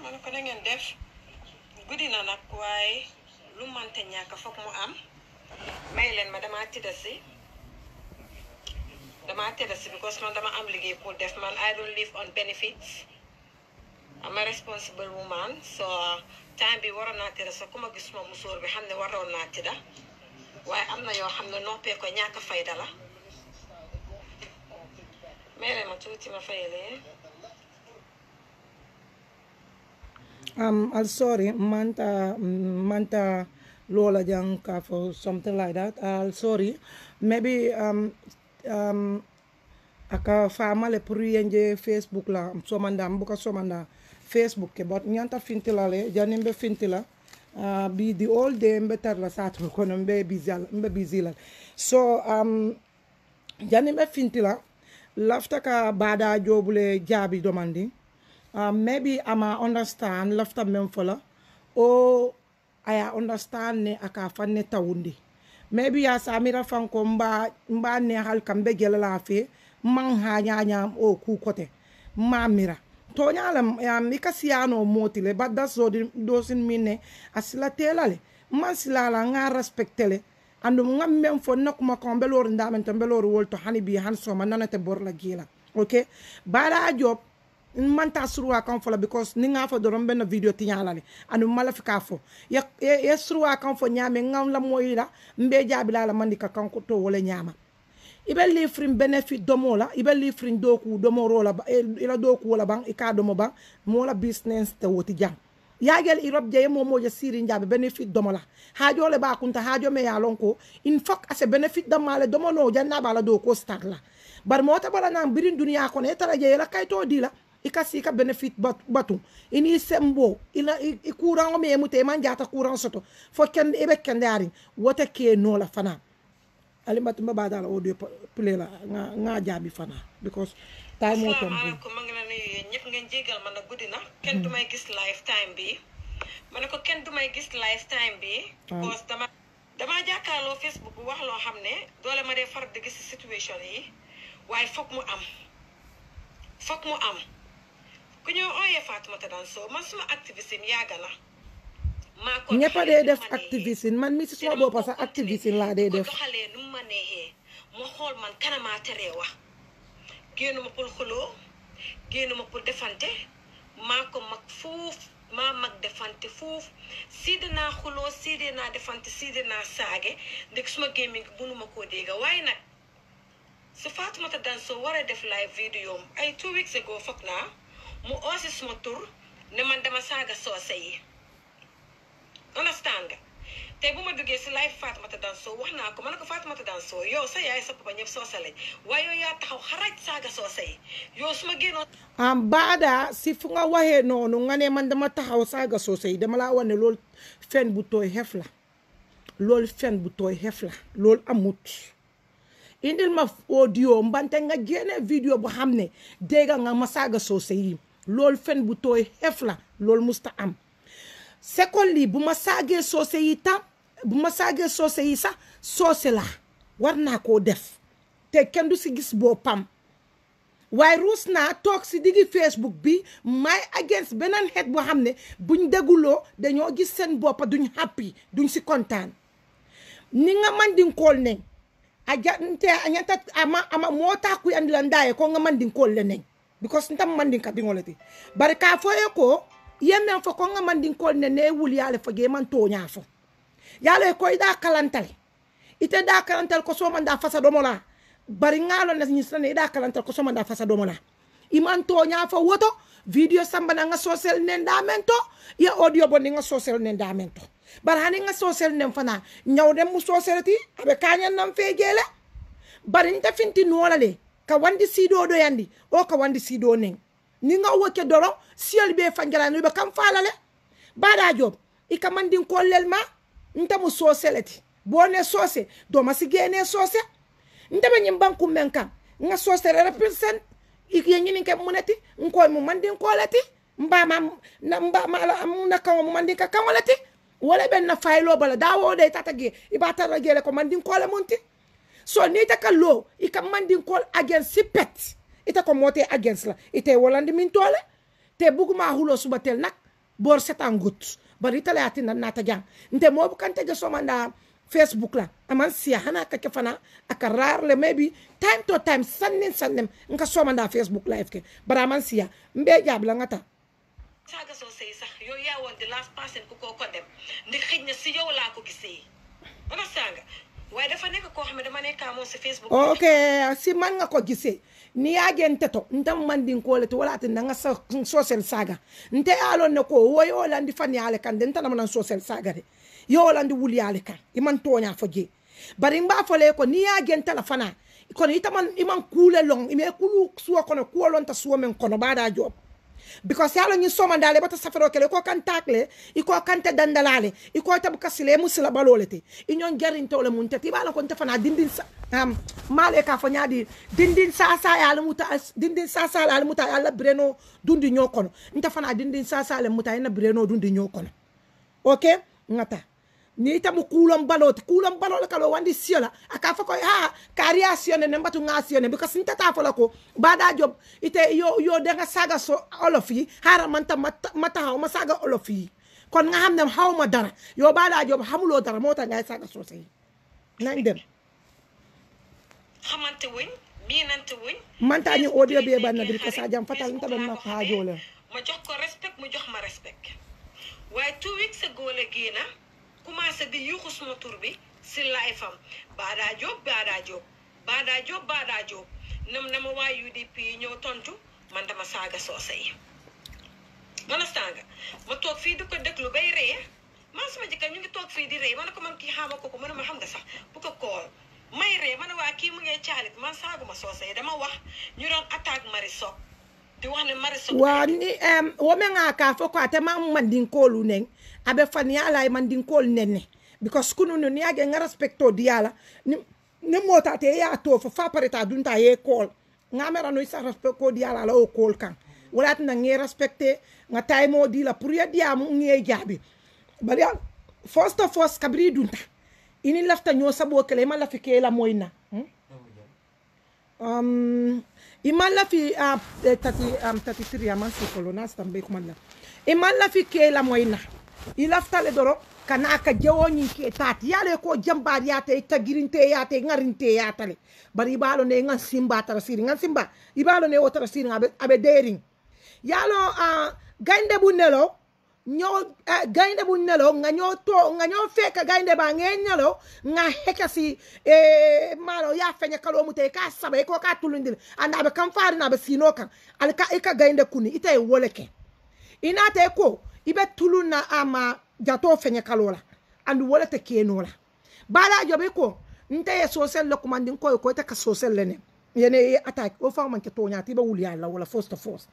ma ne ko na ngeen def guddi na nag waaye lu mante ñàkk foog mu am may leen ma damaa tëdda si damaa tëdda si because man dama am liggéey pour def man I don't live on benefits I'm a responsible woman so time bi waroon naa tëdda sa ku ma gis ma musóor bi xam ne waroon naa tëdda waaye am na yoo xam ne noppee ko ñàkk fayda la may leen ma tuuti ma fayalee Um, I'm sorry, Manta, Manta Lola Janka for something like that. I'm sorry. Maybe um, um, aka famale pour yenje Facebook la somanda mbuka somanda Facebook ke but nyanta fintila le jani mbe fintila uh, bi the all day mbe tarla satu kono mbe busy al- mbe busy la so um, jani mbe fintila lafta ka bada jobule jabi domandi uh, maybe ama understand lafta men fola o aya understand ne aka fanne tawundi maybe ya samira fanko mba mba ne hal kambe gelala fe man ha nyanya o ku kote ma mira to nyala um, ika siyano motile but that's so doesn't mean ne asila telale man silala nga respectele andu nga mem fo nakuma ko belor ndamen to belor wolto hani bi han so man nanate bor la gila okay bala job man ta suruwa kan fo la because ni nga fo doron benn video ti nyala le anu mala fi ka fo ya ya ya suruwa kan fo nyame ngam la moyila mbe jabi la la mandi ka kan ko to wala nyama ibe lifrin benefit domo la ibe lifrin doku domo ro la ba- eh, ila doku wala bang ika domo bang mo la business te woti jang yagel irop je mo mo je siri njabe benefit domo la hajo le ba kunta hajo me ya lon ko in fok ase benefit dama le domo no janna bala do ko start la bar mo ta bala nan birin duniya ko ne tara je la kay to di la ika si ka benefit bat- batu ini sembo ila i i courant o me mute man jata courant soto fo ken ibe kendari wota ke no la fana alimatu mba bada la audio pa- play la nga nga jabi fana because time mo tom asalaamaaleykum ma ngi la nuyu yéen ñëpp ngeen jégal ma nag guddi na kenn du may gis lifetime bi ma ne ko kenn du may gis lifetime bi because dama damaa jàkkaarloo Facebook bu wax loo xam ne doole ma dee far di gis situation yi waaye foog mu am foog mu am ku ñëw ooyee Fatoumata Danso man suma activisme yàgg na maa ko ñëpp a doxalee dee nu def ma neexee. activisme man mi si te suma dama boppa ko sax continuer activisme laa dee di ko def doxalee nu mu ma neexee ma xool man kanamaa teree wax génnuma pour xuloo génnuma pour defante maa ko mag fuuf maa mag defante fuuf siide naa xuloo siide naa defante siide naa saage ndek suma gémmiñ gi mënuma koo dégga waaye nag su Fatoumata Danso war a def live vidéo ay two weeks ago foog naa mu oosi suma tur ne man dama saaga soose yi understand nga tey bu ma duggee si live Fatoumata Danso wax naa ko ma ne ko Fatoumata Danso yow sa yaay sa papa ñëpp soose lañ waaye yow yaa taxaw xaraj saaga soose yi yow su ma génnoon am baada si fu nga waxee noonu nga ne man dama taxaw saaga soose yi dama laa wax ne loolu fen bu tooy xef la loolu fen bu tooy xef la loolu amut indil ma audio mbante nga génne vidéo bu xam ne dégg nga ma saaga soose yi loolu fen bu tooy xef la loolu musta am secondly bu ma saagee soose yi tam bu ma saagee soose yi sax soose la war naa koo def te kenn du si gis boppam waaye ruus naa toog si diggi Facebook bi may against beneen xeet boo xam ne buñ déguloo dañoo gis seen boppa duñ happy duñ si kontaan ni nga mandinkool ne a jante a ñanta ama ama moo taa kuy andi la ndaaye ko nga mandinkool le neñ because ntam mandinka diŋole ti bari ka fo ye ko ye men fo ko nga mandinkool ne ne wuli yaale fo ge man tooñaa fo yaalo ko ida kalantale ite da kalantal ko soma da fasa domo la bari ngalo na nyisane ida kalantal ko soma da fasa domo la iman to nya fa woto video samba na nga social nendamento ya audio bon nga social nendamento bar hani nga social nem fana nyaw dem mu social ti abe kanyan nam fejele bari nta finti nola le ka wandi sido do yandi o ka wandi sido nen ni nga woke doro siel be fangala no be kam falale bada job ika mandin kollel ma nta mu social ti bone sose do masi gene sose nta be nyim banku men kan nga social represent ikye nyini ke muneti nko mu mandin koleti mba ma na mba ma la na kan mu mandin ka kan waleti wala ben na faylo bala dawo de tata ge ibata ragele ko mandin kole munti so ni ta ka lo i ka mandin kol against si pet ita ko mote against la ite wolandi min tole te buguma hulo suba tel nak bor setan gut bari tala ati nan nata jang nte mo kante je somanda facebook la aman siya hana ka ke fana aka rarle maybe time to time sannin sannin nka somanda facebook live ke bara aman siya mbe jabla ngata saaga soo sëy sax yow yaa woon the last person ku ko ko dem ndi xëj na si yow laa ko gisee ana saaga waaye dafa nekk koo xam ne dama nekkaa moom si facebook ok si man nga ko gisee ni ya gente to ntam mandin ko le to wala tin nga sa social saga nte alon ne ko wo yo landi fani ale kan den tanam nan social saga de yo landi wuli ale kan iman tonya foje bari mba fole ko ni ya gente la fana kono itaman iman kule long ime kulu suwa kono kuolon ta suwa men kono bada job because yalo ni soma ndale bata safaro kele ko kan takle iko kan te dandalale iko tabu kasile musila balolete inyon jarin tole mun tati bala ko tafana dindin sa um, male ka fo nyadi dindin sasa ya muta dindin sasa ya muta ya la breno dundi nyokono ntafana dindin sasa ya muta ina breno dundi nyokono okay ngata ni tamu kulon balot kulon balot kalo wandi siola aka fa ko ha kariya sione ne mbatu nga sione because nta ta fola ko bada job ite yo yo de nga saga so olofi hara manta mata mata ha ma saga olofi kon nga hamne haw ma dara yo bada job hamulo dara mota nga saga so sey nañ dem xamante wuñ miinante wuñ manta ni audio be ban na dir ko sa jam fatal nta ben ma ha jole ma jox ko respect mu jox ma respect waaye two weeks ago la génna commencé di yuuxu suma tur bi si life am Bada Jobe Bada Jobe Bada Jobe Bada Jobe nam na ma waa UDP yi ñëw tontu man dama saaga soose yi understand nga ma toog fii di ko déglu bay ree man sama jëkkër ñu ngi toog fii di ree ma ne ko man kii xaama ko ko mu ne ma xam nga sax bu ko kool may ree ma ne waa kii mu ngee caalit man saaguma soose yi dama wax ñu doon attaque Marisol di wax ne Marisol wa ni em wo me nga ka fo ko ate ma mandin kolu neng abe fani ala e mandin kol nenne because kunu no ni age nga respecto diala ni ni mota te ya to fo fa pareta dunta ye kol nga mera no isa respecto diala la o kol kan wala tan ngi respecte nga tay mo di la pour ya dia mu ngi jabi bari al first of all kabri dunta ini lafta nyo sabo kele ma la fike la moyna hmm? um, iman la fi uh, tati um, tati tri aman si kolo na stambe kuma la iman la fi ke la moyna i lafta le doro kana ka jawo ni ke tati yale ko jambar ya te tagirinte ya te ngarinte ya tale bari ibalo ne ngan simba tara siri ngan simba ibalo ne wotara siri abe abe dering yalo uh, gainde bu nelo ñoo uh, gaynde bu nelo nga ñoo to nga ñoo fekk gaynde ba ngee ñelo nga heka si e malo ya feña kalo mu te ka saba ko ka tulundil anda be kam faari na be sino kan al ka ika gaynde kuni ite wole ke ina te ko ibe tuluna ama jato feña kalo la andu wole te keno la bala jobe ko nte ye social le commanding ko ko te ka social le ne yene attack o fa man ke to nyaati be wuli ala wala first of force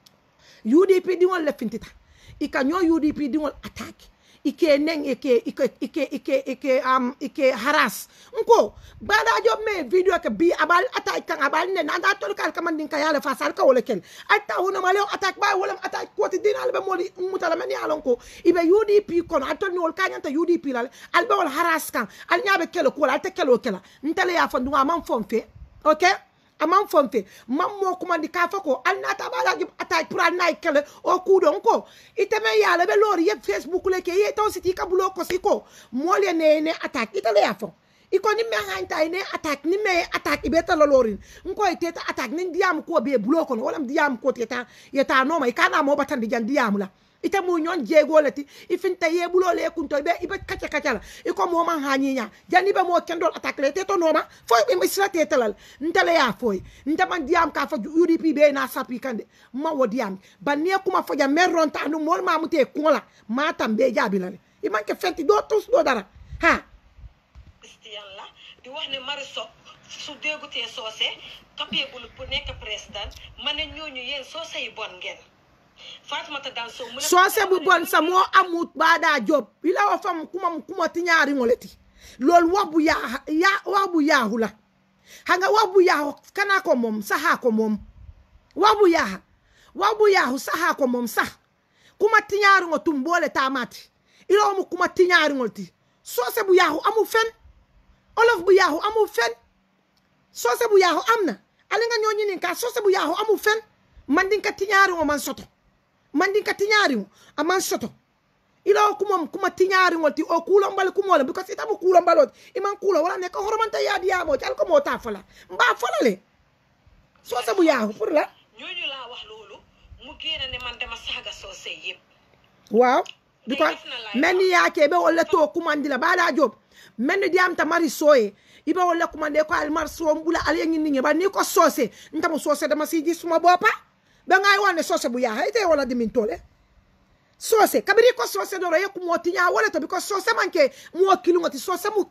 UDP di won le fintita ika ñoo UDP di won attaque ike neng ike ike ike ike ike um ike haras nko bada job me video ke bi abal attaque kan abal ne anda tol kal kam din ka yale fa sal ka wala ken atta wono male attaque bay wala attaque ko ti dinal be moli mutala men yalon ko ibe UDP kono atol ni wol kanyanta UDP lal al be wol haras kan al nyabe kelo ko al te kelo kela ntale ya fandu man fonfe okay aman fonte man mo kuma di kafa ko al nata bala gi attaque pour al nay kele o kudon ko iteme yala be lori ye facebook le ke ye taw siti ka bulo ko siko mole ne ne attaque itale ya fo iko ni me hanta ne attaque ni me attaque ibe ta lorin nko ite ta attaque ni diam ko be bulo ko wala diam ko teta yeta no mai kana mo batan di jan diam la ite mu ñon jego leti ifinta ye bulo le kunto be ibe kacha kacha la iko mo man hanyinya jani be mo kendol attaque le teto noma fo be misra tetelal ntale ya foy ntama diam ka fa UDP be na sapi kande ma wo diam banne kuma fo ja merron ta no mol ma mute kola ma tambe jabi la i man ke fenti do tous do dara ha christian la di wax ne Marisol su déggutee soose capable pour nekk président ma ne ñooñu yéen soose yi bon ngeen Fatoumata Danso mu ne soose bu bon sa moo amut baada job ila wa fam kuma kuma ti ñaari ngoleti lool wax bu yaa ya wax bu yaahu la hanga wax bu yaahu kana ko moom saha ko moom wax bu yaaha wax bu yaahu saha ko moom sax kuma ti ñaari ngo tum boole taamati ila mu kuma ti ñaari ngol ti soose bu yaahu amu fen olof bu yaahu amu fen soose bu yaahu am na ali nga ñoo ñinin ka soose bu yaahu amu fen man din ka ti ñaari ngo man soto mandinka tiñaariŋo aman soto ila kuma kuma tiñaariŋol ti o kuulombali kumole because itamu kuulombaloti iman kuulo wala ne ka horomanta yaadiyamo ti alko moo ta fola mba fola le soo sabu yaahu pour la ñooñu laa wax loolu mu génn ne man dama saaga soose yëpp waaw because def na live men ni yaake ɓe wolle to kumandi la baɗa job men ni diyamta mari soye iɓe wolle kumande ko almar so ɓula alayeñinniŋe ba ni ko soose ntamo soose dama siji suma bopa ɓe ngay wonne soose bu yaha ite wala dimin tole soose kabiri ko soose ɗoro ye kumo tiña wole to because soose manke mo kilugoti soose mu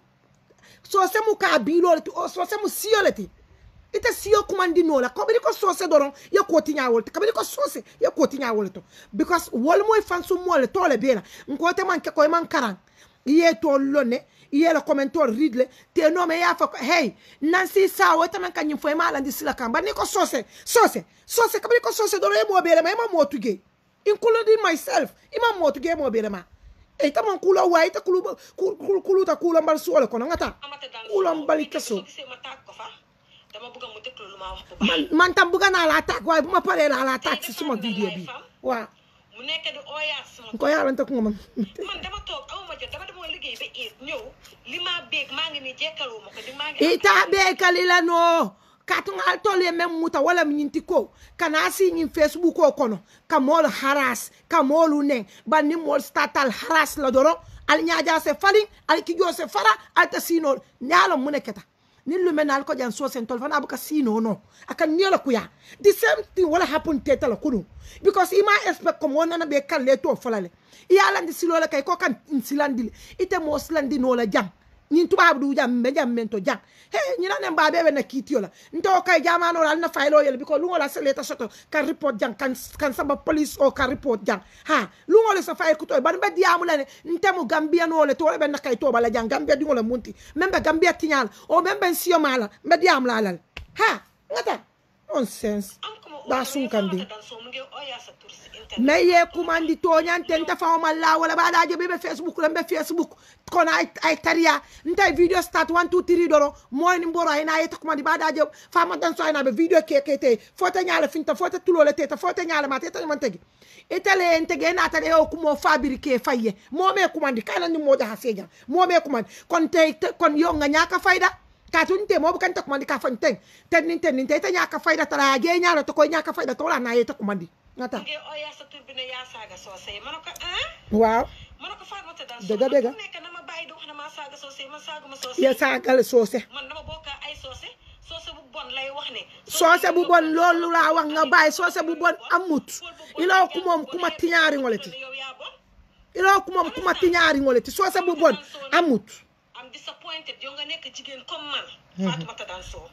soose mu ka biilole ti o soose mu siyole ti ite siyo kumandinola kabiri ko soose doron ye koti ñawol to kabiri ko soose ye koti ñawol to because wol moy fan sum mole tole bela nkote man ke koy man karan iye to lonne iye la commentor ridle te no me ya fa ko, hey nansi sawo te man kanyim foy mala ndi sila kamba ni ko soose soose soose kabiri ko soose doron ye mo bela ma ma mo tuge including myself ima mo tuge mo bela ma e tamon kulo wa ite kulu kulu kulu ta kulo mbal suole kono ngata amata daan kulo mbali keso soo gisee ma tàgg ko fa dama bëgg mu déglu lu ma wax bu baax man man tam bëgg naa la attaque waaye bu ma paree laa la attaque si suma vidéo bi waaw mu nekk di ooyaat sama ko yaalante ko nga man man dama toog awuma jot dama demoon liggéey ba iit ñëw li ma béeg maa ngi nii jekkaloo ma ko di maa ngi ita be kalila no katungal tol ye men muta wala mi ñinti ko kana si ñin facebook o kono ka moolu haras ka moolu nen ban ni moolu statal haras la doro al ñaaja se falin al kijo se fara al ta sinol ñaalo mu ne keta ni lume naal ko jan so sen tol fana buka sino no aka niela kuya the same thing wala happen teta la kunu because ima expect ko mo nana be kalle to falale iyala ndi silo la kay ko kan silandi ite mo silandi no la jam ñin tubaab du jam be jam men to jam he ñina ne mba be na kitiyo la nto kay jamano la na faylo yel biko lungo la seleta soto kan report jang kan kan samba police o kan report jang ha lungo le sa fay kuto ban be diamu la ne ntemu gambia no le to le be na kay to bala jang gambia dingo le munti membe gambia tinyal o membe siyo mala be diam la lal ha ngata nonsense am ko ma ba sunkandi dan so mu ngi ooyaa sa tur si internet mais ye kumandi toñante nta fawma la wala ɓaɗajo ɓeɓe facebook ɗon ɓe facebook kono ay ay tariya nta video start one two three ɗoro moyni mboro ayna yetta kumandi ɓaɗajo fama dan so aynaɓe video kekete fote ñala finta fote tulole teta fote ñala ma teta man tegi itale en tegi ena tade o kumo fabiri ke fayye mome kumandi kanani moƴa ha sejan mome kumandi kon te te- kon yo nga ñaka fayda ka tun te mo kan ta kumandi ka fan ten ten nin ten nin te ta ñaka fayda tara ge ñala to koy ñaka fayda to la na yetta kumandi ngata mu ngi ooyaa sa tur bi ne yaa saaga soose ma ne ko ah waaw ma ne ko Fatoumata Danso Dëgga, dëgga. man fu nekk na ma bàyyi di wax ne maa saaga soose man saaguma soose ye sagale soose man dama bokka ay soose soose bu bon lay wax ne soose bu bon loolu laa wax nga bàyyi soose bu bon amut iloo ku moom kuma tiñaari ngole ti yow yaa bon iloo ku moom kuma tiñaari ngole ti soose bu bon amut am disappointed yow nga nekk jigéen comme man Fatoumata Danso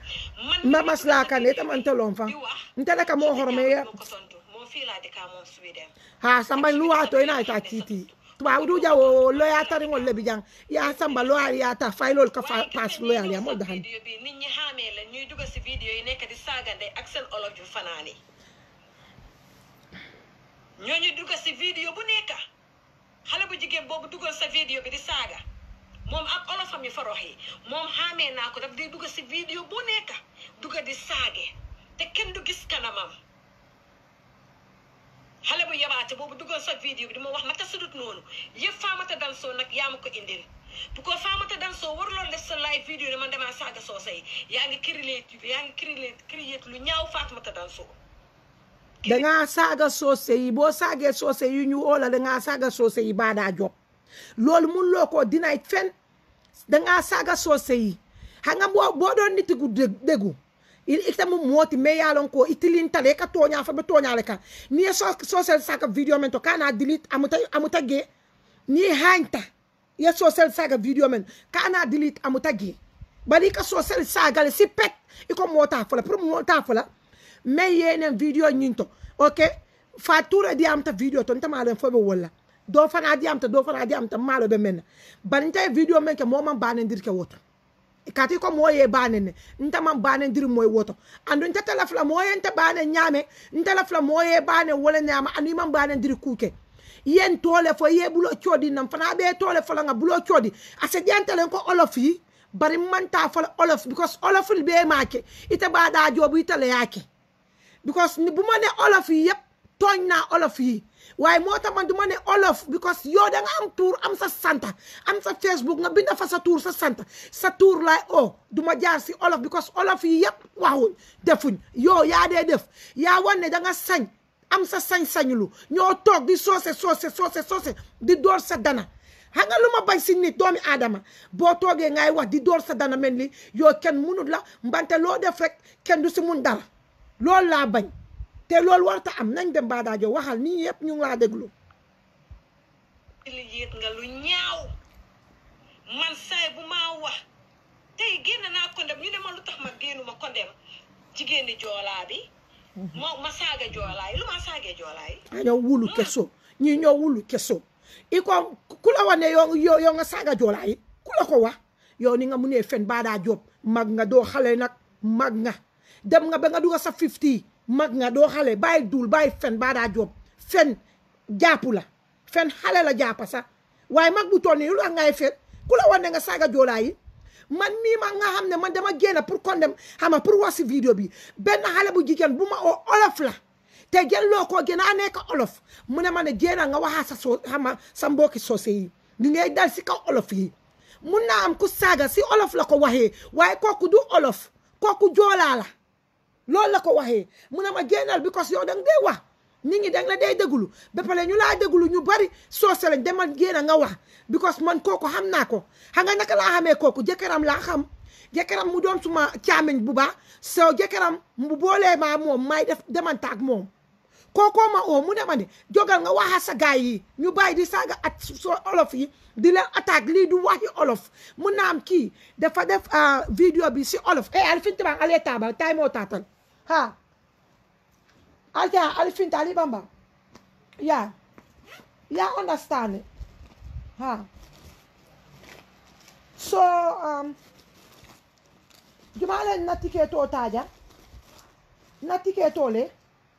man mba maslaa kan ita man telon fan di wax ntele ka moo horome ya ko tontu moom fii laa dëkkaa moom Sweden ha samba lu waato ina ita titi tuba udu jawo loya tari ngol lebi jang ya samba loya ya ta faylol ka fa pass loya ya mo dahan vidéo bi nit ñi xaamee la ñuy dugg si vidéo yi nekk di saagande ak seen olof yu fanaani ñooñu dugg si vidéo bu nekk xale bu jigéen boobu duggal sa vidéo bi di saaga moom ak olofam yu farox yi moom xaamee naa ko daf di dugg si vidéo bu nekk dugg di saage te kenn du gis kanamam xale bu yabaate boobu duggal sa vidéo bi di ma wax naka sudut noonu yëpp Fatoumata Danso nag yaa ma ko indil bu ko Fatoumata Danso waruloon def sa live vidéo ne man damaa saaga soose yi yaa ngi créé yaa ngi créé créé lu ñaaw Fatoumata Danso danga saaga soose yi boo saagee soose yi ñu oola danga saaga soose yi baadaa job loolu mun loo ko dinaay fen danga saaga soose yi xam nga boo boo doon nitigu dég- déggu il itamu mooti mais yaalon ko itilintale ka tooñaa fa be tooñaale kan ni ye so- soosel saaga video men to kana delete amuta amuta gee ni hañta ye soosel saaga video men kana delete amuta gee bari i ka soosel saagale si pet i ko mootaa fola pour mootaa fola mais yenen video ñin to ok fa toura diyamta video to ntamaɗen foɓe wolla do fana diyamta do fana diyamta maalo ɓe menna bani ntawi video men ke moman banendir ke woto kati ko moye banene ntaman banendir moye woto andu nta tala fula moye nta bane ñame ntala fula moye bane wala ñama andu iman banendir kuke yen tole fo ye bulo coodi nam fana ɓe tole fola nga bulo coodi ase ƴantalen ko olof yi bari manta fola olof because olof ɓe make ita baɗa joobu ita leyake because ni bu ma ne olof yi yëpp tooñ naa olof yi waaye moo tax man du ma ne olof because yow da nga am tuur am sa santa am sa facebook nga binda fa sa tuur sa santa sa tuur laay o du ma jaar si olof because olof yi yëpp waxuñ defuñ yow yaa dee def yaa wan ne da nga sañ am sa sañ-sañulu ñoo toog di soose soose soose soose di door sa dana xam nga lu ma bañ si nit doomi aadama boo toogee ngay wax di door sa dana mel ni yow kenn munut la mbante loo def rek kenn du si mun dara loolu laa bañ te loolu warta am nañ dem baadaajo waxal nii yëpp ñu ngi laa déglu li yéet nga lu ñaaw man saay bu maa wax tey génn naa kondem ñu ne ma lu tax ma génnu ma kondem jigéeni joolaa bi ma ma saaga joolaa yi lu ma saagee joolaa yi añoo wulu keso ñii ñoo wulu keso i ko ku la wax ne yow yow yow nga saaga joolaa yi ku la ko wax yow ni nga mu nee fen baadaa job mag nga doo xale nag mag nga dem nga ba nga duga sa fifty mag nga doo xale bàyyi duul bàyyi fen baadaa job fen jàppu la fen xale la jàppa sax waaye mag bu toll nii lu tax ngay fen ku la wax ne nga saaga joolaa yi man mii ma nga xam ne man dama génn pour condem xam nga pour wax si vidéo bi benn xale bu jigéen bu ma oo olof la te jël loo ko gën a nekk olof mu ne ma ne génn nga waxaa sa soo xam nga sa mbokki soose yi ñu ngay dal si kaw olof yi mun naa am ku saaga si olof la ko waxee waaye kooku du olof kooku joolaa la loolu la ko waxee mu ne ma génnal because yow danga dee wax nit ñi danga la day déglu ba pare ñu laa déglu ñu bari soose lañ demal génn nga wax because man kooku xam naa ko xam nga naka laa xamee kooku jëkkëram laa xam jëkkëram mu doon suma caamiñ bu baax soo jëkkëram mu boolee maa moom may def demantaak moom kookoo ma oo mu ne ma ne jogal nga waxa sa gaay yi ñu bàyyi di saaga at so olof yi di leen attaque lii du waxi olof mun naa am kii dafa def vidéo bi si olof eh alifinta bang ale taba tay moo taatal ha alta alifinta ali bamba ya ya understand it ha so um jumale na tiketo taja na tiketo le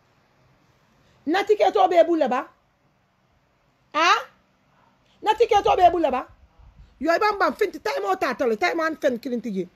na tiketo be bulle ba a na tiketo be bulle ba yoy bam bam finti tay mo tatale tay man fen kilinti ji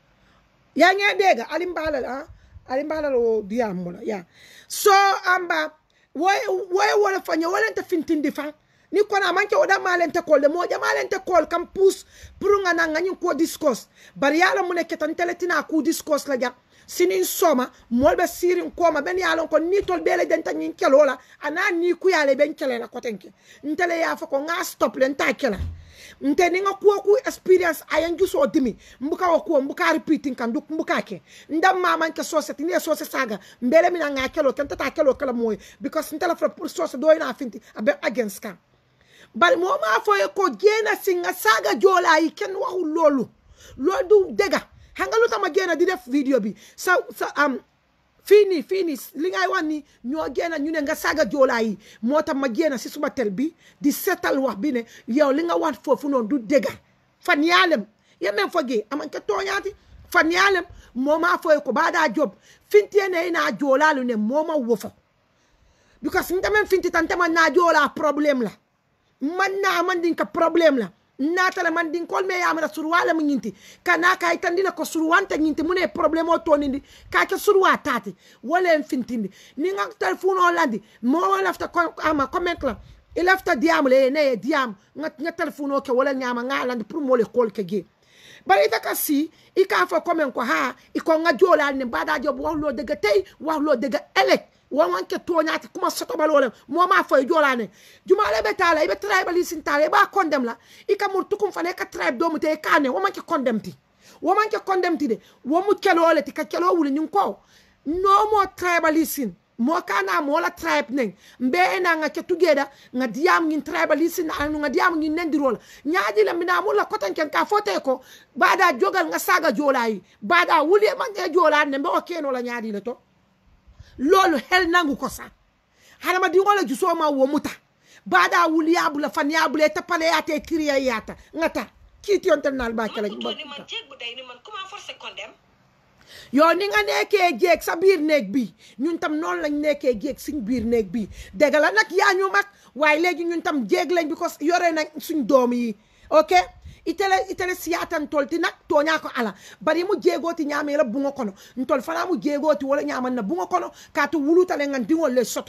ya nge dega alim balal a alim balal o diam mo ya so amba woy woy wala fanya wala ta fintindi fa ni kona manke oda malente kol de moja malente kol kam pus purunga na ngani ko discourse bari yala mu ne ketan teletina ku discourse la ja sinin soma molbe sirin koma ben yalon ko ni tol bele den tan nyin kelola ana ni ku yale ben kelela kotenke ntele ya fa ko nga stop len ta kela nte ni nga kuwa ku experience ayan juso dimi mbuka wa kuwa mbuka repeating kan duk mbuka ke ndam ma man ke society ni society saga mbele mina nga kelo kan tata kelo kala moy because ntela fra pour society do ina finti abe against kan bari mo ma fo ko gena singa saga jola yi ken waxu lolu lolu du dega hanga lu tama gena di def video bi sa sa am fini fini li ngay wax ni ñoo génn ñu ne nga saaga joolaa yi moo tax ma génn si suma tel bi di seetal wax bi ne yow li nga wax foofu noonu du dégga fan yaalem ye men foge aman ke tooñaati fan yaalem mooma foye ko baaɗa job fintiene ina joolaalu ne mooma wofo because ntemen finti tan teman na joolaa probléme la man na man din ka probléme la natale man din kol me yamira surwala mu nyinti kana kay tandila ko surwanta nyinti mune problème o tonindi ka ke surwa tati wala en fintindi ni nga telephone o landi mo lafta ko ama comment la il lafta diam le ne diam nga nga telephone o ke wala nyama nga landi pour mo le kol ke ge bari ita ka si i ka fo comment ko ha i ko nga jola ne bada job wax lo dega tay wax lo dega elek wawan ke toñati kuma sotobalole moma foye jolane jumale be tala ibe tribe li sin tala ba condemn la ika mur tukum fane ka tribe do mute kane waman ke condemn ti waman ke condemn ti de wamu kelole ti ka kelo wuli nyun ko no more tribalism mo kana mo la tribe neng mbe na nga ke together nga diam ngin tribalism anu nga diam ngin nendirol nyaaji la mina mulla kotan ken ka fote ko bada jogal nga saga jolay bada wuli man e jolane mbe o keno la nyaadi le to loolu hel nangu ko sa hadamadiŋo le jusoo ma wo muta baada wuliya bula faniya bula ite paleyate kiriya yata ŋata kiitiyonte naal ba kela man ni man jéeg bu day ni man comment forcer condemn yo ni nga nekkee jéeg sa biir néeg bi ñun tam noonu lañ nekkee jéeg suñ biir néeg bi dégg la nag yaa ñu mag waaye léegi ñun tam jéeg lañ because yore nañ suñ doom yi ok itele itele siyatan tolti nak toña ko ala bari mu jeegoti ñaame la bungo kono ntol fana mu jeegoti wala ñaman na bungo kono ka to wulutale ngan dingol le soto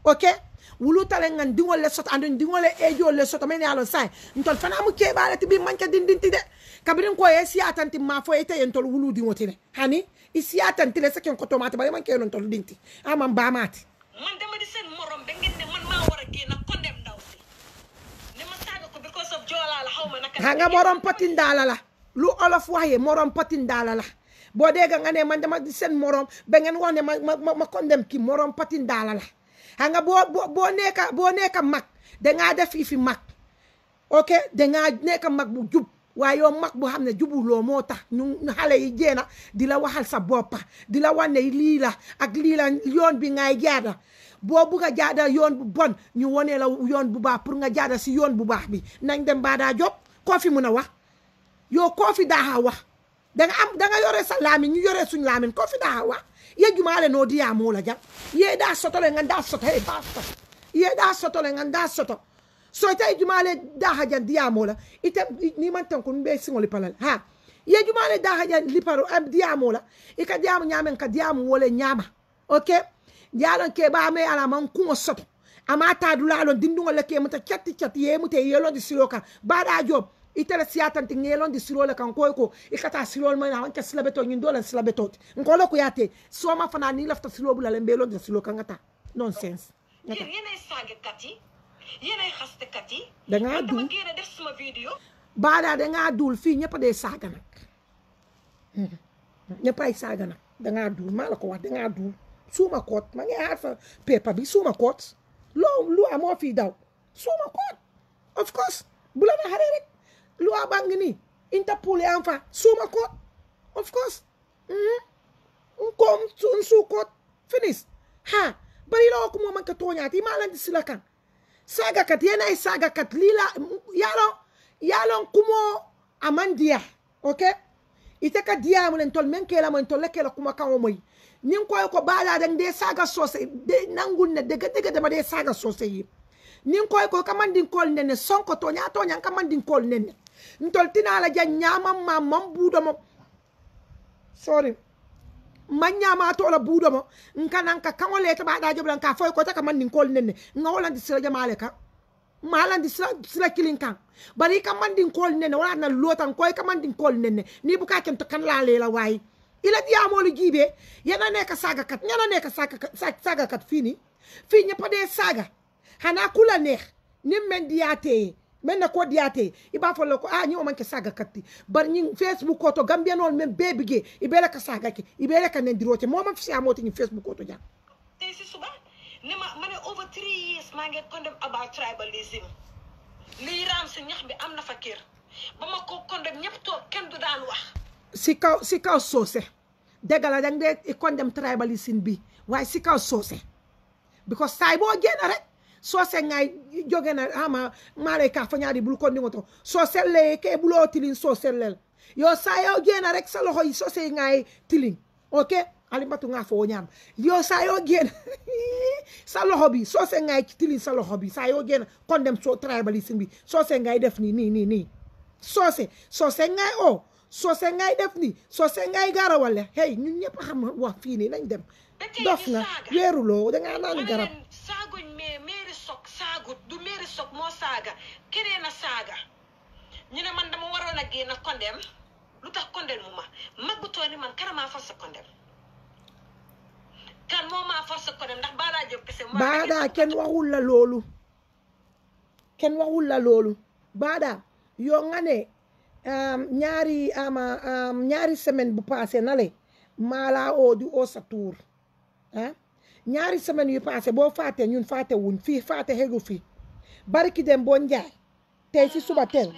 ok wulu tale ngan dingol le soto andun dingol le ejo le soto men yalo sai ntol fana mu ke bare ti bi manka din din ti de kabirin ko e siatanti ma fo ete yen tol wulu dingo ti de hani i siatanti le sakin ko tomate bare man ke non tol dinti amam ba mati man dama di seen morom ba ngeen ne man maa war a génn condemn ndaw si ne ma saaga ko because of joolaa la xaw ma naka ha nga morom patin dala la lu olof waxe morom patin dala la boo dégg nga ne man dama di seen morom ba ngeen wax ne ma ma ma ma condemn ki morom patin dala la xam nga boo boo boo nekka boo nekka mag dangaa def yi fi mag ok dangaa nekka mag bu jub waaye yow mag bu xam ne jubuloo moo tax ñu xale yi jéena di la waxal sa boppa di la wane lii la ak lii la yoon bi ngay jaada boo bugg a jaada yoon bu bon ñu wone la yoon bu baax pour nga jaada si yoon bu baax bi nañ dem baadaa job koo fi mun a wax yow koo fi daaxa wax danga am danga yore sa laamin ñu yore suñ laamin koo fi daaxa wax ye jumaale noo diyaa moo la jam ye daa soto le ngan daa soto he baa soto ye daa soto le ngan daa soto so ite jumaale daaxa jan diyaa moo la ite ni man tan ko mbe siŋoli palal ha ye jumaale daaxa jan liparo am diyaa moo la i ka diyaamu ñaamen ka diyaamu wole ñaama ok yaalon ke baa me ala man kuŋo soto ama taadulaalon dinduŋol le ke muta catti catti ye mute yelondi silo kan baadaa job itele siyatanti ŋelondi silo le kan koy ko i ka taa silol ma wanke sila beto ñin dolen sila betoti nkolo ko yaate soma fana ni lafta silo bula le mbelondi silo kan ngata nonsense yéen yéenay saagakat yi yéenay xastekat yi Dangaa man dama dul. génn def suma vidéo baadaa dangaa duul fii ñëpp a dee saaga nag ñëpp ay saaga nag dangaa duul maa la ko wax dangaa duul suuma koot ma ngi xaar fa paper bi suuma koot loo lu amoo fii daw suuma koot of course bu la na xaree rek lu a baa ngi nii interpol yaa fa suuma koot of course nko nsu koot finish ha bari la ko mo man ka toñaati maa lan di sila kan sagakat yena ay sagakat lila yalon yalon kumo amandiya okay ite ka diya mo len tol men kela mo tol kela kuma kan o moy nin ko ko bala dan de saga sose de nangul ne de de de ma de saga sose yi nin ko ko kamandin kol nene sonko to nya to nya kamandin kol nene ntol tinala ja nyama ma mam budo mo sorry manyama to la budo mo nkana nka kango leta ba da joblan ka foy ko ta kamandin kol nene ngawolan di sira jamale ka malan di sila sila kilin kan bari ka mandin kol nene wala na lotan koy ka mandin kol nene ni bu ka kem to kan la lela way ila diya mo lu jibe yana ne ka saga kat yana ne ka saga kat sa- saga kat fini fi ñepa de saga hana kula neex nim men diyate men na ko diyate iba fo ko ah ñi o man ke saga katti bar ñi facebook ko to gambia non men bebige ibele ka saga ke ibele ka nendirote mo ma fi amoti ñi facebook ko to jang tey si suba ne ma ma ne over three years maa ngi condemn about tribalism lii raam si ñax bi am na fa kër ba ma ko condemn ñëpp toog kenn du daan wax si kaw si kaw soose dëgg la dang dee i condemn tribalism bi waaye si kaw soose because saay boo génn rek soose ngay jóge na ama maale ka fa ñaari bul ko ndingo to soose le ke buloo tilin soose lel yo saa yoo génn rek sa loxo yi soose yi ngay tilin ok alimbatu nga foo ñaam yo saa yoo génn sa loxo bi soose ngay tilin sa loxo bi saa yoo génn condemn so tribalism bi soose ngay def nii nii nii nii soose soose ngay o soose ngay def ni soose ngay garawale hey ñun ñëpp a xam wax fii nii nañ dem ba tey dof ñu nga saaga weeruloo dangaa ma naan ne garab leen saaguñ mais mairie sok saagut du mairie sok moo saaga keneen a saaga ñu ne man dama waroon a génn condemn lu tax condemn mu ma mag bu toll ni man kana maa force condemn kan moo maa force condemn ndax Bala Diop kese moo baadaa kenn waxul la loolu kenn waxul la loolu baadaa yoo nga ne um, ñaari ama um, ñaari semaine bu passé na le maalaa oo di oo sa tuur ah ñaari semaine yu passé boo faate ñun faate wuñ fii faate xegu fii barki dem boo njaay tey si suba teel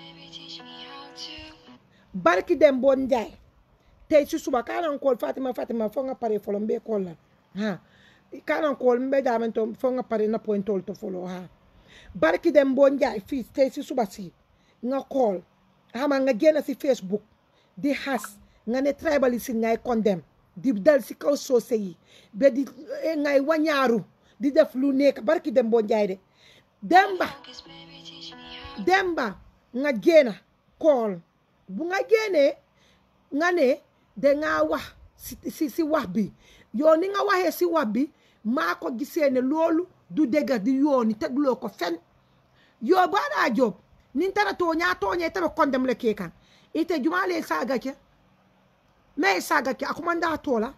barki dem boo njaay tey si suba kanan kool fatima fatima fo nga pare folo mbe kool la ha kanan kool mbe damen to fo nga pare na pointol to folo ha barki dem boo njaay fii tey si suba si nga kool xama nga génn si facebook di xas nga ne tribalism ngay condemn di dal si kaw soose yi ba di eh, ngay wañaaru di def lu nekk barki dem boo njaay de demba demba nga génn kool bu nga génnee nga ne dangaa wax si si si wax bi yow ni nga waxee si wax bi maa ko gisee ne loolu du dëgg di yooni tegloo ko fen yo baɗa job nin tara toña toñe taɓe kondem le ke kan ite jumale saga ke mais saga ke akumanda tola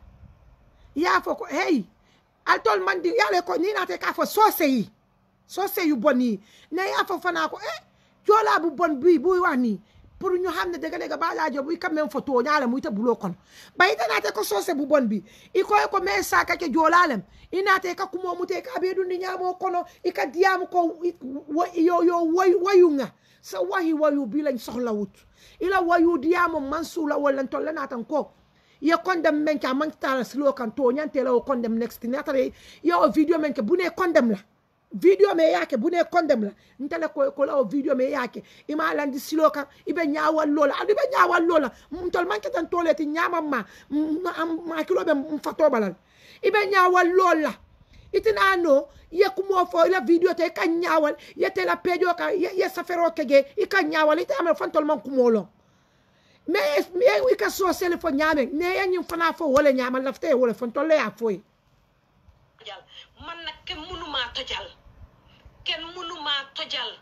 ya fo ko hey altol mandi yale ko ni nate ka fo sose yi sose yu bon yi ne ya fo fana ko eh jola bu bon bi bu wax ni pour ñu xam ne dëgg dëgg baɗa job i quand même fo toñala mu ite bulo kono ba ite nate ko sose bu bon bi i koy ko mais saga ke jolalem i nate ka kumo mute ka be dundi ñamo kono i ka diyamu ko yo yo wayu nga sa wahi wayu bi lañ soxla wut ila wayu diyamo man suula wala tolle natan ko ye condem men ka man tala silo kan to nyante la o condem next natare ye o video men ke bune condem la video me yake bune condem la ntele ko ko la o video me yake ima landi silo kan ibe nyaawal lola adu be nyaawal lola mtol man ke tan toleti nyama ma ma kilo be mfato balal ibe nyaawal lola itina no ye kumo fo la video te ka nyaawal ye te la pejo ka ye, ye safero kege i ka nyaawal ite amal fantol man kumo lo mais mi i ka so sele fo nyame ne ye nyim fana fo wala nyama lafte wala fantol le ya foy tojal man nag kenn mënumaa tojal kenn mënumaa tojal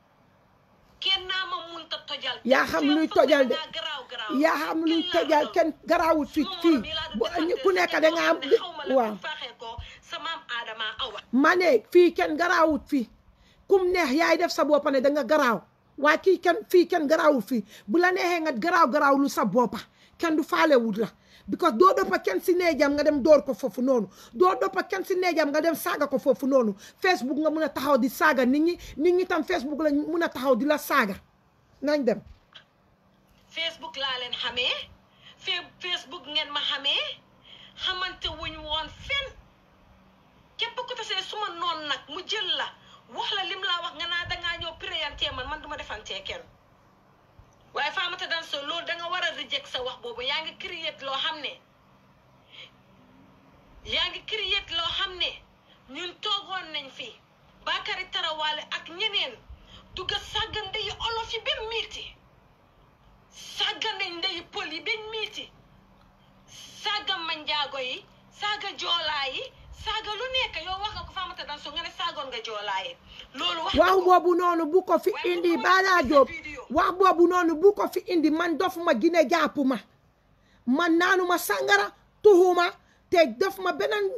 kenn naa ma munta tojal yaa xam luy tojal de yaa xam luy tojal kenn garaawut fi fii ku nekk da nga am waaw faaxee ko sa maam aadama awa ma ne fii kenn garaawut fii kum neex yaay def sa boppa ne da nga garaaw waaye kii kenn fii kenn garaawut fii bu la neexee nga garaaw garaaw lu sa boppa kenn du faale wut la because doo doppa kenn si neejam nga dem door ko foofu noonu doo doppa kenn si neejam nga dem saaga ko foofu noonu Facebook nga mun a taxaw di saaga nit ñi nit ñi tam Facebook la mun a taxaw di la saaga nañ dem Facebook laa leen xamee Facebook ngeen ma xamee xamante wuñ woon fen képp ku tasee suma noon nag mu jël la wax la lim laa wax nga naa dangaa ñëw préyantee man man duma defantee kenn waaye Faamatah Danso loolu danga war a reject sa wax boobu yaa ngi create loo xam ne yaa ngi create loo xam ne ñun toogoon nañ fi Bakary Tarawaale ak ñeneen dugga sàgga ndeyi olof yi ba miiti sàgga nañ ndeyi pël yi ba miiti sàgga manjaago yi sàgga joolaa yi saaga lu nekk yow wax nga ko Faamatah Danso nga ne saagoon nga joolaa yi loolu wax wax boobu noonu bu ko fi indi Bala Jobe wax boobu noonu bu ko fi indi man dof ma gine jàpp ma man naanuma sangara tuxuma te def ma beneen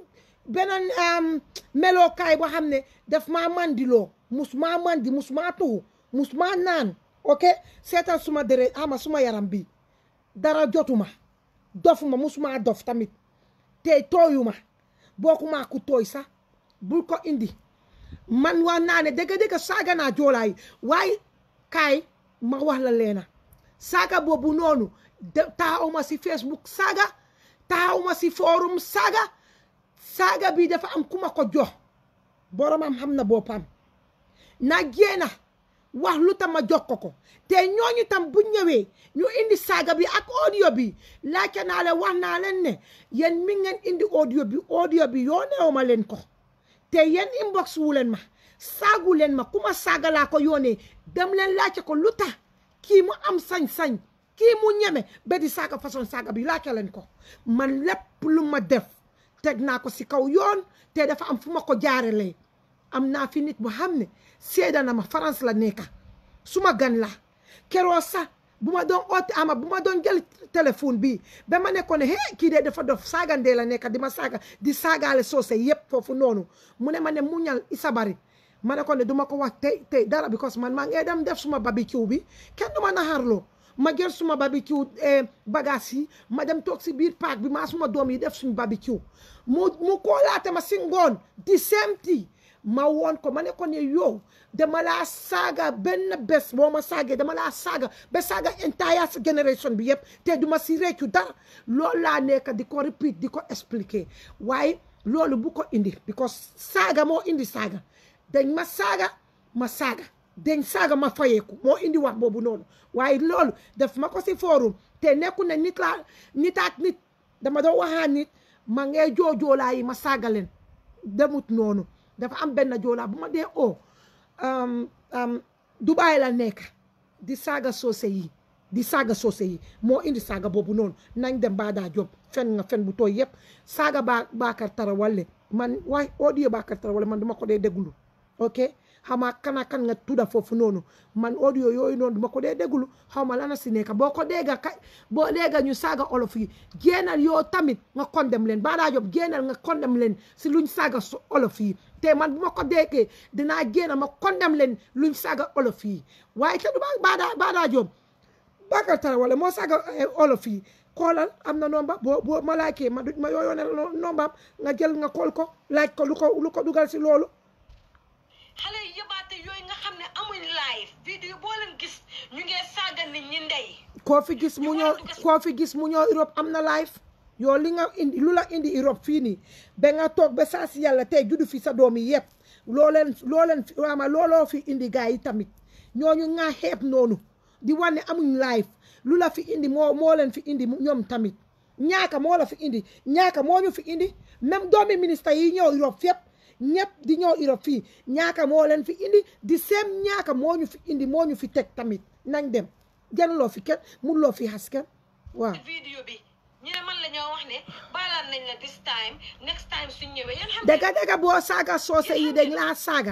beneen melokaay boo xam ne daf maa mandiloo mus maa mandi mus maa tuxu mus maa naan ok seetal suma deret ama suma yaram bi dara jotuma dofuma mus maa dof tamit te tooyuma bokkuma ku tooy sax bul ko indi man wax naa ne dëgg-dëgg saaga naa joolaay waaye kaay ma wax la leena saaga boobu noonu taxawma si Facebook saaga taxawma si forum saaga saaga bi dafa am ku ma ko jox boromam xam na boppam na génna wax lu tam ma jox ko ko te ñooñu tam bu ñëwee ñu indi saaga bi ak audio bi laajte naa leen wax naa leen ne yéen mi ngeen indi audio bi audio bi yónneewu ma leen ko te yéen inbox wu leen ma saagu leen ma ku ma saaga laa ko yónnee dem leen laajte ko lu tax kii mu am sañ-sañ kii mu ñeme ba di saaga façon saaga bi laajte leen ko man lépp lu ma def teg naa ko si kaw yoon te dafa am fu ma ko jaarelee am naa fi nit bu xam ne seeda na ma France la nekka suma gan la keroo sax bu ma doon oote ama bu ma doon jël téléphone bi ba ma ne ko ne hee kii de dafa dof saagandee la nekka di ma saaga di saagaale soose yëpp foofu noonu mu ne ma ne muñal isabari ma ne ko ne du ma ko wax tey tey dara because man maa ngi dem def suma barbecue bi kenn du ma naxarloo ma jël suma barbecue bagage yi ma dem toog si biir paak bi maa suma doom yi def suñu barbecue mu mu koolaate ma si ngoon di semti ma woon ko ma ne ko ne yow dama laa saaga benn bés boo ma saagee dama laa saaga ba saaga entire sa génération bi yëpp te duma si réccu dara loolu laa nekk di ko repeat di ko expliquer waaye loolu bu ko indi because saaga moo indi saaga dañ ma saaga ma saaga dañ saaga ma fayeeku moo indi wax boobu noonu waaye loolu def ma ko si forum te nekku ne nit laa nitaat nit dama doon waxaa nit ma ngee joojoolaa yi ma saaga leen demut noonu dafa am benn joolaa bu ma dee o Dubaay la nekk di saaga soose yi di saaga soose yi moo indi saaga boobu noonu nañ dem Bada Job fen nga fen bu tooy yëpp saaga baa Bakar Tarawale man waay audio Bakar Tarawale man duma ko dee déglu ok xama kana kan nga tudda foofu noonu man audio yooyu noonu duma ko dee déglu xaw ma lana si nekk boo ko dégga kay boo dégga ñu saaga olof yi génnal yoo tamit nga condem leen Bada Job génnal nga condem leen si luñ saaga olof yi te man bu ma ko déggee dinaa génn ma condem leen luñ saaga olof yi waaye te du Bada Bada Job Bakar Tarawale moo saaga olof yi xoolal am na nomba boo boo ma laajkee ma ma yooyoo ne nombaam nga jël nga xool ko laaj ko lu ko lu ko dugal si loolu xale yu yëbaate yooyu nga xam ne amuñ live vidéo boo leen gis ñu ngee saaga nit ñi ndey koo fi gis mu ñëw koo fi gis mu ñëw Europe am na live yow li nga indi lu la indi Europe fii nii ba nga toog ba saa si yàlla tey juddu fi sa doom yi yëpp loo leen loo leen waama looloo fi indi gars yi tamit ñooñu nga xeeb noonu di wane amuñ live lu la fi indi moo moo leen fi indi ñoom tamit ñaaka moo la fi indi ñaaka moo ñu fi indi même doomi ministre yi ñëw Europe fépp ñëpp di ñëw Europe fii ñaaka moo leen fi indi di seem ñaaka moo ñu fi indi moo ñu fi teg tamit nañ dem jëluloo fi kenn mënuloo fi xas kenn waaw. vidéo bi ñu ne man la ñoo wax ne baalaan nañ la this time next time suñ ñëwee yéen xam dëgga dëgga boo saaga soose yi dañ laa saaga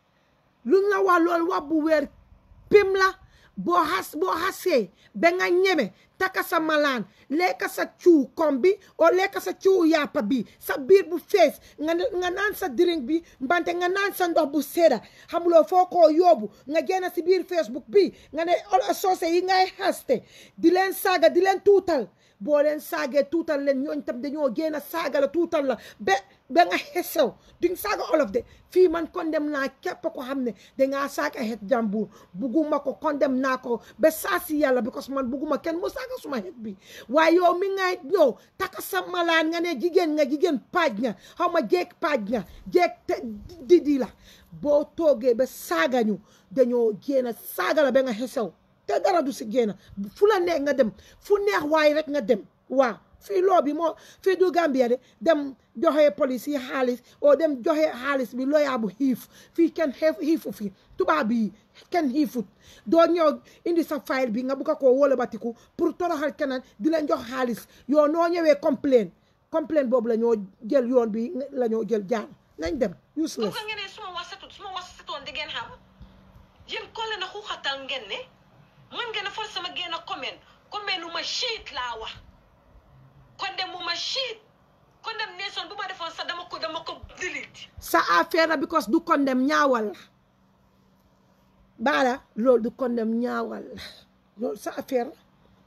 luñ la wax loolu wax bu weer pim la boo xas boo xasee ba nga ñeme taka sa malaan lekka sa cuu kom bi o lekka sa cuu yàppa bi sa biir bu fees nga nga naan sa drink bi mbante nga naan sa ndox bu sedda xamuloo foo koo yóbbu nga génn si biir Facebook bi nga ne soose yi ngay xaste di leen saaga di leen tuutal boo leen saagee tuutal leen ñooñ tam dañoo génn saaga la tuutal la ba ba nga xesew duñ saaga olof de fii man condem naa képp ko xam ne dangaa saaga xeet jàmbur bugguma ko condem naa ko ba saa si yàlla because man bugguma kenn mu saaga suma xeet bi waaye yow mi ngay ñëw taka sa malaan nga ne jigéen nga jigéen paaj nga xaw ma jeeg paaj nga jeeg te didi la boo toogee ba saaga ñu dañoo génn saaga la ba nga xesew te dara du si génn fu la neex nga dem fu neex waaye rek nga dem waaw fii loo bi moo fii du Gambia de dem joxe police yi xaalis oo dem joxe xaalis bi looyaa bu xiif fii kenn xeef xiifu fi tubaab yi kenn xiifut doo ñëw indi sa file bi nga bugg ko wóola batiku pour toroxal keneen di leen jox xaalis yow noo ñëwee complain complain boobu la ñoo jël yoon bi la ñoo jël jaar nañ dem useless ko ngeen ne suma wax satut suma wax satoon di ngeen xam yéen kolle na xuuxatal ngeen ne man ngeen a force sama génn a comment comment lu ma shit laa wax condemn bu ma shit condemnation bu ma defoon sax dama ko dama ko delete sa affaire la because du condemn ñaawal la baala loolu du condemn ñaawal la loolu sa affaire la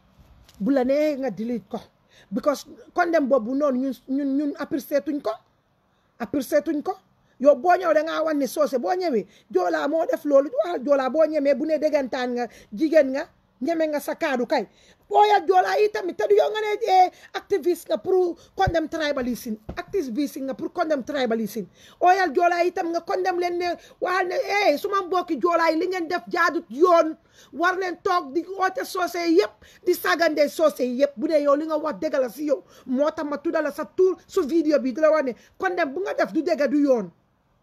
bu la nee nga delete ko because condemn boobu noonu ñun ñun ñun apprécié tuñ ko apprécié tuñ ko yow boo ñëw da ngaa wan ne soose boo ñëwee joolaa moo def loolu waxal joolaa boo ñemee bu ne déggantaan nga jigéen nga ñeme nga sa kaadu kay booyal joolaa yi tamit te du yow nga ne activiste nga pour condemn tribalism activiste nga pour condemn tribalism ooyal joolaa yi tam nga condemn leen ne waxal ne eh su ma mbokki joolaa yi li ngeen def jaadut yoon war leen toog di oote soose yi yëpp di sagandee soose yi yëpp bu dee yow li nga wax dëgg la si yow moo tax ma tuddala sa tur su vidéo bi di la wax ne condemn bu nga def du dëgg du yoon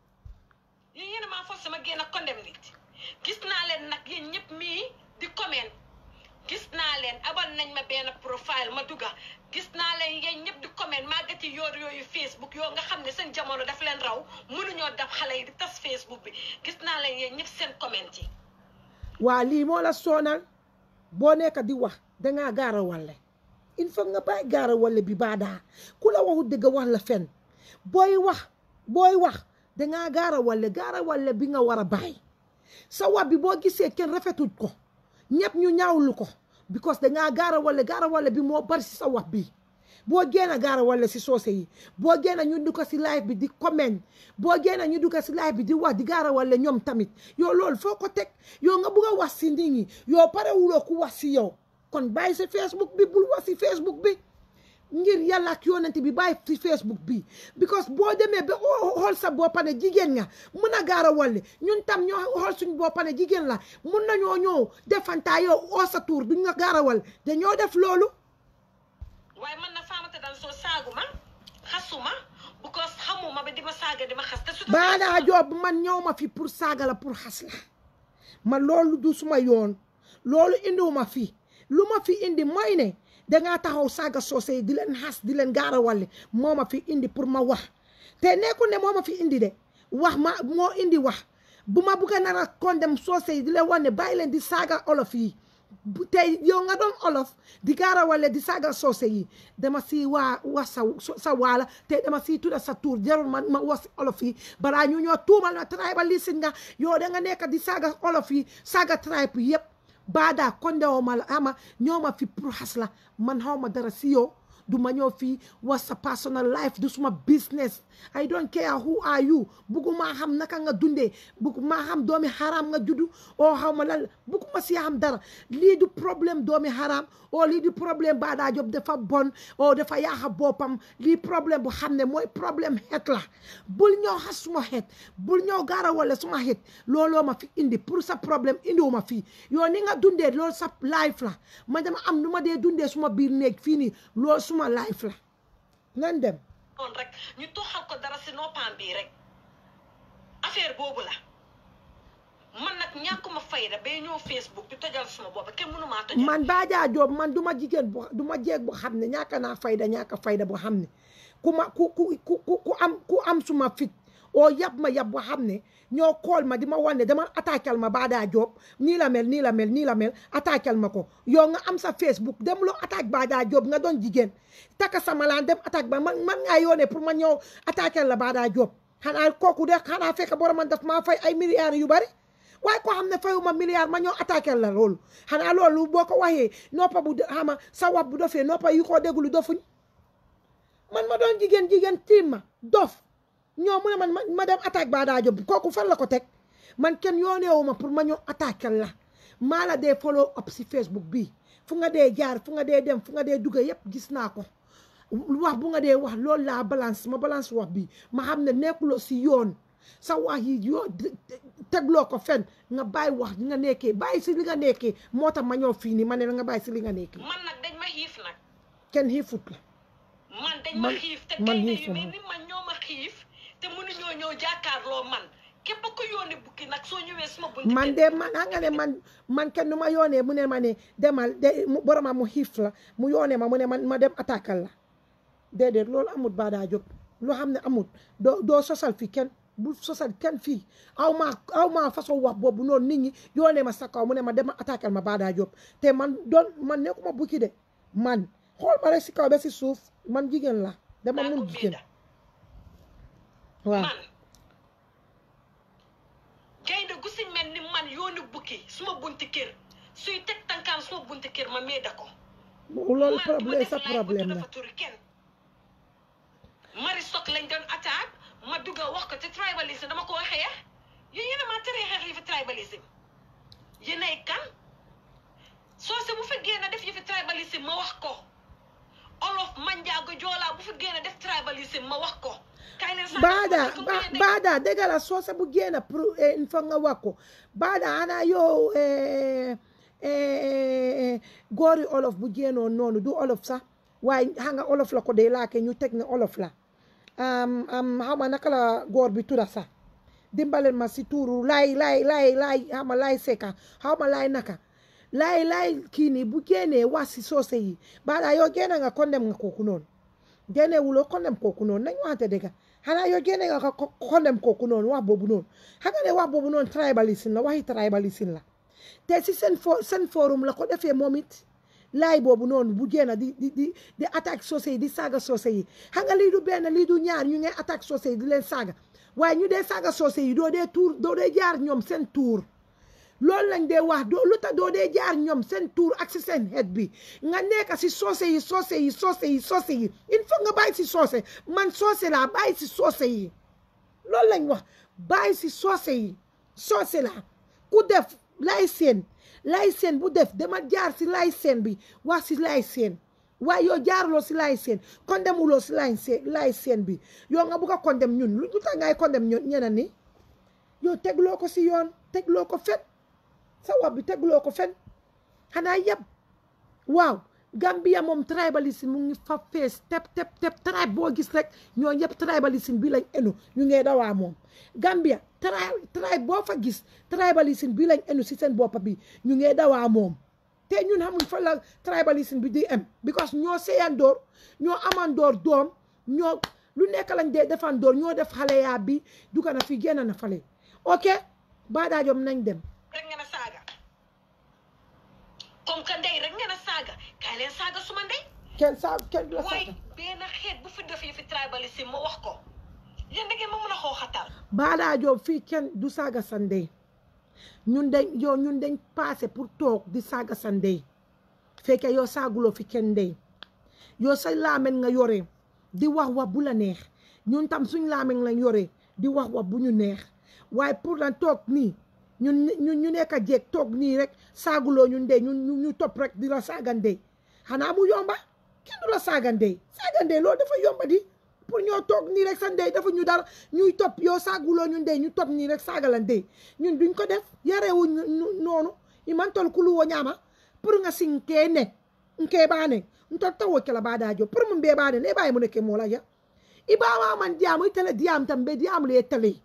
yéen yéen a maa force sama génn a condemn nit gis naa leen nag yéen ñëpp mii di comment gis naa leen abal nañ ma benn profile ma dugga gis naa leen yéen ñëpp di comment màggati yoor yooyu Facebook yoo nga xam ne seen jamono daf leen raw mënuñoo daf xale yi di tas Facebook bi gis naa leen yéen ñëpp seen comment yi waa lii moo la soonal boo nekk di wax dangaa gaara walle il faut nga bàyyi gaara walle bi baadaa ku la waxu dëgg wax la fen booy wax booy wax dangaa gaara walle gaara walle bi nga war a bàyyi sa wax bi boo gisee kenn rafetul ko ñëpp ñu ñaawlu ko because dangaa gaara walle gaara walle bi moo bari si sa wax bi boo génn gaara walle si soose yi boo génn ñu dugg si live bi di comment boo génn ñu dugg si live bi di wax di gaara walle ñoom tamit yow loolu foo ko teg yow nga bugg a wax si nit ñi yow pare wuloo ku wax si yow kon bàyyi si Facebook bi bul wax si Facebook bi ngir yàlla ak yonent bi bàyyi si Facebook bi because boo demee ba xool sa boppa ne jigéen nga mun a gaara walle ñun tam ñoo xool suñ boppa ne jigéen la mun nañoo ñëw defantaa yow oo sa tuur duñ nga gaara walle dañoo def loolu waaye man na faamata dal soo saaguma xasuma because xamuma ba di ma saaga di ma xas te su Baadaa Joob man ñëw ma fi pour saaga la pour xas la man loolu du suma yoon loolu indiwuma fi lu ma fi indi mooy ne dangaa taxaw saaga soose yi di leen xas di leen gaarawale moo ma fi indi pour ma wax te nekkul ne moo ma fi indi de wax ma moo indi wax bu ma bugg a nar a condem soose yi di leen wan ne bàyyi leen di saaga olof yi tey yow nga doon olof di gaarawale di saaga soose yi dama si waa wax sa sa waala te dama si tudda sa tuur jarul ma ma wax olof yi balaa ñu ñoo tuumal na tribalisme nga yow da nga nekk di saaga olof yi saaga tribe yi yëpp baada kondewo ma la ama ñoo ma fi pour xas la man xaw ma dara si yow du ma ñëw fii was sa personal life du suma business I don't care who are you bugguma xam naka nga dundee bugguma xam doomi haram nga juddu oo xaw ma lan bugguma si xam dara lii du problème doomi haram oo lii du problème Baada Job dafa bon oo dafa yaaxa boppam lii problème bu xam ne mooy problème xeet la bul ñëw xas suma xeet bul ñëw gaara wala suma xeet looloo ma fi indi pour sa problème indiwu ma fii yow ni nga dundee loolu sa life la man dama am nu ma dee dundee suma biir néeg fii nii loolu suma life la nan dem noonu rek ñu toxal ko dara si noppam bii rek affaire boobu la man nag ñàkkuma fayda bay ñëw Facebook di tojal suma bopp kenn mënu maa tojal man Baada Job man du ma jigéen bu du ma jeeg bu xam ne ñàkk naa fayda ñàkk fayda bu xam ne ku ma ku ku ku ku am ku am suma fit oo yab ma yab bu xam ne ñoo kool ma di ma wan ne dama attaqual ma Baada Job nii la mel nii la mel nii la mel attaqual ma ko yow nga am sa Facebook dem loo attaque Baada Job nga doon jigéen taka sama laan dem attaque ba man man ngaa yoone pour ma ñëw attaqual la Baada Job xanaa kooku de xanaa fekk boroman daf maa fay ay milliards yu bari waaye koo xam ne fayuma milliard ma ñëw attaqué la loolu xanaa loolu boo ko waxee noppa bu xama sa wax bu dofee noppa yu ko déglu dofuñ man ma doon jigéen jigéen tiim ma dof ñoo mu ne man ma dem attaque Baada Job kooku fan la ko teg man kenn yooneewu ma pour ma ñëw attaqué la maa la dee follow up si Facebook bi fu nga dee jaar fu nga dee dem fu nga dee dugga yépp gis naa ko wax bu nga dee wax loolu laa balance ma balance wax bi ma xam ne nekkuloo si yoon sa wax yi yoo tegloo ko fen nga bàyyi wax nga nekkee bàyyi si li nga nekkee moo tax ma ñëw fii nii ma ne la nga bàyyi si li nga nekkee man nag dañ ma xiif nag kenn xiifut la man dañ ma Man- xiif te man gaynde xiifu yu mel ma. ni man ñoo ma xiif te mënuñoo ñëw jàkkaarloo man képp ko yónni bukki nag soo ñëwee suma bunti man de man xam nga ne man man kenn du ma yoonee mu ne ma ne demal de mu boroma mu xiif la mu yoonee ma mu ne man ma dem attaqual la déedéet loolu amut Baada Job loo xam ne amut doo doo sosal fi kenn bu sosal kenn fii aw maa aw maa façon wax boobu noonu nit ñi yoonee ma sa kaw mu ne ma dem attaqual ma Baada Job te man doon man nekkuma bukki de man xool ma rek si kaw ba si suuf man jigéen la dama naa ko mun jigéen biida waaw man gaynde gu si mel ni man yónni bukki suma bunti kër suy teg tànkaan suma bunti kër ma meeda ko loolu man problème duma sa def live bu problème tudda la fa turi kenn mari sok lañ doon attaque ma dugg a wax ko te tribalisme dama ko waxee ya yéen yéen a maa teree xeex yi fi tribalisme yéen ay kan soo se bu fi génn def yi fi tribalisme ma wax ko olof manjaago joolaa bu fi génn def tribalisme ma wax ko kaay leen sax baada ko ba- ngeen de- baada dëgg la soose bu génn pour il faut nga wax ko baada xanaa yow eh, eh, góori olof bu génnoon noonu du olof sax waaye xam nga olof la ko dee laake ñu teg ne olof la am am xaw ma naka la góor bi tudda sax dimbaleen ma si tuuru laay laay laay laay xaw ma laay seka xaw ma laay naka laay laay kii nii bu génnee wax si soose yi baada yow génn nga condemn nga kooku noonu génne wuloo condemn kooku noonu nañ waxante dëgg xanaa yow génne nga ko ko- condemn kooku noonu wax boobu noonu xam nga ne wax boobu noonu tribalisme la waxi tribalisme la te si seen fo seen forum la ko defee moom it laay boobu noonu bu génn di di di di attaque soose yi di saaga soose yi xam nga lii du benn lii du ñaar ñu ngay attaque soose yi di leen saaga waaye ñu dee saaga soose yi doo dee tuur doo dee jaar ñoom seen tuur loolu lañ dee wax doo lu tax doo dee jaar ñoom seen tuur ak si seen xeet bi nga nekk si soose yi soose yi soose yi soose yi il faut nga bàyyi si soose man soose laa bàyyi si soose yi loolu lañ wax bàyyi si soose yi soose laa ku def lay seen lay seen bu def dama jaar si lay seen bi wax si lay seen waaye yow jaarloo si lay seen condemn wuloo si lay seen lay seen bi yow nga bugg a condemn ñun lu lu tax ngay condemn ñun ñeneen ni yow tegloo ko si yoon tegloo ko fen sa wax bi tegloo ko fen xanaa yëpp waaw Gambia moom tribalisme mu ngi fa fees tep tep tep tribe boo gis rek ñoo yëpp tribalisme bi lañ enu ñu ngee dawaa moom Gambia tri tribe boo fa gis tribalisme bi lañ enu si seen boppa bi ñu ngee dawaa moom te ñun xamuñ fa la tribalisme bi di am because ñoo seyandoor ñoo amandoor doom ñoo lu nekk lañ dee defandoor ñoo def xale yaa bi duga na fi génn na fale ok baadaajom nañ dem rek ngeen a saaga comme que ndey rek ngeen a saaga kaay leen saaga suma ndey kenn saa kenn du la mooy saaga benn xeet bu fi def yi fi tribalisme ma wax ko yéen da ngeen ma mën a xooxatal baadaajom fii kenn du saaga sa ndey ñun dañ yow ñun dañ passé pour toog di saaga sa ndey fekke yow saaguloo fi kenn ndey yow sa laamen nga yore di wax wax bu la neex ñun tam suñ laamen lañ yore di wax wax bu ñu neex waaye pour lan toog nii ñun ñun ñu nekk a jeeg toog nii rek saaguloo ñu ndey ñun ñu ñu topp rek di la saaga ndey xanaa mu yomba kenn du la saaga ndey saaga ndey loolu dafa yomba di pour ñoo toog nii rek sa ndey dafa ñu dara ñuy topp yow saaguloo ñu ndey ñu topp nii rek saaga la ndey ñun duñ ko def yarewuñ ñu noonu i man tol kulu wo ñaama pour nga sin ke ne nke bane ntol tawo kela badajo pour mun be bane ne bayi mun ke mola ya i ba man diamu itele diam tambe diamu le tele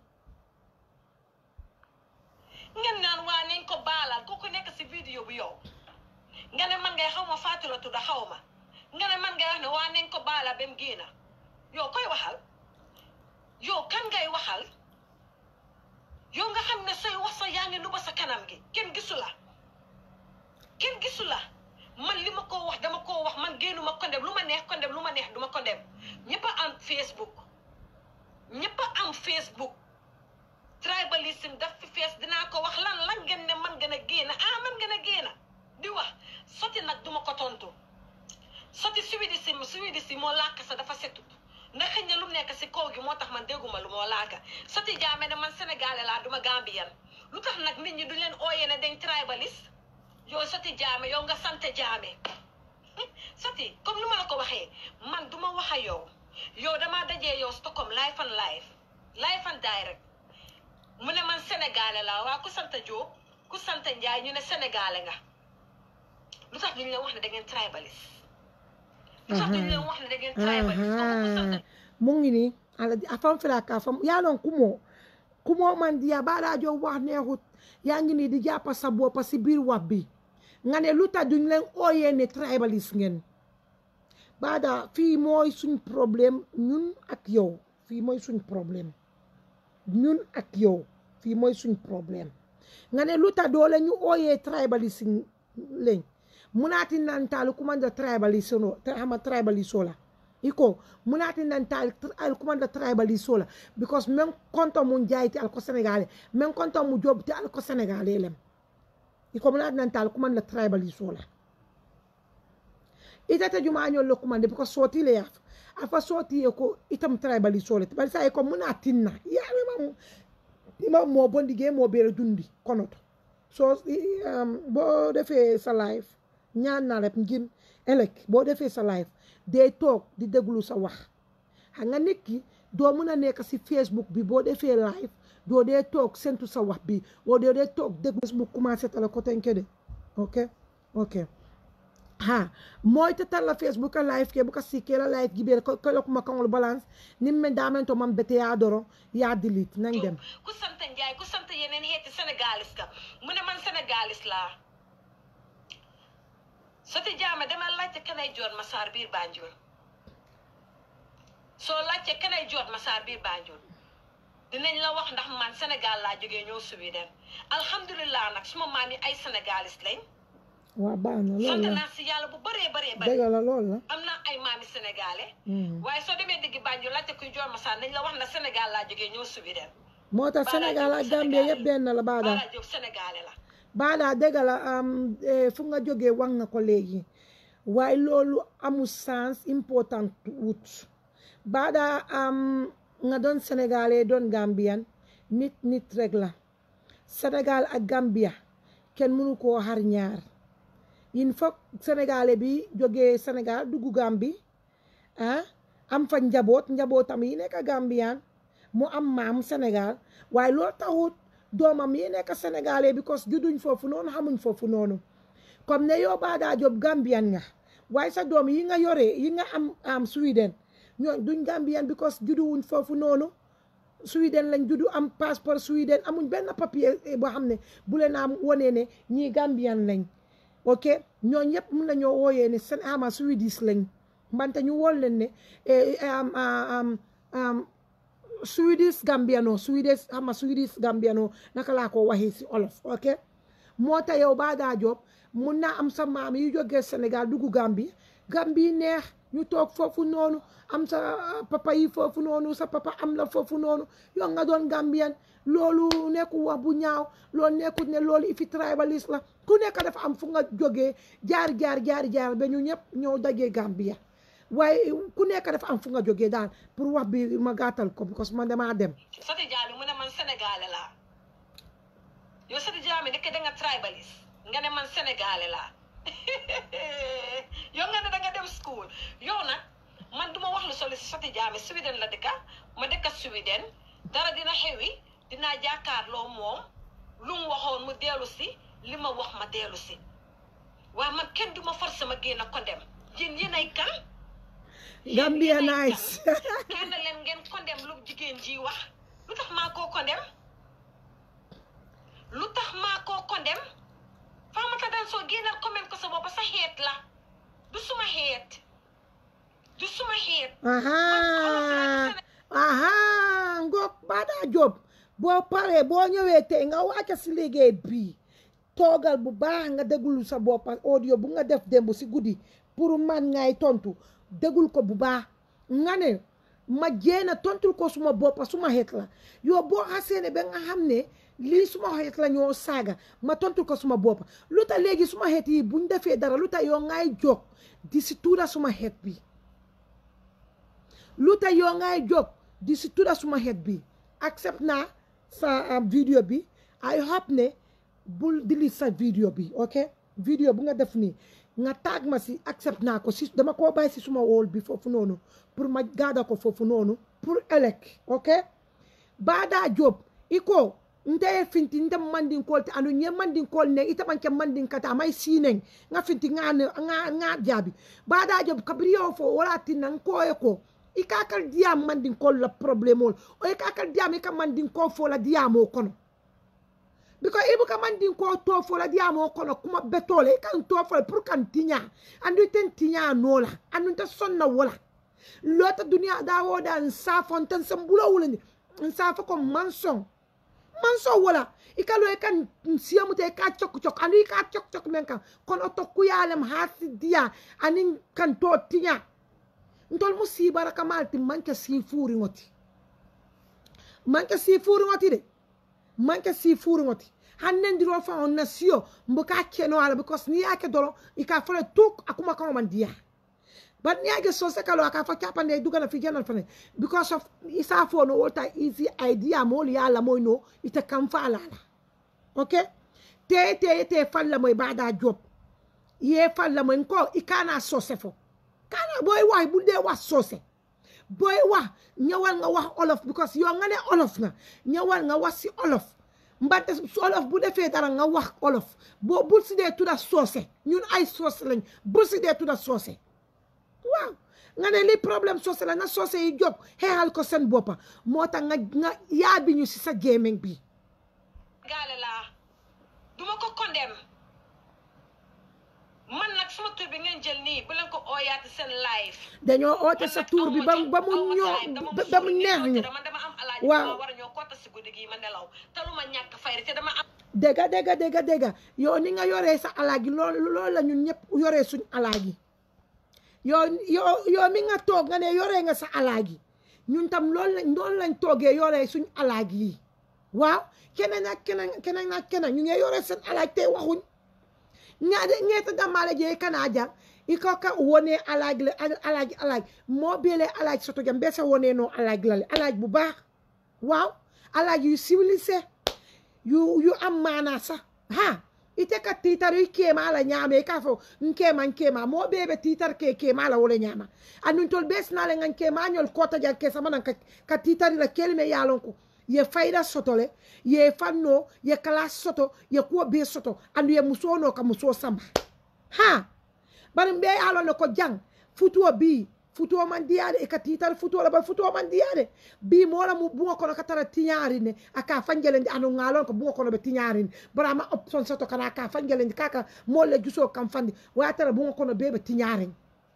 ngeen naan waa nañ ko baalal ku ko nekk si vidéo bi yow nga ne man ngay xaw ma Fatou la tudd xaw ma nga ne man ngay wax ne waa nañ ko baalal ba mu génna yow koy waxal yow kan ngay waxal yow nga xam ne say wax sa yaa ngi nuba sa kanam gi kenn gisu la kenn gisu la man li ma ko wax dama koo wax man génnuma kondem lu ma neex kondem lu ma neex duma kondem ñëpp a am Facebook ñëpp a am Facebook tribalisme daf fi fees dinaa ko wax lan lan ngeen ne man gën a génn ah man gën a génn di wax soti nag duma ko tontu soti suwidi si suwidi si moo làkk sa dafa setut ndax xëy na lu mu nekk si kaw gi moo tax man dégguma lu moo làkk soti jaame ne man sénégalais laa duma gambien lu tax nag nit ñi du leen ooyee ne dañ tribaliste yow soti jaame yow nga sant jaame soti comme ni ma la ko waxee man duma wax a yow yow damaa dajee yow Stockholm live and live live and direct mu ne man sénégalais laa waa ku sant Diop ku sant Ndiaye ñu ne sénégalais nga lu tax duñ leen wax ne da ngeen tribaliste lu tax duñ leen wax ne da ngeen tribaliste kooku ku sant mu ngi nii ala a fam fila ka fam yaa loon kumoo kumoo man diya baadajo wax neexut yaa ngi nii di jàppa sa boppa si biir wax bi nga ne lu tax duñ leen ooyee ne tribaliste ngeen baada fii mooy suñ problème ñun ak yow fii mooy suñ problème ñun ak yow fii mooy suñ problème nga ne lu tax doole ñu ooyee tribaliste lañ munaati nantaali kumanda tribaliste no ama tribaliste la iko munaati nantaali al kumanda tribaliste la because men konto mun jayti al ko sénégalais men konto mu jobti al ko sénégalais lem iko munaati nantaali kumanda tribaliste la itata jumañol le kumande because sooti le yaaf afa sooti ye ko itam tribaliste le bari sa ko munaati na yaame mam ima moo bondi gee moo beere dundi konoto soo boo defee sa live ñaan naa rek ngir ëllëg boo defee sa live dee toog di déglu sa wax xam nga nit ki doo mën a nekk si Facebook bi boo defee live doo dee toog sentu sa wax bi boo dee dee toog déglu Facebook commencé tala ko tenke de ok ok ha mooy te talla Facebook a live ke buka sikke la live gibeere ko ko kuma kangol balance nim men damen to mam bete yaa doro yaa delete nañ dem ku sant Ndiaye ku sant yeneen xeeti sénégaliste ka mu ne man sénégaliste laa soti jaame dama laajte kanay joot masaar biir Banjul soo laajte kanay joot masaar biir Banjul dinañ la wax ndax man Sénégal laa jógee ñëw Sweden alhamdulilah nag suma maam yi ay sénégaliste lañ waa baax na sant lool la naa si yàlla bu bëree bëree bëri dëgg la lool la am naa ay maami sénégalais Hmm. waaye soo demee digg Banjul laajte kuy joot masaar nañ la wax na Sénégal laa jógee ñëw Sweden moo tax Baara Sénégal Diop ak Gambie Sénégal yëpp benn la baada Bara Diop sénégalais la baada dëgg la am eh, fu nga jógee wax nga ko léegi waaye loolu amul sens important wut baada am nga doon sénégalais doon Gambian nit nit rek la Sénégal ak Gambia kenn mënu koo xar ñaar il faut sénégalais bi jógee Sénégal dugg Gambie ah am fa njaboot njabootam yi nekk Gambian mu am maam Sénégal waaye loolu taxut doomam yi nekk sénégalais because judduñ foofu noonu xamuñ foofu noonu comme ne yow Baada Job Gambian nga waaye sa doom yi nga yoree yi nga am am Sweden ñoo duñ Gambian because judduwuñ foofu noonu Sweden lañ juddu am passeport Sweden amuñ benn papier boo xam ne bu leen am wonee ne ñii Gambian lañ ok ñoo ñëpp mun nañoo wooyee ne seen ama Swedish lañ mbante ñu wool leen ne Swedish Gambiano Swedish ama Swedish Gambiano naka laa ko waxee si olof ok moo tax yow baa daa job mun naa am sa maam yu jógee Sénégal dugg Gambie Gambie neex ñu toog foofu noonu am sa papa yi foofu noonu sa papa am la foofu noonu yow nga doon Gambien loolu nekku wax bu ñaaw loolu nekkut ne loolu ifi tribaliste la ku nekk dafa am fu nga jógee jaar jaar jaar jaar ba ñu ñëpp ñoo dajee Gambia waaye ku nekk dafa am fu nga jógee daal pour wax bi ma gàttal ko because man damaa dem Sati Jammeh mu ne man sénégalais laa yow Sati Jammeh nekk da nga tribaliste nga ne man sénégalais laa yow nga ne da nga dem school yow nag man duma wax lu soli si Sati Jammeh Sweden la dëkka ma dëkka Sweden dara dina xewi dinaa jàkkaarloo moom lu mu waxoon mu dellu si li ma wax ma dellu si waaye man kenn duma forcé ma génn ko dem yéen yéen ay kan Gambia nice kenn leen ngeen kondem lu jigéen ji wax lu tax maa koo kondem lu tax maa koo kondem Faatumata Danso génnal comment ko sa bopp sa xeet la du suma xeet du suma xeet aha aha ngoog Bada Job boo paree boo ñëwee tey nga wàcc si liggéey bii toogal bu baax nga déglu sa bopp audio bu nga def démb si guddi pour man ngay tontu dégul ko bu baax nga ne ma jéena tontul ko suma boppa suma xeet la yow boo xasee ne ba nga xam ne lii suma xeet la ñoo saaga ma tontul ko suma boppa lu tax léegi suma xeet yi buñ defee dara lu tax yow ngay jóg di si tuura suma xeet bi lu tax yow ngay jóg di si tuura suma xeet bi accept naa sa vidéo bi I hope ne bul delete sa vidéo bi ok vidéo bu nga def nii nga taag ma si accept naa ko si dama koo bàyyi si suma wóol bi foofu noonu pour ma gaada ko foofu noonu pour ëllëg ok Bada Job iko nte finti nte mandinkool te anu nye mandinkool ne ite manke mandinkata amay sineng nga finti nga nga nga jabi Bada Job kabriyo fo wala tinna nkoye ko ikakal diyam mandinkool la problème ol o ikakal diyam ika mandinkool fo la diyamo kono because ibu ka man din ko to fo la diamo kono kuma betole kan to fo pour kan tinya andu ten tinya nola andu ta sonna wala lota dunia da woda nsa fon tan sambulo wala ni nsa fa ko manson manson wala ikalo e kan siamu te ka chok chok andu ka chok chok men kan kono to kuyalem hasi dia anin kan to tinya ntol musiba raka malti manke si furi ngoti manke si furi ngoti de manke si furi ngoti hannendiro fa on nasiyo mboka keno ala because ni yake dolo ika fole tuk akuma kama mandia but ni yake so sekalo aka fa chapa ne duga na fi general fane because of isa fo no wota easy idea mo li ala mo no ita kam fa ala okay te te te falla mo bada job ye falla mo ko ikana so sefo kana boy wa bu de wa so se boy wa ñawal nga wax olof because yo nga ne olof nga ñawal nga wax si olof mbante olof bu defee dara nga wax olof boo bul si dee tudda soose ñun ay soose lañ bul si dee tudda soose waaw nga ne li problème soose la na soose yi jóg xeexal ko seen boppa moo tax nga nga yaabi ñu si sa gémmiñ bi gaale laa duma ko condem man nag sama tur bi ngeen jël nii bu leen ko ooyaati seen live dañoo oote sa tuur bi ba ba mu ñoo ba mu neex ñu man dama am alaaji waaw ma war a ñoo koota si guddi gi ma nelaw te lu ma ñàkk fayri te dama am dégga dégga dégga dégga yow ni nga yoree sa alaagi loolu loolu la ñun ñëpp yoree suñ alaagi yow yow yow mi nga toog nga ne yoree nga sa alaagi ñun tam loolu lañ loolu lañ toogee yoree suñ alaagi yi waaw keneen ak keneen keneen ak keneen ñu ngi yoree seen alaagi tey waxuñ ñaade ñeeta dammaale jee kana jam i ko ka wone alaagi le alaagi alaagi moo beele alaagi soto jam bee sa wone noo alaagi la le alaagi bu baax waaw alaagi yu civilisé yu yu am maanaa sax ha ite ka tiitaru i keema la ñaame i ka fo nkeema nkeema moo bee be tiitar ke keema la wole ñaama anun tol bee sinale nga nkeema ñol kota jar ke sama nan ka, ka tiitari la kelime yaalon ko ye fayda soto le ye fanno ye kala soto ye kuwo bee soto andu ye musoo no ka musoo samba ha bari mbe yaalon ne ko jang futuwo bii futuo man diyade e ka tital futuo la ba futuo man diyade bi mola mu bunga kono katara tiñari ne aka fanjelendi anu ngalon ko bunga kono be tiñari ne bara ma option soto kana aka fanjelendi kaka molle juso kam fandi wa tara bunga kono bebe tiñari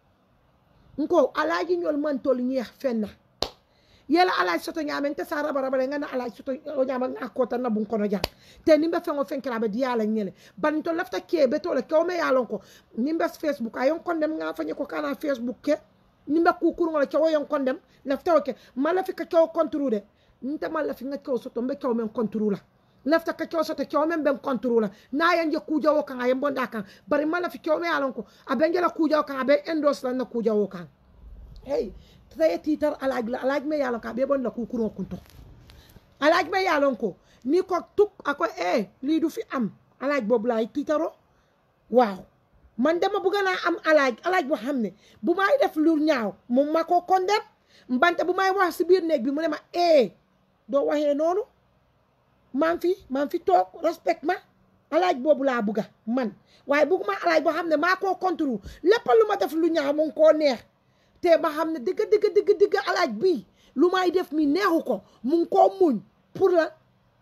nko alaji ñol man tol ñeex fenna yela alaji soto ñamen te sa raba raba le ngana alaji soto o ñama nga ko tan na bun kono jang te nimbe fengo fenkira be diala ñele ban to lafta ke be to le ko me yalon ko nimbe facebook ayon kondem nga fanye ko kana facebook ke nimbe kukuru ngala kewo yon kondem lafta o ke mala fi ka kewo kontru de nte mala fi nga kewo soto mbe kewo men kontru la lafta ka kewo soto kewo men ben kontru la na yan je kuja wo kan ayen bonda kan bari mala fi kewo me yalon ko abengela kuja wo kan abe endos la na kuja wo kan hey tsaye titar alaaj la alaaj me yalon ka be bon la kukuro kunto alaaj me yalon ko ni ko tuk ako e lii du fi am alaaj boobu laay tiitaro waaw man dama bëgg naa am alaaj alaaj boo xam ne bu may def lu ñaaw mu ma ko condamné mbante bu may wax si biir néeg bi mu ne ma e doo waxee noonu maa ngi fi maa ngi fi toog respect ma alaaj boobu laa bëgga man waaye bëgguma alaaj boo xam ne maa koo contrôle lépp lu ma def lu ñaaw mu ngi koo neex te ba xam ne dëgg dëgg dëgg dëgg alaaj bii lu may def mi neexu ko mu ngi koo muñ pour la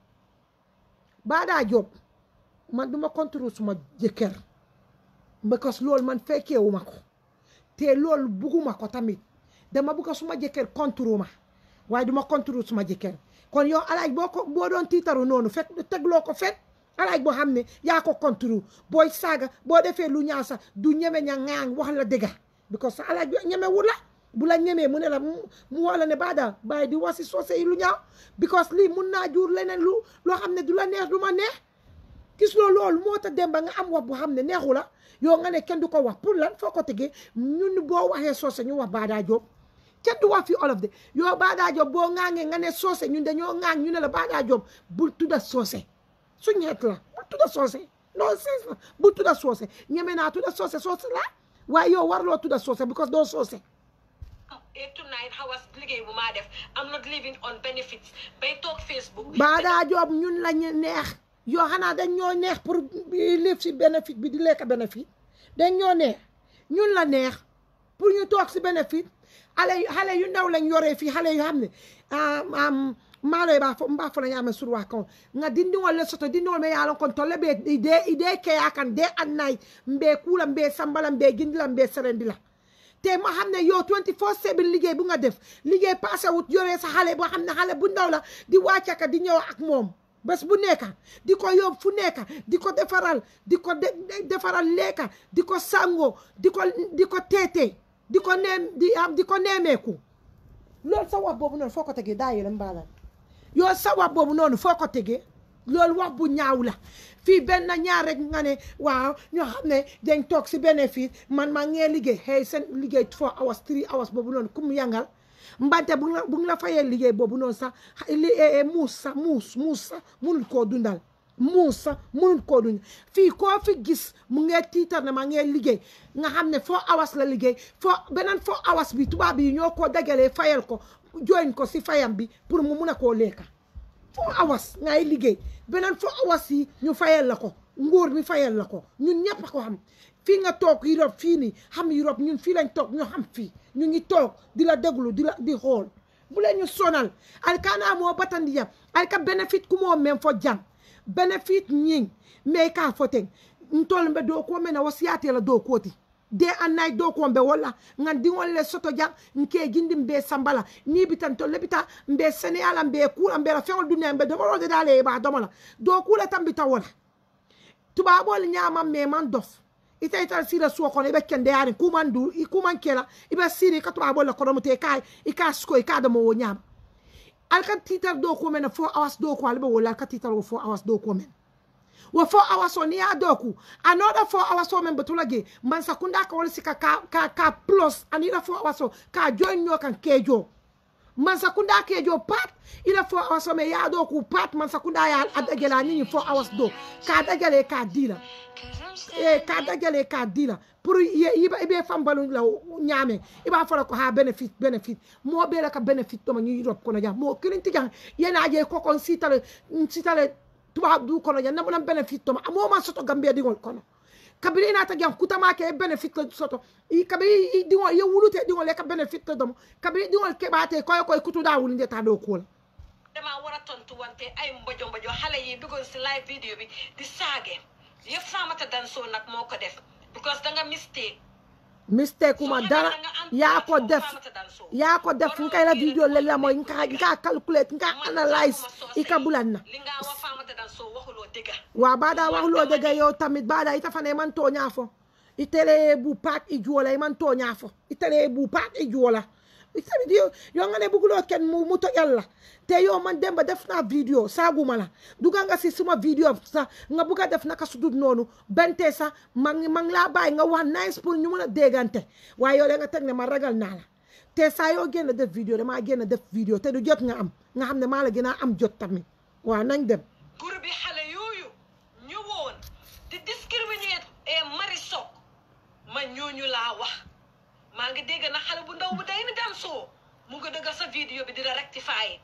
baadaa job man duma contrôle suma jëkkër because loolu man fekkeewuma ko te loolu bugguma ko tamit dama bugga suma jëkkër contrôle ma waaye duma contrôle suma jëkkër kon yow alaaj boo ko boo doon tiitaru noonu fekk tegloo ko fet alaaj boo xam ne yaa ko contrôle booy saaga boo defee lu ñaaw sax du ñeme ña ŋaaŋ wax la dëgga because sa alaaj bi ñeme wu la bu la ñemee mu ne la mu woo la ne baada bàyyi di wasi soose yi lu ñaaw because lii mun naa jur leneen lu loo xam ne du la neex du ma neex gis loo loolu moo tax dem ba nga am wax bu xam ne neexu la yow nga ne kenn du ko wax pour lan foo ko tegee ñun boo waxee soose ñu wax baadaa joob kenn du wax fi olof de yow baadaa joob boo ŋaangee nga ne soose ñun dañoo ŋaang ñu ne la baadaa joob bul tudda soose suñ xeet la bul tudda soose non c'est la bul tudda soose ñeme naa tudda soose soose la waaye yow warloo tudda soose because doo soose eight to nine hours liggéey bu maa def I'm not living on benefits bay toog Facebook bi baadaa joob ñun la ñu neex yoo xanaa dañ ñoo neex pour live si bénéfice bi di lekk bénéfice dañ ñoo neex ñun la neex pour ñu toog si bénéfice xale xale yu ndaw lañ yoree fii xale yu xam ne maalo ba fo mba fo la ñaame surwa kon nga dindiŋol le soto dindiŋol me yaalon kon tolle be ide ide keya kan de annay mbe kuula mbe sambala mbe gindila mbe serendi la te ma xam ne yow 24 7 liggéey bu nga def liggéey passé wut yoree sa xale boo xam ne xale bu ndaw la di wàccaka di ñëw ak moom bés bu nekka di ko yóbbu fu nekka di ko defaral di ko defaral lekka di ko sango di ko di ko teete di ko neem di am di ko neemeeku loolu sa wax boobu noonu foo ko tegee daa yélam mbaalal yow sa wax boobu noonu foo ko tegee loolu wax bu ñaaw la fii benn ñaar rek nga ne waaw ñoo xam ne dañ toog si bénéfice man maa ngee liggéey xëy seen liggéey four hours three hours boobu noonu ku mu yangal mbante bu nga bu nga la fayee liggéey boobu noonu sax li muus sax muus muus sax munul koo dundal muus sax munul koo dundal fii koo fi gis mu ngee tiitar ne maa ngee liggéey nga xam ne four hours la liggéey foo beneen four hours bi tubaab yi ñoo koo dagalee fayal ko join ko si fayam bi pour mu mun a koo lekka four hours ngay liggéey beneen four hours yi ñu fayal la ko nguur mi fayal la ko ñun ñëpp a ko xam fii nga toog Europe fii nii xam Europe ñun fii lañ toog ñu xam fii ñu ngi toog di la déglu di la di xool bu leen ñu sonal alkana moo batandiya alka benefit ku moo men fo jang benefit ñing mais ka foten ntol mbe do ko mena wasiyate la do koti de annay do ko mbe wala ngan dingol le soto jang nke gindi mbe sambala ni bitan to lebita mbe seneala mbe kula mbe la fewol dunya mbe do de dale ba domola do kula tambita wala tubabol nyama me man dof ita ita sira suwa kono ibe kende yani kuman du i kuman kela ibe siri ka tuba bola kono mute kai i ka sko i ka da mo nyama alka titar do ko men 4 hours do ko albe wala alka titar wo 4 hours do ko men wo 4 hours on ya do ku another 4 hours o men betulage man sakunda ka wala sika ka ka, ka plus anira 4 hours o ka join nyo kan kejo man sakunda kejo pat ila 4 hours o me ya do ku pat man sakunda ya adagela ni 4 hours do ka adagele ka dila e ka dajale ka dila pour iba ibe fambalu la ñaame iba fala ko ha benefit benefit mo be la ka benefit to ma ñu Europe kono jam mo kirinti jang yena je ko kon sitale sitale tuba du kono jam namuna benefit to ma mo ma soto gambia dingol kono kabiri ina ta gyan kutama ke benefit la soto i kabiri i dingo ye wulute dingo le ka benefit la domo kabiri dingo ke bate koy koy kutu da wulinde ta do ko dama war a tontu wante ay mbojo mbojo xale yi duggoon si live vidéo bi di saage yëpp Famata Danso nag moo ko def because da nga mistake mistake kuma dara ya ko def ya ko def nka la video le la moy nka nka calculate nka analyze ika bulanna li nga wax Famata Danso waxuloo dëgga wa bada waxulo dega yow tamit bada ita fane man to ñafo itele bu pak i juola i man to ñafo itele bu pak i juola tamit yo yo nga ne bugulo ken mu mu to yalla te yo man demba def na video saguma la duga nga si suma video sa nga buga def naka sudut nonu bente sa mang mang la bay nga wax nice pour ñu mëna dégante waaye yow da nga teg ne ma ragal naa la te saa yoo génn def video damaa génn def video te du jot nga am nga xam ne maa la gën a am jot tamit waaw nañ dem groupe bi xale yooyu ñëwoon di discriminer Marisol ma ñooñu laa wax maa ngi dégg na xale bu ndaw bu day ni Danso mu ngi dëgg sa vidéo bi di la rectifier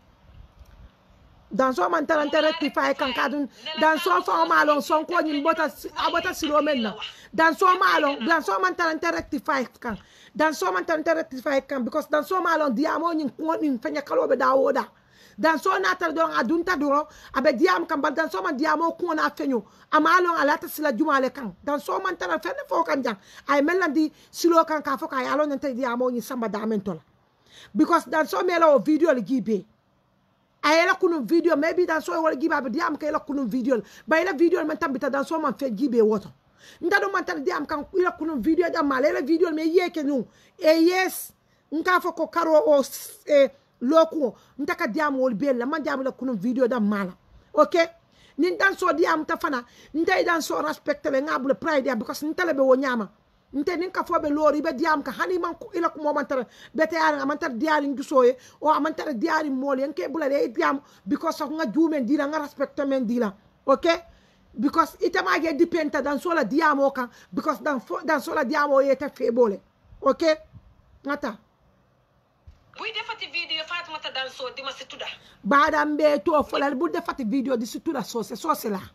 dans so man tarante rectify kan kadun dans so fa malon son ko nyin bota abota silo men na dans so malon dans so man tarante rectify kan dans so man tarante rectify kan because dans so malon diamo nyin ko nyin fanya kalobe da woda dans so na tar don adunta duro abe diam kan bal dans so man diamo ko na fenyo amalon alata sila jumale kan dans so man tar fenne fo kan jang ay melandi silo kan ka fo ka yalo nante diamo nyin samba da men tola because dans so mela o video le gibe a yela kunun video maybe dan so wala giba be diam ka yela kunun video ba yela video man tambita dan so man fe gibe woto nda do man tan diam kan yela kunun video jam mala yela video me yeke nu e yes nka fo ko karo o e loku nta ka diam wol be la man diam la kunun video dam mala okay nin dan so diam ta fana nta dan so respect le ngabule pride ya because nta le be wo nyama nte nin ka fo be lori be diam ka hani man ko ila ko mo man tara bete yar man tara diari ndusoye o man tara diari mol yan ke bula le diam because of nga jumen dila nga respect men dila okay because ita ma ge dipenta dan sola diamo kan because dan fo dan sola diamo yeta febole okay ngata buy defati vidéo Fatoumata Danso di ma si tudda bada mbe to folal bu defati video di situda sose sose la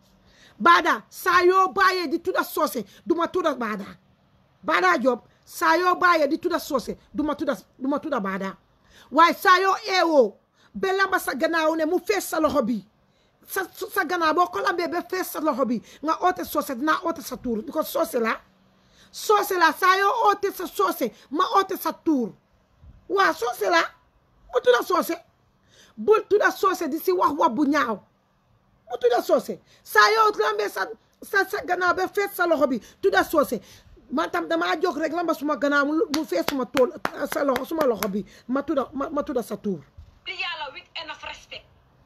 bada sayo baye di tuda sose duma tuda bada bada job sayo baye di tuda sose duma tuda duma tuda bada waaye sayo ewo belamba sa gannaaw ne mu fees sa loxo bi sa sa gannaaw boo ko lambee ba fees sa loxo bi nga oote sose dinaa oote sa tuur because sose la sose la sayo oote sa sose ma oote sa tuur waa sose la mu tuda sose bul tuda sose di si wax wax bu ñaaw mu tuda soose saa yoo lambee sa sa sa gannaaw ba fees sa loxo bi tuda soose man tam damaa jóg rek lamba suma gannaaw mu fees suma tool sa loxo suma loxo bi ma tuda ma tuda sa tuur di yàlla with enough respect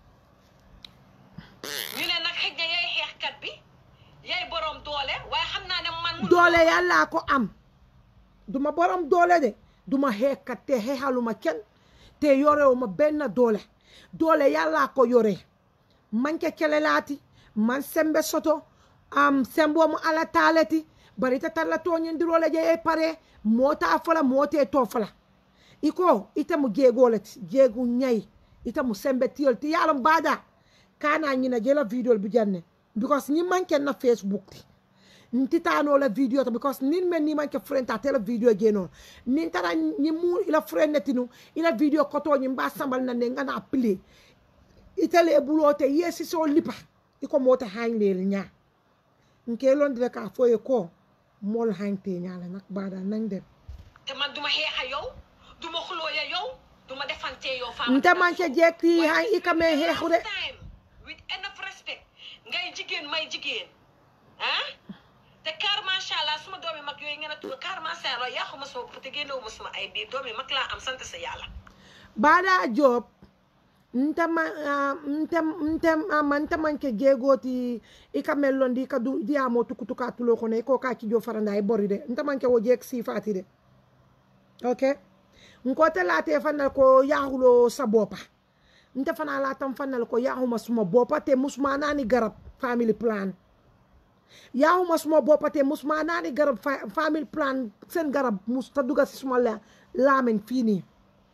ñu ne nag xëj na yaay xeexkat bi yaay borom doole waaye xam naa ne man doole yàllaa ko am duma borom doole de duma xeexkat te xeexaluma kenn te yorewuma benn doole doole yàllaa ko yore manke kelelaati man sembe soto am sembo mo ala taaleti bari ita talla toñindirole je e pare mota fola mote to fola iko ita mu jeegoleti jeegu ñayi ita mu sembe tiyol ti yalon baada kana ñina jela video bi janne because ñi manke na facebook ti nti tano la video to because nin men ni manke friend ta tele video je non nin tara ñi mu ila friend netinu ila video koto ñi mba sambal na ne ngana play itale bulote yesi so lipa iko mota hanglel nya nke londre ka foye ko mol hante nya la nak bada nañ dem te man duma xeexa yow duma xuloo ya yow duma defante yow nte manke jekki han ikame hexude time with enough respect ngay jigéen may jigéen ah te car macha allah suma doomi mag yooyu ngeen a tudd car macha allah yàquma suma bopp te génnewuma suma ay biir doomi mag laa am sant sa yàlla bada job nte ma nte nte ma nte manke jeegoti i ka mellondi i ka du diyamo tukutuka tulo kono i ko ka kijo faranda i bori de nte manke wo jeeg sifati de ok nkote late fanal ko yahulo sa bopa nte fana latam fanal ko yahuma suma bopa te musma nani garab family plan yahuma suma bopa te musma nani garab family plan sen garab mus ta duga si suma la lamen fini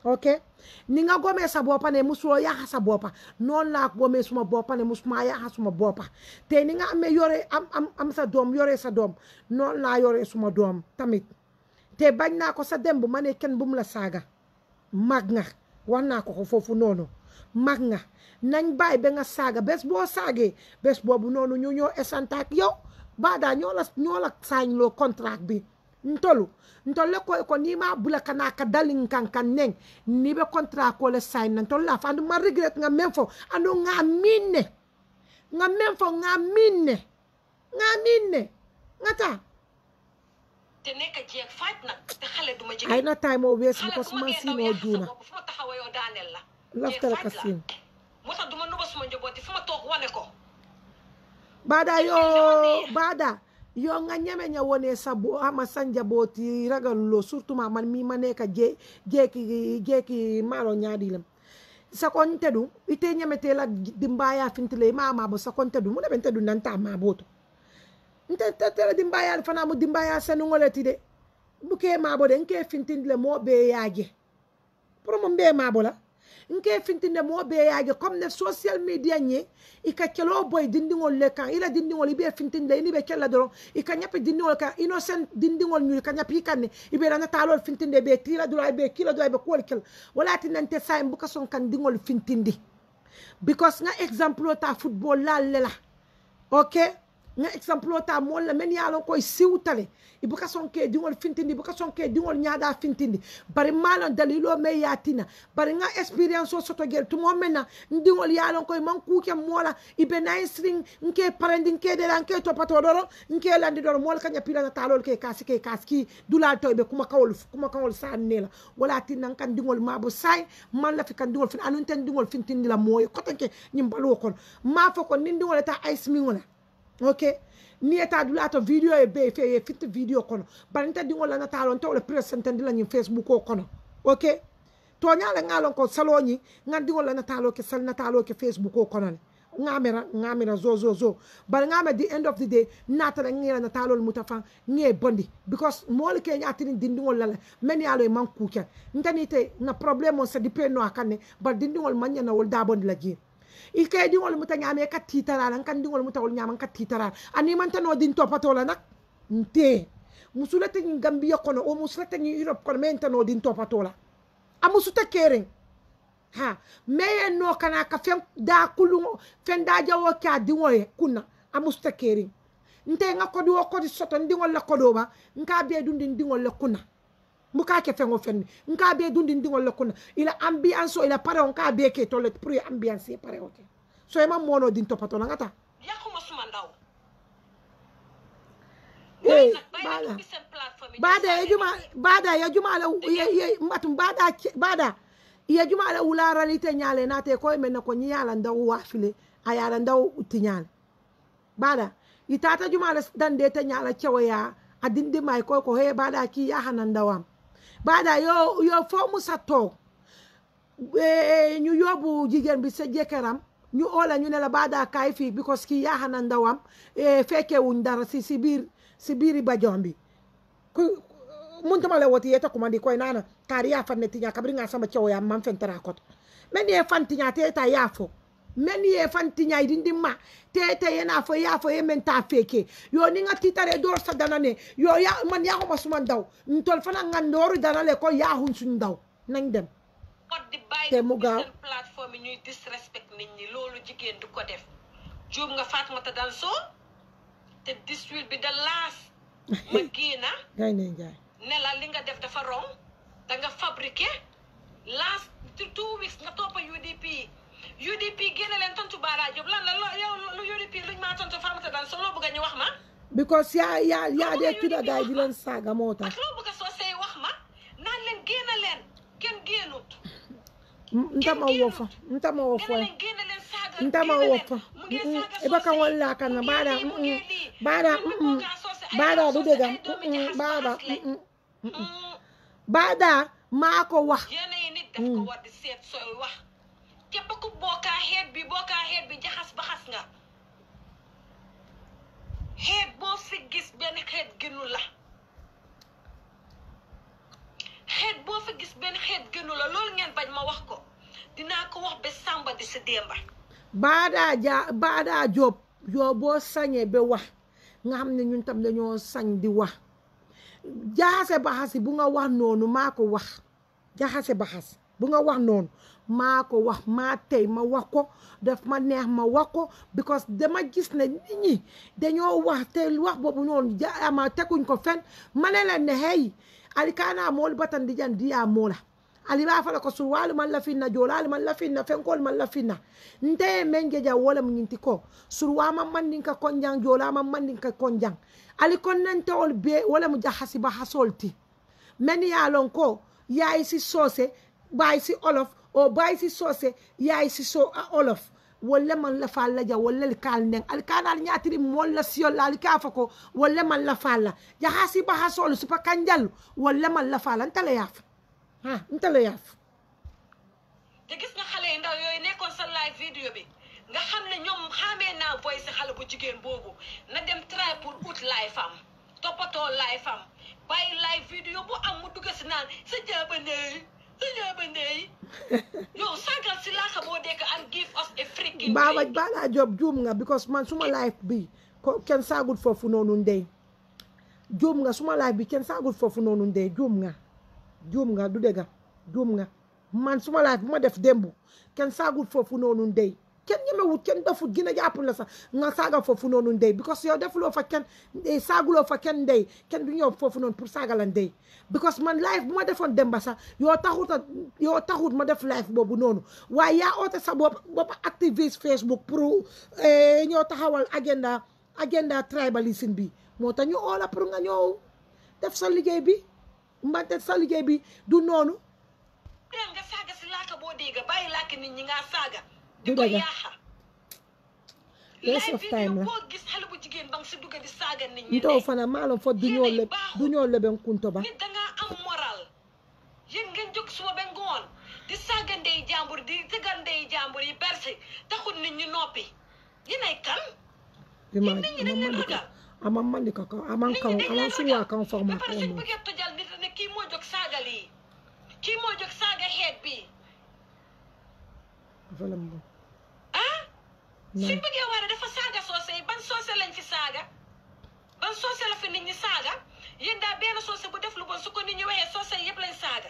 ok ni nga gomee sa boppa ne musuloo yaxa sa boppa noonu laa gomee suma boppa ne musuma yaxa suma boppa te ni nga amee yore am am am sa doom yore sa doom noonu laa yore suma doom tamit te bañ naa ko sa dem bu ma ne kenn bu mu la saaga mag nga wax naa ko ko foofu noonu mag nga nañ bàyyi ba nga saaga bés boo saagee bés boobu noonu ñu ñoo esantaak yow baada ñoo la ñoo la saañ loo contrat bi ntolu ntolu le koy ko ni ma bula kana ka dalin kan kan neng ni be contrat ko le sign nan tolu la fa andu ma regret nga men fo andu nga minne nga men fo nga minne nga minne nga ta te nekk jeeg faaj nag te xale duma jigéen ay na time o wees xale because bu ma man ngee si daw no yàq sa juna bopp fu ma taxawa yow daaneel la laftala jeeg ka faaj la sin moo tax duma nuba suma njabooti fu ma toog wane ko bada yo Ene. bada yo nga ñeme ña wone sa bo ama sanja boti ragal lo surtout ma man mi ma neka je jeki jeki malo ñaadilam sakonte ɗum ite ñametela dimbaya fintile mama bo sakonte ɗum muɗa ɓente ɗum nanta ma boto nte tetele dimbaya fana mo dimbaya senugoleti de buke mabo de nke fintindile mo ɓe yaaje pour mo mbe mabo la nke fintinde mo ɓe yaaje comme ne social media ñe ika kelo boy dindigol le kan ila dindigol iɓe fintinde ini ɓe kella doron ika ñappe dindigol kan innocent dindigol ñuri ka ñappi kanne iɓe rana talol fintinde ɓe tira dura ɓe kila dura ɓe kuwol kel wala tinante sa en buka son kan digol fintindi because nga exemple o ta football la lela ok nga exemple o ta mool la men yalon koye siwtale i buka son ke diŋol fintindi buka son ke diŋol ñaada fintindi bari malon dalilo me yatina bari nga expérience o soto gel tumo men na ndiŋol yalon koye man kuke moola i be nayi sirin nke parendi nke dela nke topato ɗoro nke landi ɗoro mool ka ñapirana talol ke kasi ke kasi ki dulal to ɓe kuma kawol kuma kawol sannela wala tinnan kan diŋol mabo say man lafi kan diŋol fin anun ten diŋol fintindi la moye kotenke ñim baluwo kono ma fo ko nin diŋol eta ice miŋola ok ni eta dula to video e be fe e fit video kono baranta dingo la natalo to le presentandi la ni facebook o kono ok to nyala ngalo ko saloni ngandi la natalo ke sal natalo ke facebook o kono ne ngamera ngamera zo zo zo bar ngame the end of the day natala ngira natalo mutafan nge bondi because mol ke nyatini dindingol la men yalo e man kuken ndani te na problème on se dipeno akane bar dindingol manya na wol da bondi la jir i kay diŋol muta ñaame ka tiitarala n kan diŋol muta wol ñaama n ka tiitarala ani man tanoo din topatola nak nte musulata ñiŋ gambiya kono o musulata ñiŋ europe kono mais ntanoo din topatola a musuta keeriŋ ha mais ye noo kana ka feŋ daa kuluŋo feŋ daa jawo ke a diŋo ye kunna a musuta keeriŋ nte ŋa kodi wo kodi soto n diŋol la kodoo ba n ka bee dundi n diŋol le kunna muka ke feŋo feŋ ni nka bee dundi n diŋol le kunna ila ambiance o ila pareo nka bee ke to le pour ye ambiance ye pareo ke so ima mono din topato la ngata yàquma suma ndaw eh bàyyi bada nag ubbi seen plateforme yi bada ñu ya juma bada ya juma la ye ye matum bada ke- bada ya juma la ulara lite nyale na te ko men ko nyala ndaw wafile ayala ndaw tinyal bada itata juma la dande te nyala cewaya adinde mai ko ko he bada ki ya hanan ndawam bada yo yo fo musa to eh, ñu yóbbu jigéen bi sa jëkkëram ñu oola ñu ne la baada kaay fii because kii yaa xana ndawam eh, fekkee wuñ dara si si biir si biiri bajoom bi ku muntuma le woti yeta kumandi koy nana kaari yaa fan ne tiña kabiri nga sama cewo yaa man fentara koto men ye fan tiña te ta yaa fo men ye fan tiña idindi ma te te yena fo yaa fo ye men ta feke yo ni nga titare door sa dana ne yo ya man yaa ko suma ndaw ntol fana nga ndooru dana le ko yaa hun suñ ndaw nañ dem pot di bàyyi Te di mu ubbi gaaw. seen plateforme yi ñuy disrespect nit ñi loolu jigéen du ko def juum nga Fatoumata Danso te 18 bi da laas ma génna gay ne njaay ne la li nga def dafa rong da nga fabriqué last two weeks nga toppa UDP UDP génne leen tontu Bara Diop lan la lo- yow lu UDP luñ maa tontu Fatoumata Danso loo bëgg a ñu wax ma because yaa yaa yaa dee Loolu tudda la gaay ñu di leen saaga moo tax ak loo bëgg a soo see wax ma naan leen génne leen kenn génnut ntama wofa ntama génne wofa leen génne leen saaga ntama génne leen. wofa mu ngi saaga iba kan soose yi. walla kan mu ngi baada lii, mu ngi lii. baada Ñun ñu bëgg a soose ay baada soose du ay dëggam doomi jaxas baada jaxas lañ. Mm. baada maa ko wax yéen yi nit daf ko war di seet sooy wax képp ku bokkaa xeet bi bokkaa xeet bi jaxas baxas nga xeet boo fi gis benn xeet gënu la xeet boo fi gis benn xeet gënu la loolu ngeen si démba baadaa ja baadaa job yoo boo sañee ba wax nga xam ne ñun tam dañoo sañ di wax jaxase baxasi bu nga wax noonu maa ko wax jaxase baxas bu nga wax noonu maa ko wax maa tey ma wax ko daf ma neex ma wax ko because dama gis ne nit ñi dañoo wax te wax boobu noonu ja ama teguñ ko fen ma ne leen ne hey ali kana moolu batan di jan diya moola ali b'a fala ko sur wali man lafinna jolali man lafinna fenkol man lafinna nte men geja wala mu ñinti ko sur wama mandin ka konjang jolama mandin ka konjang ali kon nante ol be wala mu jahasi ba hasolti men ya lon ko yaay si soose baay si olof o baay si soose yaay si so a olof walla man la fa la ja walla li kal neng al kanal ñatiri mol la siyol la ali ka fa ko walla man la fa la jahasi ba hasol su pa kanjal walla man la fa la ntala yaaf ha ntala yaaf te gis nga xale yu ndaw yooyu nekkoon sa live vidéo bi nga xam ne ñoom xamee naa voice xale bu jigéen boobu na dem try pour ut live am toppatoo live am bàyyi live vidéo bu am mu dugg si naan sa jaaba ndey sa jaaba ndey yow sàggal si laaka boo dekk and give us a freaking baaba break. bala job juum nga because man suma life bi ko kenn saagul foofu noonu ndey juum nga suma life bi kenn saagul foofu noonu ndey juum nga juum nga du dëgga juum nga man suma life bu ma def démb kenn saagul foofu noonu ndey kenn ñemewut kenn defut gën a jàpp la sax nga saaga foofu noonu ndey because yow defuloo fa kenn eh, saaguloo fa kenn ndey kenn du ñëw foofu noonu pour saaga la ndey because man life bu ma defoon démba sax yoo taxut a yoo taxut ma def life boobu noonu waaye yaa oote sa bopp bopp activiste Facebook pour eh, ñoo taxawal agenda agenda tribalism bi moo tax ñu oola pour nga ñëw def sa liggéey bi mbante sa liggéey bi du noonu dem nga saaga si laaka boo dégg bàyyi laaka nit ñi nga saaga di Du ko dëgg. yaaxa Waste live of time vidéo la. boo gis xale bu jigéen ba nga si dugg di saaga nit ñi ntaw ne fana maalon fo du ñoo leb du ñoo leben kunto ba nit dangaa am moral yéen ngeen jóg suba ba ngoon di saaga ndey jàmbur di tëggal ndey jàmbur yi bersi taxul nit ñi noppi yéen ay kan ima nit ñi dañ leen ragal. ama mandika ka aman nit kan ñi dañ aman leen suwa ragal kan ba forma pare ko suñ mo bëggee tojal nit ne kii moo jóg saaga lii kii moo jóg saaga xeet bi falam bo ah na suñ bëggee war a dafa saaga soose yi ban soose lañ fi saaga ban soose la fi nit ñi saaga yéen daal benn soose bu def lu bon su ko nit ñi waxee soose yëpp lañ saaga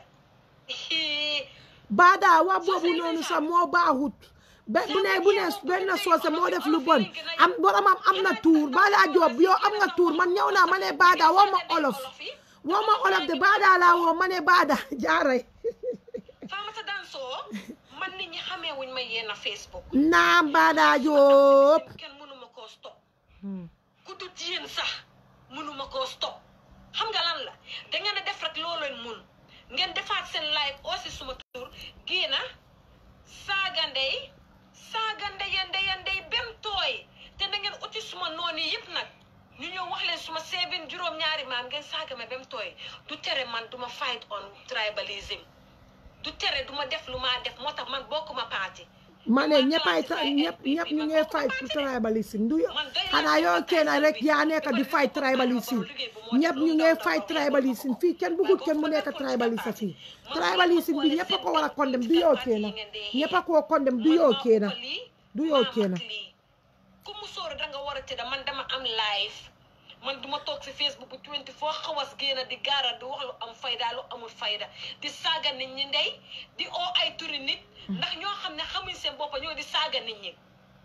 baada wa Soose boobu yi noonu lañ sax saaga. moo baaxut be bu ne bu ne benn soose moo def lu bon am boromam am na tuur baada job yow am nga tuur man ñëw naa ma ne baada woo ma olof woo ma olof de baada laa woo ma ne baada jaaray Famata Danso man nit ñi xamee wuñ ma yéen a Facebook naam baada job kenn mënuma koo stop ku dut yéen sax mënuma koo stop xam nga lan la da ngeen a def rek loo leen mun ngeen defaat seen live aussi suma tur génna saaga ndey saaga ndeya ndeya ndey bem tooy te da ngeen uti suma noon yi yëpp nag ñu ñëw wax leen suma seven juróom-ñaari maam ngeen saaga ma bem tooy du tere man duma fight on tribalism du tere duma def lu maa def moo tax man bokkuma parti ma ne ñëppay ta ñëpp ñëpp ñu ngi fight pour tribalism du xanaa yow kenn rek yaa nekk di fight tribalism ñëpp ñu ngi fight tribalism fii kenn bëggut kenn mu nekk tribaliste fii tribalism bi ñëpp a ko war a condemn du yow kenn ñëpp a koo condemn du yow kenn du yow kenn ku mu sóor da nga war a tëdda man dama am live man duma toog si facebook bu 24 xawas génn di gaara di wax lu am fayda lu amul fayda di saaga nit ñi ndey di oo ay turi nit ndax ñoo xam ne xamuñ seen boppa ñoo di saaga nit ñi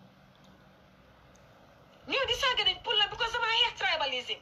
ñoo di saaga nit pour la because dama xeex tribalism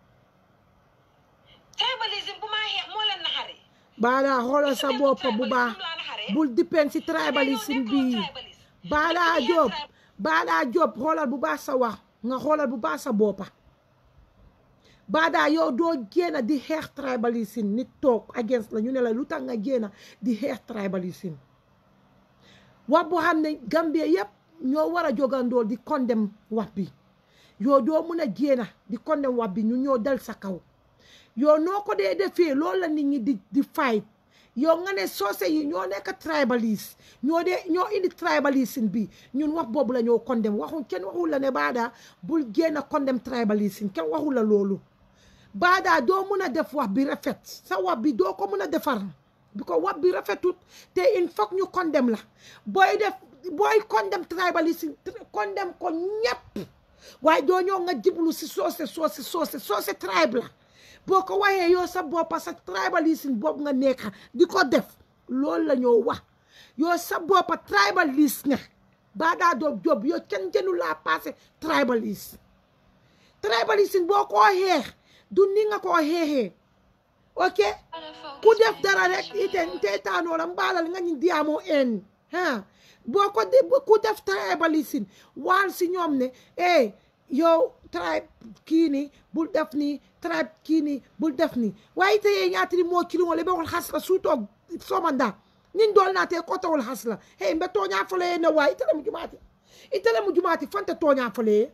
tribalism bu maa xeex moo leen naxari baada xoolal sa bopp bu baax bul dépend si tribalism bi baada job baada job xoolal bu baax sa wax nga xoolal bu baax sa boppa baada yow doo génn di xeex tribalism nit toog against la ñu ne la lu tax nga génn di xeex tribalism wax boo xam ne Gambie yëpp ñoo war a jógandool di condemn wax bi yow doo mun a génn di condemn wax bi ñu ñoo dal sa kaw yow noo ko dee defee loolu la nit ñi di di fight yow nga ne soose yi ñoo nekk tribaliste ñoo dee ñoo indi tribalisme bi ñun wax boobu la ñoo condemn waxu kenn waxul la ne baada bul génn condemn tribalisme kenn waxul la loolu baada doo mun a def wax bi rafet sa wax bi doo ko mun a defar bi ko wax bi rafetut te il faut ñu condemn la booy def booy condemn tribalism condemn ko ñëpp waaye doo ñëw nga jiblu si soose soose soose soose tribe la boo ko waxee yow sa boppa sa tribalism boobu nga nekka di ko def loolu la ñoo wax yow sa boppa tribalist nga baa daa doo job yow kenn jënu laa passé tribalist tribalism boo koo xeex du ni nga koo xeexee ok ku def dara rek ite nte taanoo la mbaalal nga ñu diyaamoo en ha boo ko di ku def tribalism waal si ñoom ne eh yow tribe kii ni bul def ni tribe kii ni bul def ni waaye ite ye ñaatiri moo kiliŋo le be wol hasla suutoo somanda nin dool naate kotowol hasla hey mbe tooñaa fole ye ne waay itele mu jumaati itele mu jumaati fante tooñaa fole ye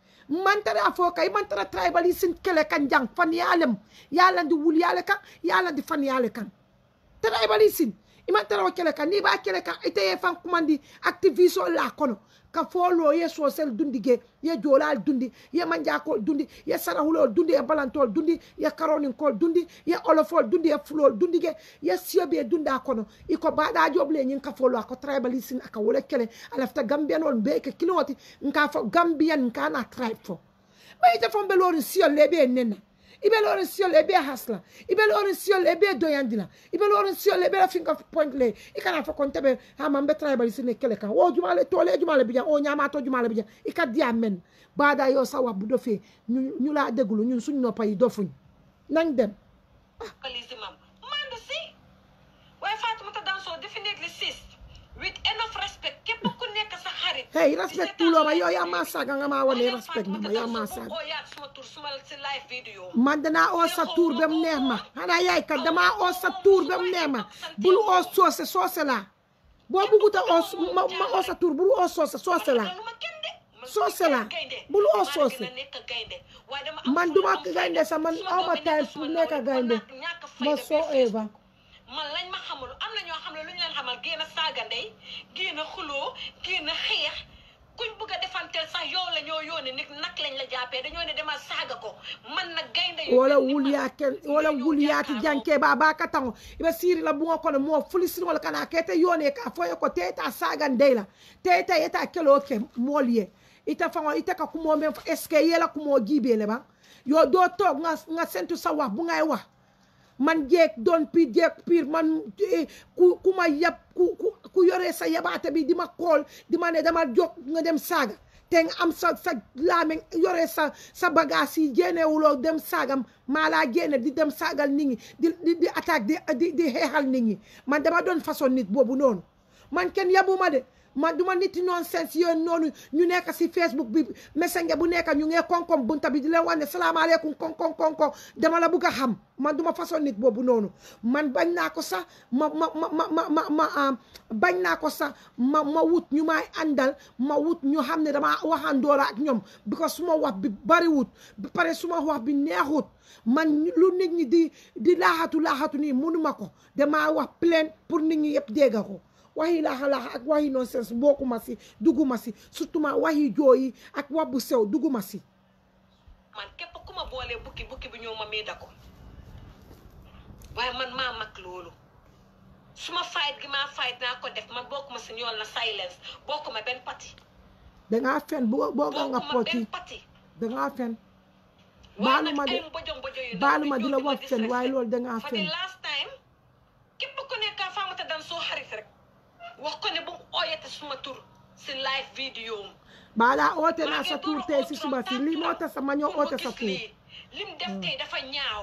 mantara fo kay mantara tribalism kele kan jang fan yalem yalandi wul yale kan yalandi fan yale kan tribalism imantara o kele kan ni ba kele kan ite ye fan kumandi activiste la kono ka folo ye sosel dundi ge ye jolal dundi ye manjakol dundi ye sarahulol dundi ye balantol dundi ye karoninkol dundi ye olofol dundi ye fulol dundi ge ye siyobe dunda kono iko baɗa joble ñin ka folo ako tribalism aka wole kele alafta gambianol mbe ke kiloti nka fo gambian nka na tribe fo ɓayite fo mbe lorin siyol le ɓe nenna ibe lorin siyol le ɓe hasla ibe lorin siyol le ɓe doyandila ibe lorin siyol le ɓe la finga point le i kana fo kon teɓe hama mbe tribalism ne kele kan o jumale tole jumale bijan o ñamato jumale bijan i ka diya men baada yo sa wabbu do fe ñu ñu la déglu ñun suñ noppa yi dofuñ nañ dem tribalism am mandu si waaye Fatoumata Danso definitely sis with enough respect képp ku nekk sa xarit hey respect tuloma yo ya ma saga nga ma wane respect mama ya ma saga oo yaat suma tur suma si live video man danaa oo sa tuur ba mu neex ma xanaa yaay kat damaa oo sa tuur ba mu neex ma bul oo soose soose laa boo bugguta oo ma ma oo sa tuur bul oo soose soose laa lu ma kenn de man Soose su ma la. gaynde, Bul oo maa soose. gën a nekk gaynde waaye dama am man fulla, duma am fayda. gaynde sax man Suma aw ma doom yi time nekk pour suma nekk nawle, gaynde kon nag ñàkk ma fayda soo bi eva man lañ ma xamul am na ñoo xam ne lu ñu leen xamal génn saaga ndey génn xuloo génn xeex kuñ bëgg a defanteel sax yow la ñoo yónnee nit nag lañ la jàppee dañoo ne demal saaga ko man nag gaynde yu wala mel ni wul man, yaa ken wala ñoo wul yaati jàkkaarloo. janke ba ba ka tango ibe siri la bunga kono mo fuli siri wala kana kete yone ka foye ko teta saga ndeyla teta eta kelo ke molye ita fango ita ka kumo men eske yela kumo jibe le ba yo do tok nga nga sentu sa wax bu ngay wax man jeeg doon piir jeeg piir man eh, ku ku ma yab ku ku ku yore sa yabaate bi di ma kool di ma ne dama jóg nga dem saaga te nga am sa sa laame yore sa sa bagage yi génnewuloo dem saagam maa laa génne di dem saagal nit ñi di di di attaque di di di xeexal nit ñi man dama doon façon nit boobu noonu man kenn yabuma de man duma nit nonsense yooyu noonu ñu nekk si Facebook bi messenger bu nekk ñu ngee koŋ-koŋ bunta bi di leen wax ne salaamaaleykum koŋ-koŋ koŋ-koŋ dama la bugg a xam man duma façon nit boobu noonu man bañ naa ko sax ma ma ma ma ma ma ma am bañ naa ko sax ma ma wut ñu may àndal ma wut ñu xam ne dama waxandoora ak ñoom because suma wax bi bariwut ba pare suma wax bi neexut man lu nit ñi di di laaxatu laaxatu nii munuma ko damaa wax plein pour nit ñi yëpp dégga ko waxi laaxa laaxa ak waxi nonsense bokkuma si dugguma si surtout ma waxi jooyi ak wax bu sew dugguma si man képp ku ma boolee bukki bukki bi ñëw ma miida ko waaye man maa mag loolu su ma fight gi maa fight naa ko def man bokkuma si ñool na silence bokkuma benn pati dangaa fen bu booga nga bokkuma benn poti pati dangaa fen waaye baalu nag ma de ay mbojo mbojo yu ndaw baalu di ma di ñëw la di ma wax fen waaye disrespect. loolu dangaa for fen the last time képp ku nekk Fatoumata Danso xarit rek wax ko ne bu mu ooyate suma tur si live vidéo am baalaa oote maa naa ngi sa door tuur a tey oo si Trump suba si tànk lii moo la tax sa ma ñëw pour oote sa gis tuur lii. lim def tey dafa ñaaw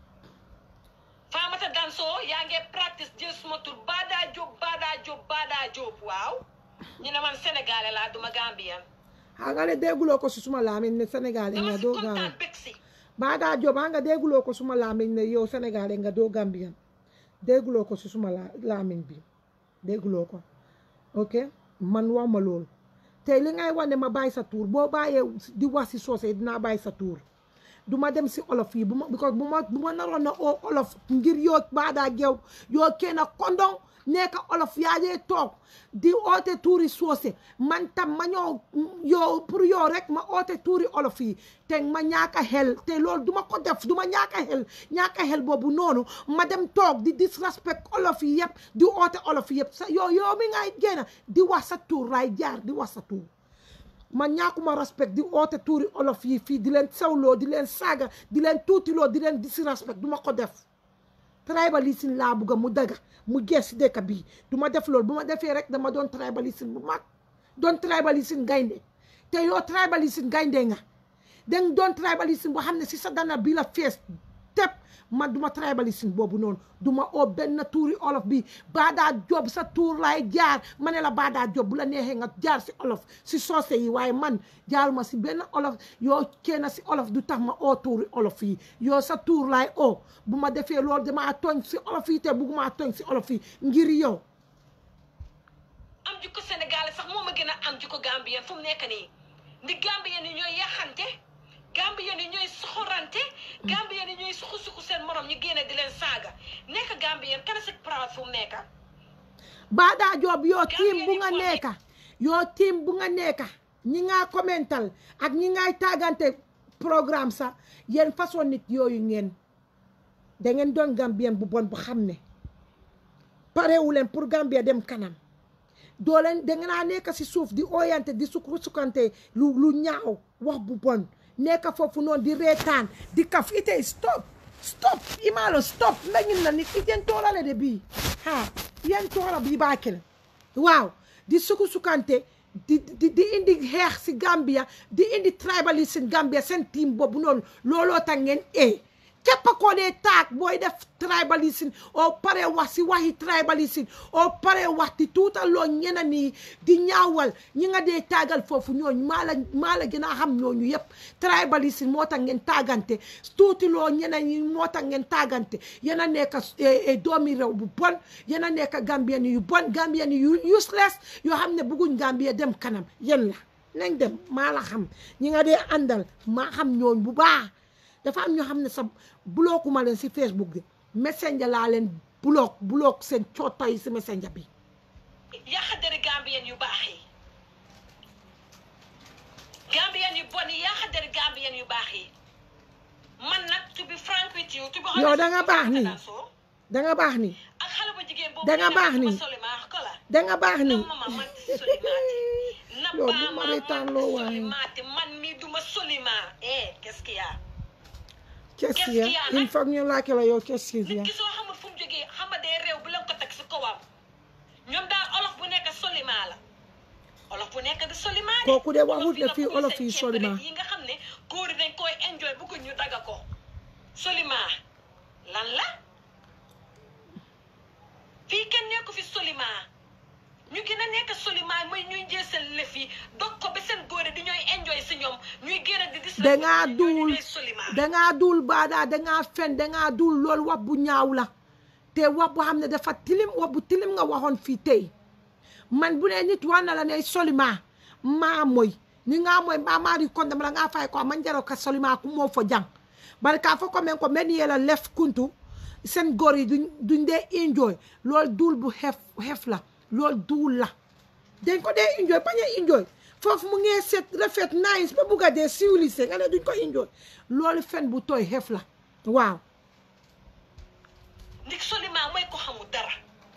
Fatoumata Danso yaa ngi practice jël suma tur Bada Diop Bada Diop Bada Diop waaw ñu ne man sénégalais laa duma gambien xam nga ne dégguloo ko si suma laamin ne Sénégal dama nga si doo kontaan Gambien bég si Bada Diop xam nga dégguloo ko suma laamin ne yow Sénégal nga doo Gambien dégguloo ko si suma la laamin bi dégguloo ko ok man wax ma loolu tey li ngay wax ne ma bàyyi sa tuur boo bàyyee di wax si soose dinaa bàyyi sa tuur du ma dem si olof yi bu ma because bu ma bu ma naroon na oo olof ngir yoo baadaa geew yoo kenn kondong nekk olof yaa dee toog di oote tuuri soose man tam ma ñëw yow pour yow rek ma oote tuuri olof yi te ma ñaaka xel te loolu duma ko def duma ñaaka xel ñaaka xel boobu noonu ma dem toog di disrespect olof yi yëpp di oote olof yi yëpp sa yow yow mi ngay génn di wax sa tuur laay jaar di wax sa tuur man ñaakuma respect di oote tuuri olof yi fii di leen sewloo di leen saaga di leen tuutiloo di leen disrespect duma ko def tribalisme laa bugga mu daga mu gees si dëkk bii du ma def loolu bu ma defee rek dama doon tribalisme bu mag doon tribalisme gaynde te yow tribalisme gaynde nga dang doon tribalisme boo xam ne si sa dana bi la fees tep man duma tribalisme boobu noonu duma oo benn tuuri olof bi baadaa job sa tuur laay jaar ma ne la baadaa job bu la neexee nga jaar si olof si soose yi waaye man jaaruma si benn olof yoo kenn si olof du tax ma oo tuuri olof yi yoo sa tuur laay oo bu ma defee loolu damaa tooñ si olof yi te bugguma tooñ si olof yi ngir yow am jikko Sénégal sax moo ma gën a am jikko Gambien fu mu nekk nii ndi Gambien yi ñooy yaxante Gambien yi ñooy soxorante Gambien yi ñooy suxu suxu seen morom ñu génne di leen saaga nekk Gambien kana si proud fu mu nekk baadaa job yoo tiim bu nga Gambien yi nekka yoo tiim bu nga nekka ñi nga commental ak ñi ngay tàggante programme sax yéen façon nit yooyu ngeen da ngeen doon gambien bu bon bu xam ne parewu leen pour Gambia dem kanam doo leen da ngeen a nekk si suuf di oyante di sukk sukkante lu lu ñaaw wax bu bon nekk foofu noonu di reetaan di kaf ite stop stop imaalo stop mbeñin na nit iten toorale de bii ha yen toora bii baakele waaw di sukk sukkante di di di indi xeex si Gambia di indi tribalisme Gambia seen team boobu noonu looloo tax ngeen e képp koo dee taag booy def tribalisme oo pare wax si waxi tribalisme oo pare wax di tuutaloo ñeneen ñi di ñaawal ñi nga dee taagal foofu ñooñu maa la maa la gën a xam ñooñu yëpp tribalisme moo tax ngeen taagante tuutiloo ñeneen ñi moo tax ngeen taagante yéen a nekk doomi réew bu bon yéen a nekk gambien yu bon gambien yu useless yoo xam ne bëgguñ Gambia dem kanam yéen la nañ dem maa la xam ñi nga dee àndal maa xam ñooñ bu baax dafa am ñoo xam ne sa blockuma leen si Facebook bi messenger laa leen block block seen coota yi si messenger bi yaxa deri Gambien yu baax yi Gambien yu bon yi yaxa deri Gambien yu baax yi man nag to be frank with you to be honest Yow da nga with you, baax nii. Tata Sow, danga baax ni ak xale bu jigéen boobu Da nga nee na baax ma nii. solimaax ko la danga baax ni na mama man solimaati na yow bu baa ma ma reetaan man loo waaye solimaati man mii duma solima eh qu'est-ce qu'il y a qu'est-ce qu'il y a Qu'est-ce qu'il y a, il nag? faut ñu laajte la yow qu'est-ce qu'il y a nit ki soo xamul fu mu jógee xama dee réew bu leen ko teg si kawam ñoom daal olof bu nekk solima la olof bu nekk di solima de Kooku de waxut ne Olof fii yi nga olof bëgg yi seen solima. ceeb rek yi nga xam ne góor yi dañ koy enjoy bëgg ñu daga ko solima lan la fii kenn nekku fi solima ñu gën a nekk solima mooy ñuy jël seen lëf yi dog ko ba seen góor yi di ñooy enjoy si ñoom ñuy génn di dis dangaa ñooñu duul ñooy solima dangaa duul baadaa dangaa fen dangaa duul loolu wax bu ñaaw la te wax bu xam ne dafa tilim wax bu tilim nga waxoon fii tey man bu ne nit wax na la ne solima maa moy ni nga moy maa maa ri konde mala nga fay ko man jaro ka solima ku moo fo jang bari ka fo ko men ko men yela lef kuntu seen góor yi duñ duñ dee enjoy loolu duul bu xef xef la loolu duul la dañ ko dee enjoy bañ a enjoy foofu mu ngee set rafet nice ba bugg a dee civilisé nga ne duñ ko enjoy loolu fen bu tooy xef la waaw ndik solima mooy ko xamul dara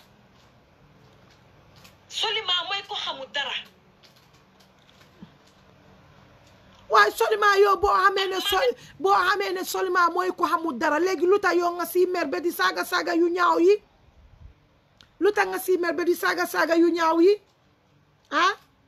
solima mooy ko xamul dara waaye solima yow boo xamee ne sol boo xamee ne solima mooy ko xamul dara léegi lu tax yow nga si mer ba di saaga saaga yu ñaaw yi lu tax nga si mer ba di saaga saaga yu ñaaw yi ah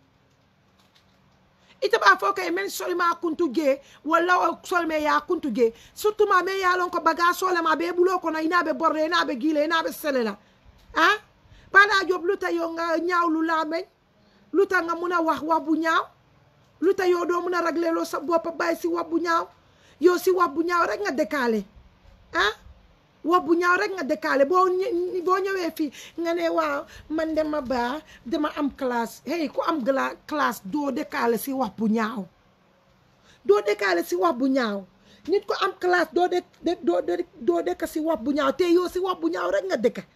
ite b'a fɔ k'e men solima kuntu ge walla solime ya kuntu ge surtout ma men ya lon ko baga solema be bulo kono ina be borre ina be gile ina be selela ah bana job luta yo nga ñaaw lu lameñ luta nga mun a wax wax bu ñaaw luta yow doo mun a régler loo sa bopp bàyyi si wax bu ñaaw yow si wax bu ñaaw rek nga décalé ah wax bu ñaaw rek nga décalé boo ñë- boo ñëwee fii nga ne waaw man dama baa dama am classe hey ku am gla classe doo décalé si wax bu ñaaw doo décalé si wax bu ñaaw nit ko am classe doo de de- doo de- doo dëkk si wax bu ñaaw te yow si wax bu ñaaw rek nga dëkk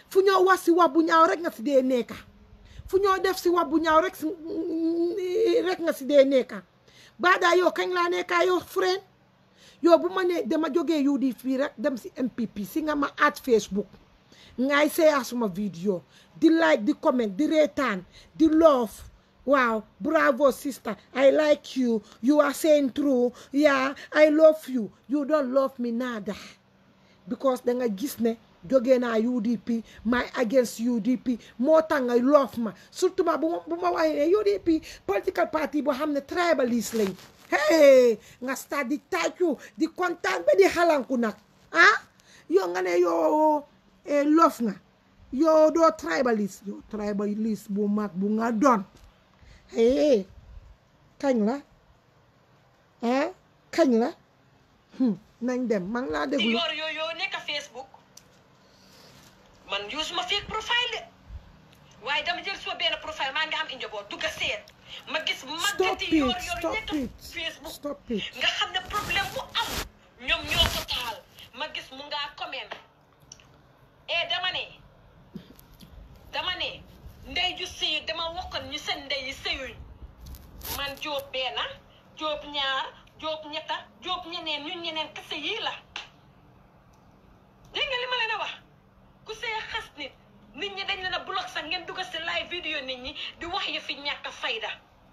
fu ñoo wax si wax bu ñaaw rek nga si dee nekka fu ñoo def si wax bu ñaaw rek si rek nga si dee nekka baadaa yow kañ laa nekkaa yow friend yow bu ma ne dama jógee UDP rek dem si MPP si nga ma at Facebook ngay seeyaa suma vidéo di like di comment di reetaan di love waaw bravo sister I like you you are saying true yeah I love you you don't love me nada because da nga gis ne jógee naa UDP my against UDP moo tax nga love ma surtout ma bu ma bu ma waxee ne UDP political party boo xam ne tribalist lañ hey nga start di tàccu di kontaan ba di xalanku nag ah yow nga ne yow love nga yow doo tribalist yow tribalist bu mag bu nga doon hey kañ la ah kañ la nañ dem man laa di déglu yor yoo yoo nekk Facebook man use ma fake profile de waaye dama jël suma benn profile maa ngi am i njaboot dugg a seet ma gis stop màggati it yor yor stop nekk it Facebook stop it nga xam ne problème bu am ñoom ñoo ko taal ma gis mu ngaa comment e dama ne dama ne ndey ju sëy dama waxoon ñu seen ndey yi sëyuñ man jóob benn jóob ñaar jóob ñetta jóob ñeneen ñun ñeneen kese yii la dégg nga li ma leen a wax ku see xas nit nit ñi dañ leen a block sax ngeen dugg si live vidéo nit ñi di wax yu fi ñàkk fayda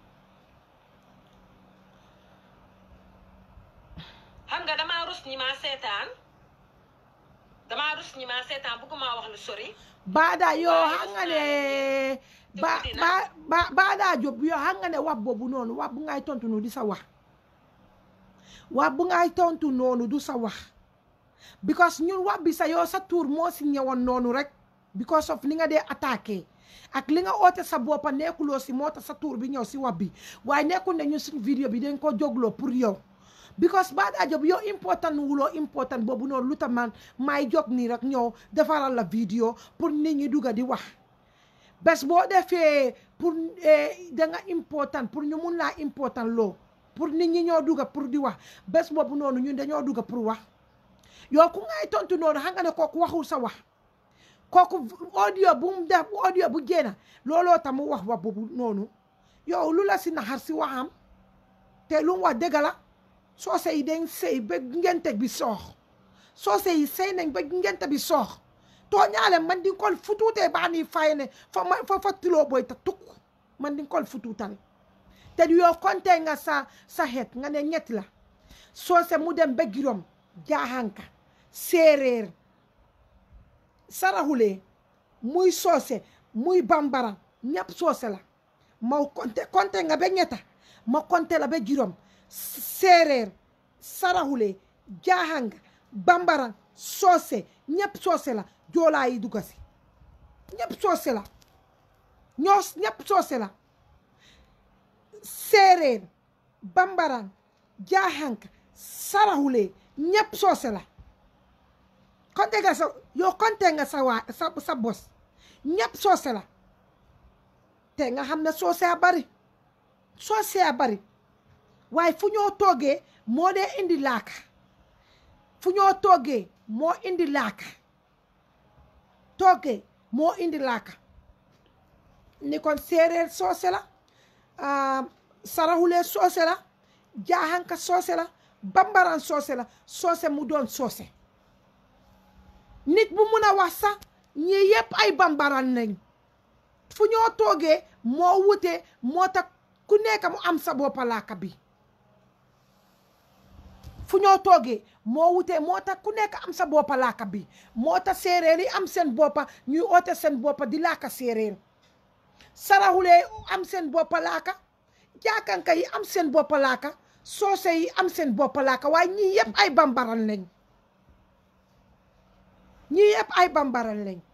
xam nga damaa rus ñi maa seetaan damaa rus ñi maa seetaan bëgguma wax lu sori baada yo Waaye xam nga gis ne naa ba dugg ba dina. ba baada job yo xam nga ne wax boobu noonu wax bu ngay tontu noonu di sa wax wax bu ngay tontu noonu du sa wax because ñun wax bi sa yow sa tour moo si ñëwoon noonu rek because of li nga dee attaqué ak li nga oote sa boppa nekkuloo si moo tax sa tour bi ñëw si wax bi waaye nekkul ne ñun suñ vidéo bi dañ ko jógloo pour yow because baada job yow important wuloo important boobu noonu lu tax man may jóg nii rek ñëw defaral la vidéo pour nit ñi dugga di wax bés boo defee pour da nga important pour ñu mun laa important loo pour nit ñi ñoo dugga pour di wax bés boobu noonu ñun dañoo dugga pour wax yow ku ngay tontu noonu xam nga ne kooku waxul sa wax kooku audio bu mu def audio bu génn looloo tax mu wax wax boobu noonu yow lu la si naxar si waxam te lu mu wax dëgg la soose yi dañ sëy ba ngente bi soox soose yi sëy nañ ba ngente bi soox tooñaale man di kol futuutee baa ni fay ne fa ma fa fa tiloo boy ta tukk man di kol futuutal te yow konte nga sa sa xeet nga ne ñett la soose mu dem ba girom jaaxanka séeréer saraxulee muy soose muy bambara ñëpp soose la ma konte konte nga ba ñetta ma konte la ba girom séeréer saraxulee jaaxanga bambara soose ñëpp soose la joolaa yi dugga si ñëpp soose la ñoo ñëpp soose la séeréer bambara jaaxanka saraxulee ñëpp soose la konte nga sa yow konte nga sa waa sa sa bos ñëpp soose la te nga xam ne soose a bari soose a bari waaye fu ñoo toogee moo dee indi laaka fu ñoo toogee moo indi laaka toogee moo indi laaka ni kon séeréer soose la saraxulee soose la jaaxanka soose la bambaran soose la soose mu doon soose nit bu mun a wax sax ñii yépp ay bambaran nañ fu ñoo toogee moo wute moo tax ku nekk mu am sa boppa laaka bi fu ñoo toogee moo wutee moo tax ku nekk am sa boppa laaka bi moo tax séeréer yi am seen boppa ñuy oote seen boppa di laaka séeréer saraxulee am seen boppa laaka jaakanka yi am seen boppa laaka soose yi am seen boppa laaka waaye ñii yëpp ay bambaran lañ ñii yëpp ay bambaran lañ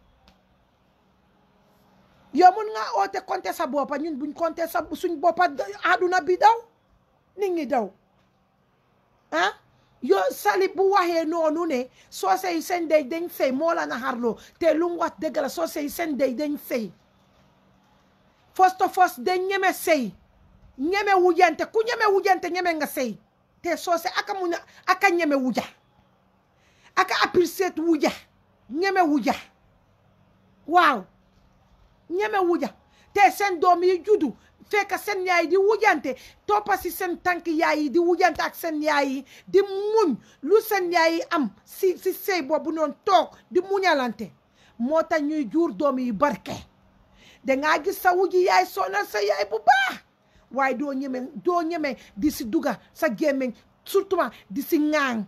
yow mun nga oote konte sa boppa ñun buñ konte sa suñ boppa àdduna bi daw nit ñi daw ah yoo sali bu waxee noonu ne soose yi seen dey dañ sëy moo la naxarloo te lu mu wax dëgg la soose yi seen dey dañ sëy first of all dañ ñeme sëy ñeme wujante ku ñeme wujante ñeme nga sëy te soose aka mun a aka ñeme wuja aka apprécier wuja ñeme wuja waaw ñeme wuja te seen doom yi juddu fekk seen yaay di wujante toppa si seen tànk yaay yi di wujante ak seen yaay yi di muñ lu seen yaay yi am si si sëy boobu noonu toog di muñalante moo tax ñuy jur doom yi barke dangaa gis sa wuji yaay sonal sa yaay bu baax waaye doo ñeme doo ñeme di si duga sa gémmiñ surtout di si ŋaaŋ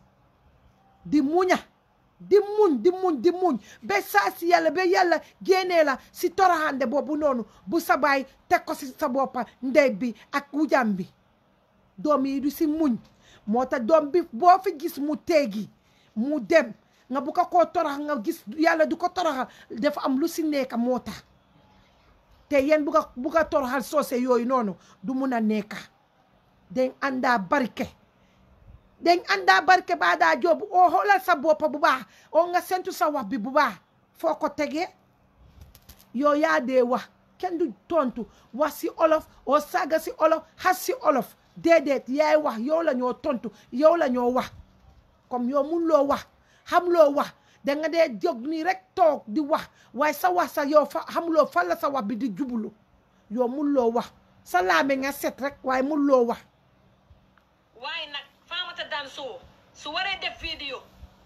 di muña di muñ di muñ di muñ ba saa si yàlla ba yàlla génnee la si toroxande boobu noonu bu sa baay teg ko si sa boppa ndey bi ak wujam bi doom yi du si muñ moo tax doom bi boo fi gis mu teegi mu dem nga bu ko koo torox nga gis yàlla du ko toroxal dafa am lu si nekk moo tax te yéen bu ko bu ko toroxal soose yooyu noonu du mun a nekka dañ àndaa barke dañ àndaa barke baa daa joobu oo xoolal sa boppa bu baax oo nga sentu sa wax bi bu baax foo ko tegee yow yaa dee wax kenn du tontu wax si olof oo saaga si olof xas si olof déedéet yaay wax yow la ñoo tontu yow la ñoo wax comme yow mun loo wax xam loo wax da nga dee jóg nii rek toog di wax waaye sa wax sa yow fa xamuloo fan la sa wax bi di jublu yow mun loo wax sa laame nga set rek waaye mun loo wax waaye nag Famata Danso su waree def vidéo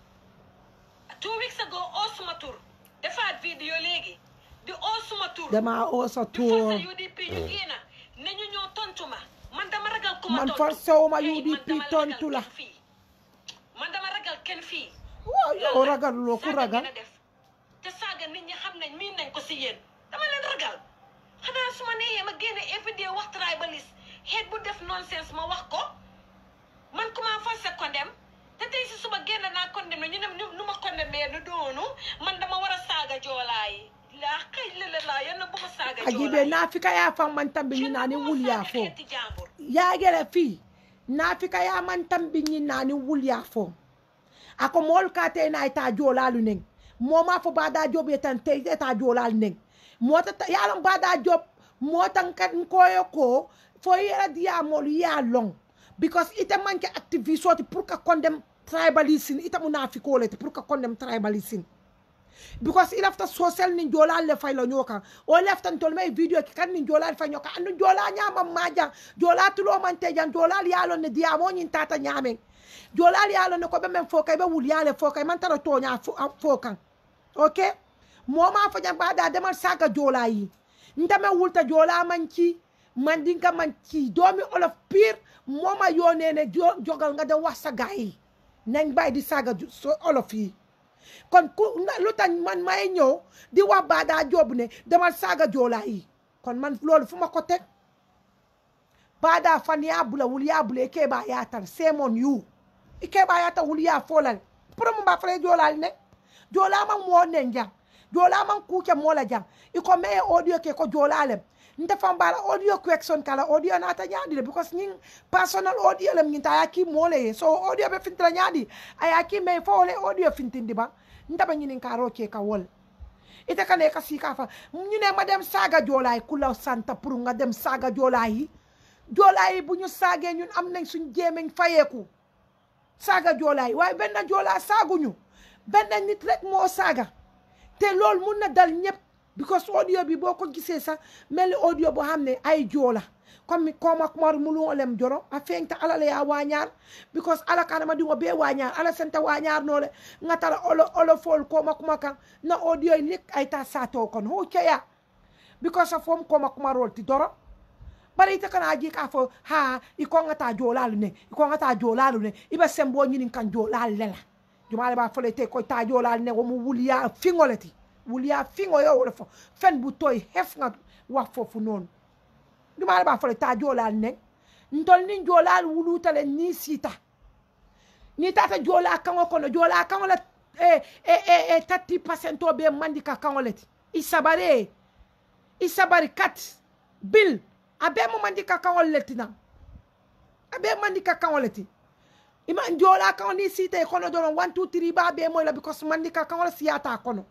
two weeks ago oo suma tur defaat vidéo léegi di oo suma tur dama oo sa di force tuur UDP ñu génna ne ñu ñoo tontu ma man dama ragal ku ma man tontu forcé wu ma Hey, man UDP dama ragal tontu la kenn fii. man dama ragal kenn fii waaw yow lan la? ragal loo ku Saaga ragal ngeen a def te saaga nit ñi xam nañ miin nañ ko si yéen dama leen ragal xanaa su ma neexee ma génne everyday wax tribalist xeet bu def nonsense ma wax ko man ku ma forcé condem te tey si suba génn naa condem ne ñu ne ñu nu ma condemné nu doonu man dama war a saaga joolaa yi laa xëy lële laa yal na bu ma saaga joolaa ajibe yi. naafika yaa fan man tambi ñi naani Yal na bu ma wul yaa saaga fo xeeti jàmbur. yaagere fii naafika yaa man tambi ñi naani wul yaa fo ako moolu ka te na ita joolaalu neng moo maa fo baada job ye tan te ita joolaalu neng moo ta yaalon baada job moo tan kat nkoyo ko fo yera diya moolu yaa long because ite manke activiste oti pour que condemn tribalism ite mu naafikoo le te pour que condemn tribalism because i lafta social nin joolal le fay la ñoo kan o leftan tol may video ki kan nin joolal fay ñoo kan andu joola ñaamam ma jang joola tulo man te jang joolal yaalon ne diya mo ñin tata ñaamen joolal yaalon ne ko be men fo kay be wul yaale fo kay man tara toña fo fo kan ok moma fo jang bada demal saga joola yi ndame wulta joola man ci man dinka man ci doomi olof pire moma yone ne jo- jogal nga dem wax sa gaay yi nañ bay di saga ju- so- olof yi kon ku na- lu tax man may ñëw di wax baadaa joobu ne demal saaga joolaa yi kon man loolu fu ma ko teg baadaa fan yaa bula wul yaa bula i keebaa yaatal seemon yu i keebaa yaatal wul yaa foolal pour mu mbaa fale joolaal ne joolaa man moo nen jang joolaa man kuuke moo la jang i ko mee audio ke ko joolaa lem nte fan baala audio question kala audio naata ñaadi le because ñing personal audio lem ñinta aya ki moo le ye so audio be fintila ñaadi aya ki mee fo le audio fintindi ba ntaba ñinin kaaroo ke ka wol ite kane ka sika fa ñu ne ma dem saaga joolaay ku la santa pour nga dem saaga joolaay yi joolaay yi bu ñu saagee ñun am nañ suñ jéemeñ fayeeku saaga joolaay waaye benn joolaa saaguñu benn nit rek moo saaga te loolu mun na dal ñëpp because audio bi boo ko gisee sax mel ni audio boo xam ne ay joola comme koma kumar mulolem joro a feŋta ala le ya wañar because ala kanama dingo be wañar ala senta wañar nole ngatara olo olo fol koma kuma kan na audio lik ay ta sato kon ho keya because of fom koma kuma rol ti doro bari ite kana aji ka fo ha i ko ngata jolalu ne i ko ngata jolalu ne ibe sembo nyinin kan jolalu lela jumale ba fole te ko ta jolalu ne wo mu wuliya fingoleti wuliya fingo yo wala fo fen bu toy hef nga wax fofu non jumale ba fole ta jolalu ne ntol nin jolalu wulutale ni sita ni tata jola kango kono jola kango la e e e e tati pasento be mandika kango leti isabare isabari kat bil abe mo mandika kango leti na abe mandika kango leti ima jola kango ni sita e kono doron 1 2 3 ba be mo la because mandika kango la siyata kono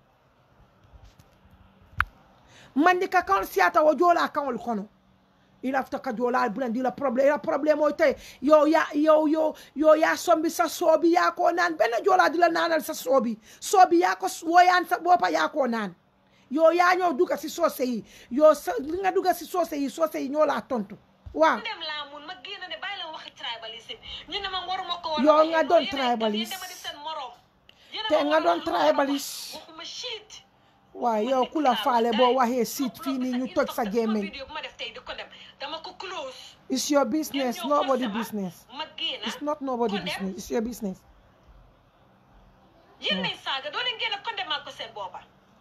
mandika kango siyata wo jola kango kono ilafta ka jola bulandi la problem la problem o te yo ya yo yo yo ya sombi sa sobi ya ko nan bena jola dila nanal sa sobi sobi ya ko woyan sa bopa ya ko nan yow yaa ñoo dugga si soose yi yow sa li nga dugga si soose yi soose yi ñoo laa tontu waaw dem laa mun ma génn ne bàyyi leen waxi tribalisme ñu ne ma waruma ko war Yow a nga waxee doon noonu. Yéen ay- tribaliste. yéen dama di seen morom Yéen a te ma nga war a doon wax lu ma war a wax. tribaliste waxuma shit waaye yow ku la faale boo waxee siit fii nii ñu toj sa gémmiñ vidéo bu ma def tey di ko dem dama ko close it's your business ñoom ñoo nobody forcé ma, business ma génn it's not nobody condemn. business it's your business yéen nañ saaga doo leen génn condemn maa ko seen booba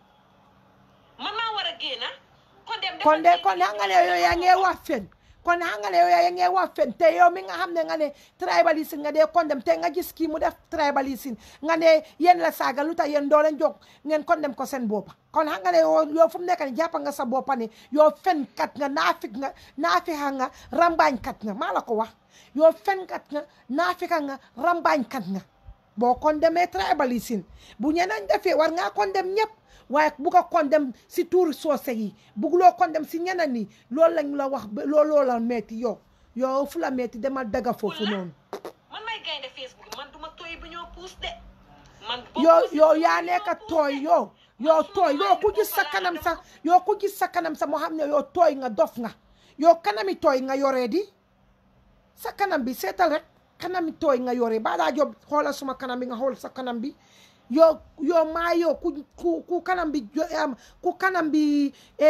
man maa war a génn condemn dafa kon de génn kon xam nga ne yow yaa ngee wax fen kon xam nga ne yow yaa ngee wax fen te yow mi nga xam ne nga ne tribalisme nga dee condemn te nga gis kii mu def tribalisme nga ne yéen la saaga lu tax yéen doo leen jóg ngeen condemn ko seen boppa kon xam nga ne yow yow fu mu nekk ni jàppa nga sa boppa ne yow fenkat nga naafik nga naafixa nga rambaañkat nga maa la ko wax yow fenkat nga naafika nga rambaañkat nga boo condamné tribalisme bu ñeneen defee war ngaa condamné ñëpp waaye bu ko condamné si tuur soose yi bugguloo condamné si ñeneen ñi loolu lañ la wax ba looloo la metti yow yow fu la metti demal daga foofu noonu man may gaynde Facebook man duma tooy bu ñoo puus de man yow yow yaa nekk tooy yow yow tooy yow ku gis sa kanam sa yow ku gis sa kanam sa moo xam ne yow tooy nga dof nga yow kanami tooy nga yoree di sa kanam bi seetal rek kanami tooy nga yoree ba daa job xoolal suma kanam bi nga xool sa kanam bi yow yow maa yow ku ku ku kanam bi jo- am ku kanam bi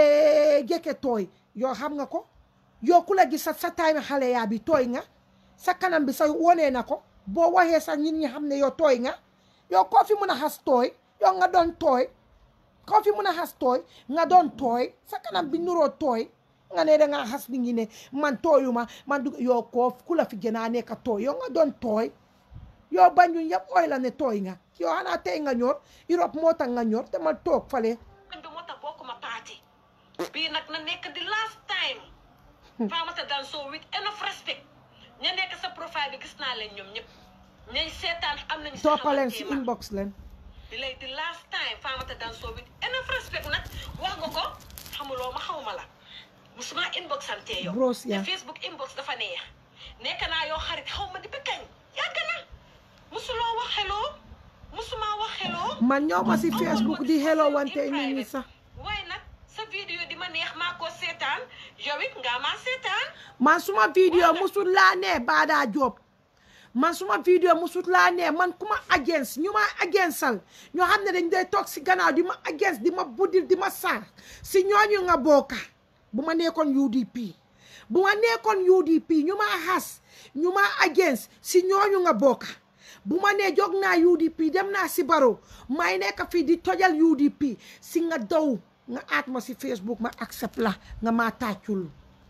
eh, jeke tooy yow xam nga ko yow ku la gis sa sa time xale yaa bi tooy nga sa kanam bi sa wonee na ko boo waxee sax nit ñi xam ne yow tooy nga yow koo fi mun a xas tooy yow nga doon tooy koo fi mun a xas tooy nga doon tooy sa kanam bi nuroo tooy nga ne dangaa xas nit ñi ne man tooyuma man du yow koo ku la fi gën a nekk tooy yow nga doon tooy yow bañu yëpp ooy la ne tooy nga yow xanaa tey nga ñor Europe moo tax nga ñor te ma toog fale bi moo tax bokkuma parti bii nag na nekk di last time Faamatha Danso with enough respect ña nekk sa profile bi gis naa leen ñoom ñëpp ñay seetaan am nañu sa toppaleen si xamanteema. inbox leen di lay di last time Faamatha Danso with enough respect nag wax nga ko xamuloo ma xawma la musuma inbox sante yow Bros, yeah. te Facebook inbox dafa neex nekk naa yoo xarit xaw ma di ba kañ yàgg na musuloo wax hello musuma wax hello man ñoo ma si Facebook di hello wante in nit ñi private. sax waaye nag sa vidéo di ma neex maa ko seetaan yow it nga maa seetaan man suma vidéo musul laa nee Bada Job man suma vidéo musul laa nee man ku ma agence ñu ma agensal ñoo xam ne dañ dee toog si gannaaw di ma agence di ma buddil di ma saar si ñooñu nga bokka bu ma nekkoon UDP bu ma nekkoon UDP ñu ma xas ñu ma agence si ñooñu nga bokka bu ma nee jóg naa UDP dem naa si baro may nekk fii di tojal UDP si nga daw nga aat ma si Facebook ma accept la nga maa tàccul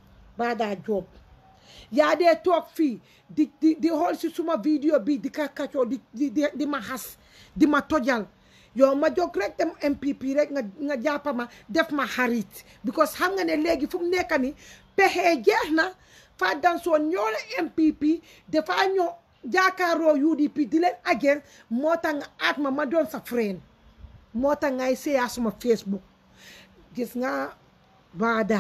Bada Job yaa dee toog fii di di di xool si suma vidéo bi di ka kacoo di di di di ma xas di ma tojal yow ma jóg rek dem MPP rek nga nga jàppa ma def ma xarit because xam nga ne léegi fu mu nekk ni pexe jeex na fa dansoo ñoo la MPP dafa ñoo jaakaaroo UDP di leen agent moo tax nga aat ma ma doon sa friend moo tax ngay seeyaa suma Facebook gis nga Bada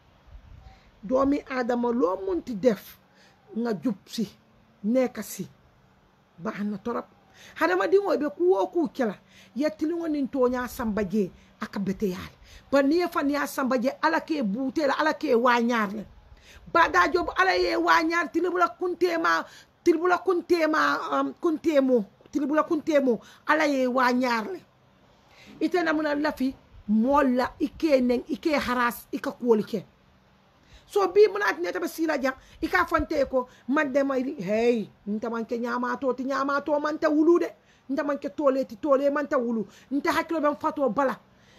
doomi aadama loo munti def nga jub si nekk si baax na torop hadama diŋo be kuwo ku kela yettiliŋo niŋ toña samba je aka bete yaale bari niŋ ye faniya samba je ala ke buute la ala ke wañaar le bada job ala ye wañaar tilibula kuntema tilibula kuntema um, kuntemo tilibula kuntemo ala ye wañaar le ite namuna lafi mool la i ke neŋ i ke haras i ka kuwolu ke so bi muna ati neta ba sila jang ika fonte ko man de may hey nta man ke nyama to ti nyama to man ta wulu de nta man ke tole ti tole man ta wulu nta hakilo ben fato bala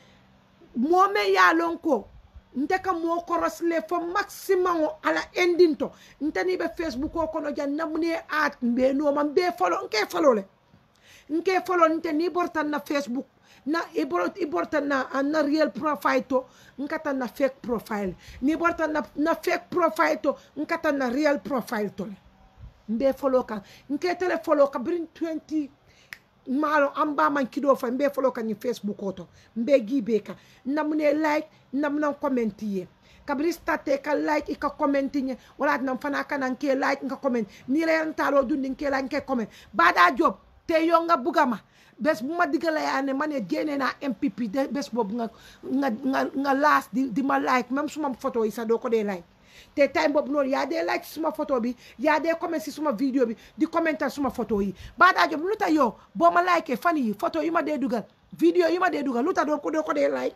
mo me ya lon ko nte ka mo korosle fo maximum o ala ending to nta ni be facebook ko kono jan namune at mbe no man be follow nke follow le nke follow nte ni bortan na facebook na i bor- i borta na na real profile to nkata na fake profile ni borta na, na fake profile to nkata na real profile to le mbe follow ka nke tele follow ka brin 20 maalo an ba man kido fa mbe follow ka ni facebook oto mbe gibe ka namune like namna comment ye kabiri starte ka like i ka comment nye wala nam fana kana nke like nka comment ni la yan talo dundi nke like nke comment bada job te yow nga bugga ma bés bu ma digga la yaa ne ma ne génne naa MPP de bés boobu nga nga nga nga laas di di ma like même suma photo yi sax doo ko dee like te time boobu noonu yaa dee like suma photo bi yaa dee comment si suma vidéo bi di commenter suma photo yi Bada Jobe lu tax yow boo ma like fan yi photo yi ma dee dugal vidéo yi ma dee dugal lu tax doo ko doo ko dee like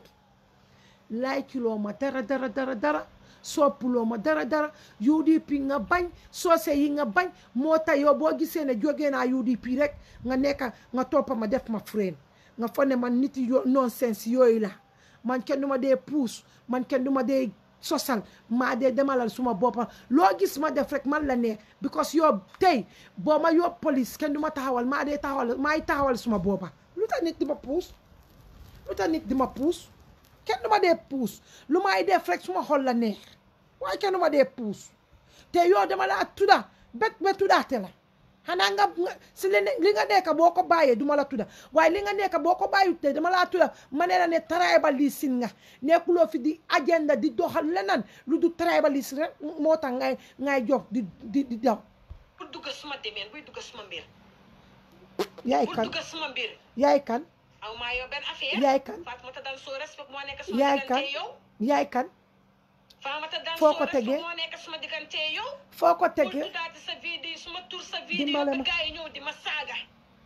like loo ma dara dara dara dara soppuloo ma dara dara UDP nga bañ soose yi nga bañ moo tax yow boo gisee ne jógee naa UDP rek nga nekk nga toppa ma def ma friend nga foog ne man nit yo nonsense yooyu la man kenn du ma dee puus man kenn du ma dee sosal maa dee demalal suma boppa loo gis ma def rek man la ne because yow tey boo ma yóbbu police kenn du ma taxawal maa dee taxawal maay taxawal suma boppa lu tax nit di ma puus lu tax nit di ma puus kenn du ma dee puus lu may def rek suma xol la neex waaye kenn du ma dee puus te yow dama laa tudda bet be tuddaate la xanaa nga si li li nga nekk boo ko bàyyee du ma la tudda waaye li nga nekk boo ko bàyyi te dama laa tudda ma ne la ne tribaliste nga nekkuloo fi di agenda di doxal leneen lu du tribaliste rek moo tax ngay ngay jox di di di daw bu dugg suma demeen buy dugg suma mbir yaay bu kan dugg suma mbir yaay kan aw maa yow benn affaire yaay kan Fatoumata Danso respect moo nekk suma yaay kan diggante yow yaay kan Fatoumata Danso Foo ko respect tegee? moo nekk suma diggante yow foo ko bul tegee tuddaati sa vidéo suma tur sa vidéo Dimbale ba ma. gars yi ñëw di ma saaga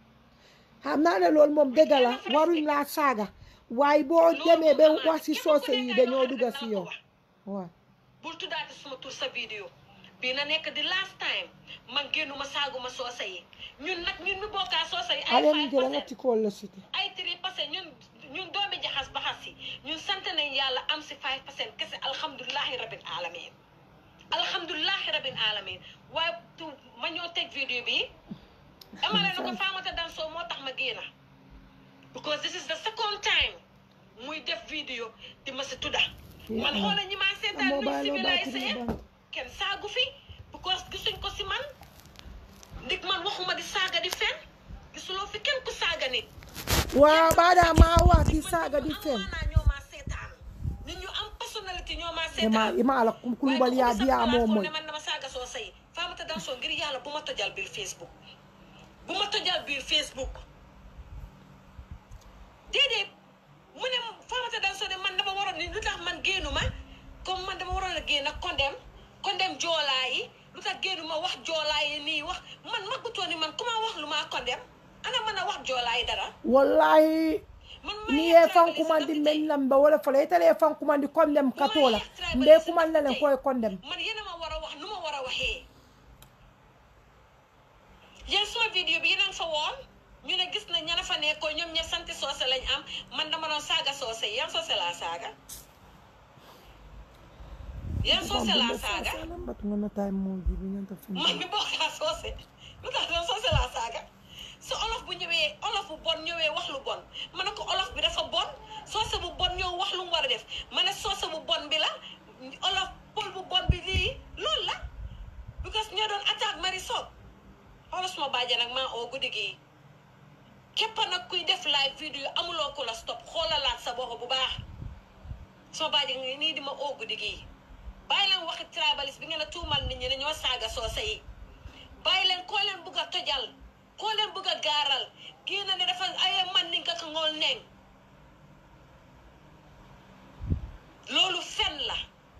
xam naa ne loolu moom dëgg la waruñ laa saaga waaye boo demee ba wax si soose yi dañoo dugga si yow waaw bul tuddaati suma tur sa vidéo bii na nekk di last time man génnuma saaguma soose yi ñun nag ñun mi bokkaa soose yi ay alem five jëla nga percent ci kool la siti ay tri parce que ñun ñun doomi jaxas baxas yi ñun sant nañ yàlla am si 5 percent kese alhamdulilahi rabbil alamin alhamdulilahi rabbil alamin waaye tu ma ñoo teg vidéo bi dama ne na ko Fatoumata Danso moo tax ma génna because this is the second time muy def vidéo di ma si tudda man xoola ñi maa seetaan moo nuñ bàyyi loo bàyyi civilisé ci kenn saagu fi because gisuñ ko si man ndig man waxuma di saaga di fen gisuloo fi kenn ku saaga nit waaw Bada maa wax di saaga di fen amaana ñoo maa seetaan nit ñu am personnalité ñoo maa ima seetaan ima ala kulubali yaa di yaa moo mooy ne man dama saaga soo say Fatoumata Danso ngir yàlla bu ma tojal biir Facebook bu ma tojal biir Facebook déedéet mu ne Fatoumata Danso ne man dama waroon ni lu tax man génnu ma comme man dama waroon a génn ak condem condem joolaa yi lu tax génnu ma wax joolaa yi nii wax man maggutoo ni man ku ma wax lu maa condem ana mën a wax joolaa yi dara wallahi man ni ye fan kumandi men lambe wala fala itale ye fan kumandi kondem katola mbe kuman lalen koye kondem man yéen a ma war a wax nu ma war a waxee yéen suma vidéo bi yéen a ngi fa woon ñu ne gis na ña fa nekkoon ñoom ñëpp sant soose lañ am man dama doon saaga soose yi yan soose laa saaga yan soose laa saaga batungana tay moji bi ñanta man mi bokkaa soose lu tax doon soose laa saaga su olof bu ñëwee olof bu bon ñëwee wax lu bon ma ne ko olof bi dafa bon soose bu bon ñëw wax lu mu war a def ma ne soose bu bon bi la olof pël bu bon bi lii loolu la because ñoo doon attaque mari soog xoolal suma bàjjen nag maa oo guddi gi képp nag kuy def live vidéo amuloo ko la stop xoolalaat sa bopp bu baax suma bàjjen ngi nii di ma oo guddi gi bàyyi leen waxi tribaliste bi ngeen a tuumal nit ñi ne ñoo saaga soose yi bàyyi leen koo leen bugg a tojal koo leen bugg a gaaral kii na ne dafa aye man ni nga ko ngool neng loolu fen la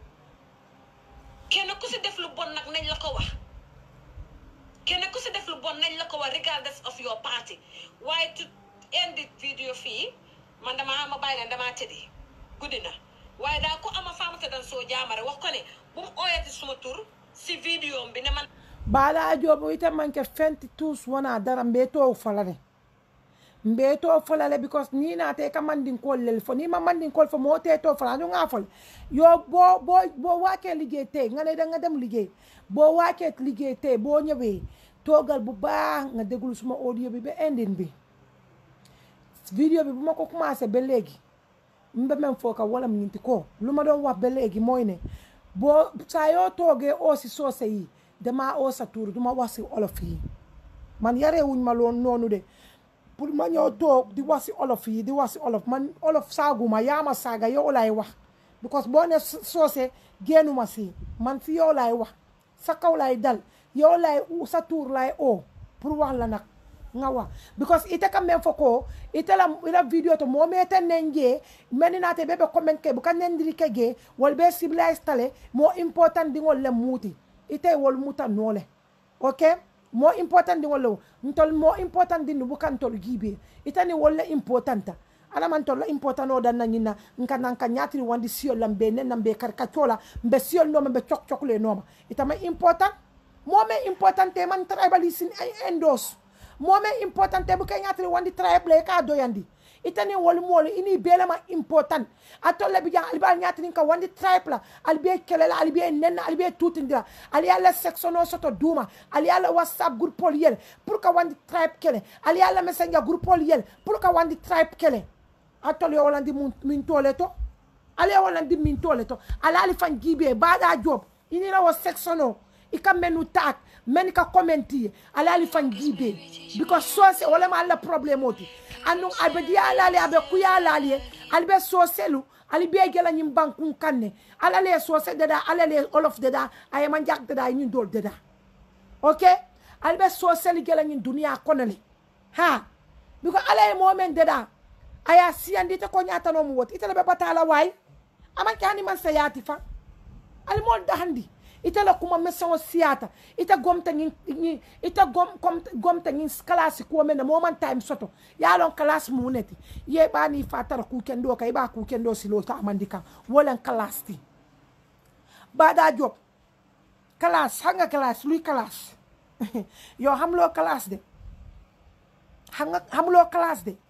kenn ku si def lu bon nag nañ la ko wax kenn ku si def lu bon nañ la ko wax regardless of your party waaye to end the video fii man dama ma bàyyi leen damaa tëddi guddi na waaye daa ko ama Fatoumata Danso Jammeh wax ko ne bu mu ooyati suma tur si video bi ne man Bada Jobe ite manke fenti tus wana dara mbe to falale mbe to falale because ni na te ka mandin kol lel fo ni ma mandin kol fo mo te to fala ñu nga fol yo bo bo bo wake liggéey tey nga ne da nga dem liggéey boo waakee liggéey tey boo ñëwee toogal bu baax nga déglu suma audio bi ba endin bi vidéo bi bu ma ko commencé ba léegi mbe men foo ka wala ñinti ko lu ma doon wax ba léegi mooy ne boo saa yoo toogee oo si soose yi damaa oo sa tuur duma wax si olof yi man yarewuñ ma loon noonu de pour ma ñëw toog di wax si olof yi di wax si olof man olof saaguma yaa ma saaga yow laay wax because boo ne soose génnuma si man si yow laay wax sa kaw laay dal yow laay sa tuur laay oo pour wax la nag nga wa because ite kam men foko ite la ila video to mo mete nenje meni na te bebe comment ke bukan nendiri ke ge wol be civilized tale mo important dingol le muti ite wol muta nole okay mo important dingol lo ntol mo important din bukan tol gibe ite ni wol le importanta ala man tolla important o dan na nyina nka nan ka nyatri wandi siol lambe nen nambe karkachola mbe siol no mbe chok chok le no ita ma important mo me important te man tribalism endos mo me important te bu kay nyatri wandi tribe le ka do yandi ita ni wol mol ini bela ma important atolle bi jang alba nyatri ka wandi tribe la albe kelela albe nen albe tutindira ali ala section o soto duma ali ala whatsapp group pol yel pour ka wandi tribe kele ali ala messenger group pol yel pour ka wandi tribe kele atol yo wolandi min tole to ale wolandi min tole to ala ali fan gibe bada job inira wo section o ika menu tak men ka commenti ala ali fan gibe because sose wala ma alla problem oti anu abedi ala ali abe kuya ala ali albe soselu ali be gela nyim bankun kanne ala le sose dada ala le olof dada ayama jak dada nyin dol dada okay albe soselu gela nyin dunia konale ha because ala e moment dada aya siyandi te ko ñatano mu woti itele be batala way aman ke hani man sayati fa al mol da handi itele kuma meso siyata ita gomta ngi ngi ita gom kom gomta ngi class ko men mo man time soto ya lon class mu neti ye bani fatara ku kendo kay ba ku kendo silo ta amandika wolen class ti bada job class hanga class lui class yo hamlo class de hanga hamlo class de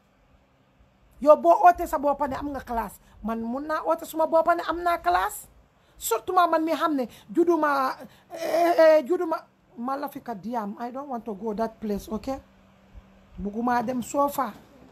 yow boo ootee sa boppa ne am nga classe man mun naa oote suma boppa ne am naa classe surtout ma man mi xam ne juduma juduma ma la fi ka diam I don't want to go that place okay buguma dem soofa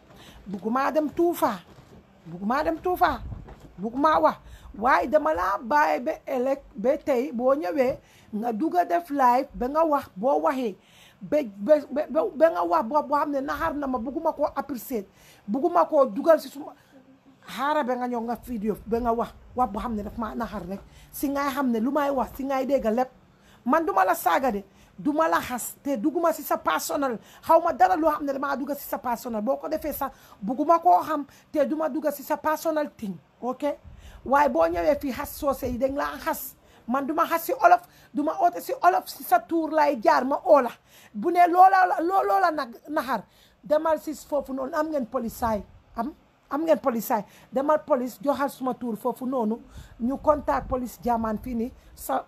buguma dem tuufa buguma dem tuufa buguma wax waaye dama laa bàyyi ba ëllëg ba tey boo ñëwee nga duga def live ba nga wax boo waxee ba ba ba nga wax boo boo xam ne naxar na ma bugguma koo apprécier bugguma koo dugal si suma xaara ba nga ñëw nga vidéo ba nga wax wax boo xam ne daf maa naxar rek si ngay xam ne lu may wax si ngay dégg lépp man duma la saaga de duma la xas te dugguma si sa personnel xaw ma dara loo xam ne damaa dugga si sa personnel boo ko defee sax bugguma koo xam te duma dugga si sa personnel thing ok waaye boo ñëwee fii xas soose yi dañ laa xas man duma xas si olof duma oote si olof si sa tuur lay jaar ma oola bu ne loola la loola nag naxar demal si foofu noonu am ngeen polisaay am am ngeen polisaay demal police joxal suma tuur foofu noonu ñu contact police jaamaan fii nii sa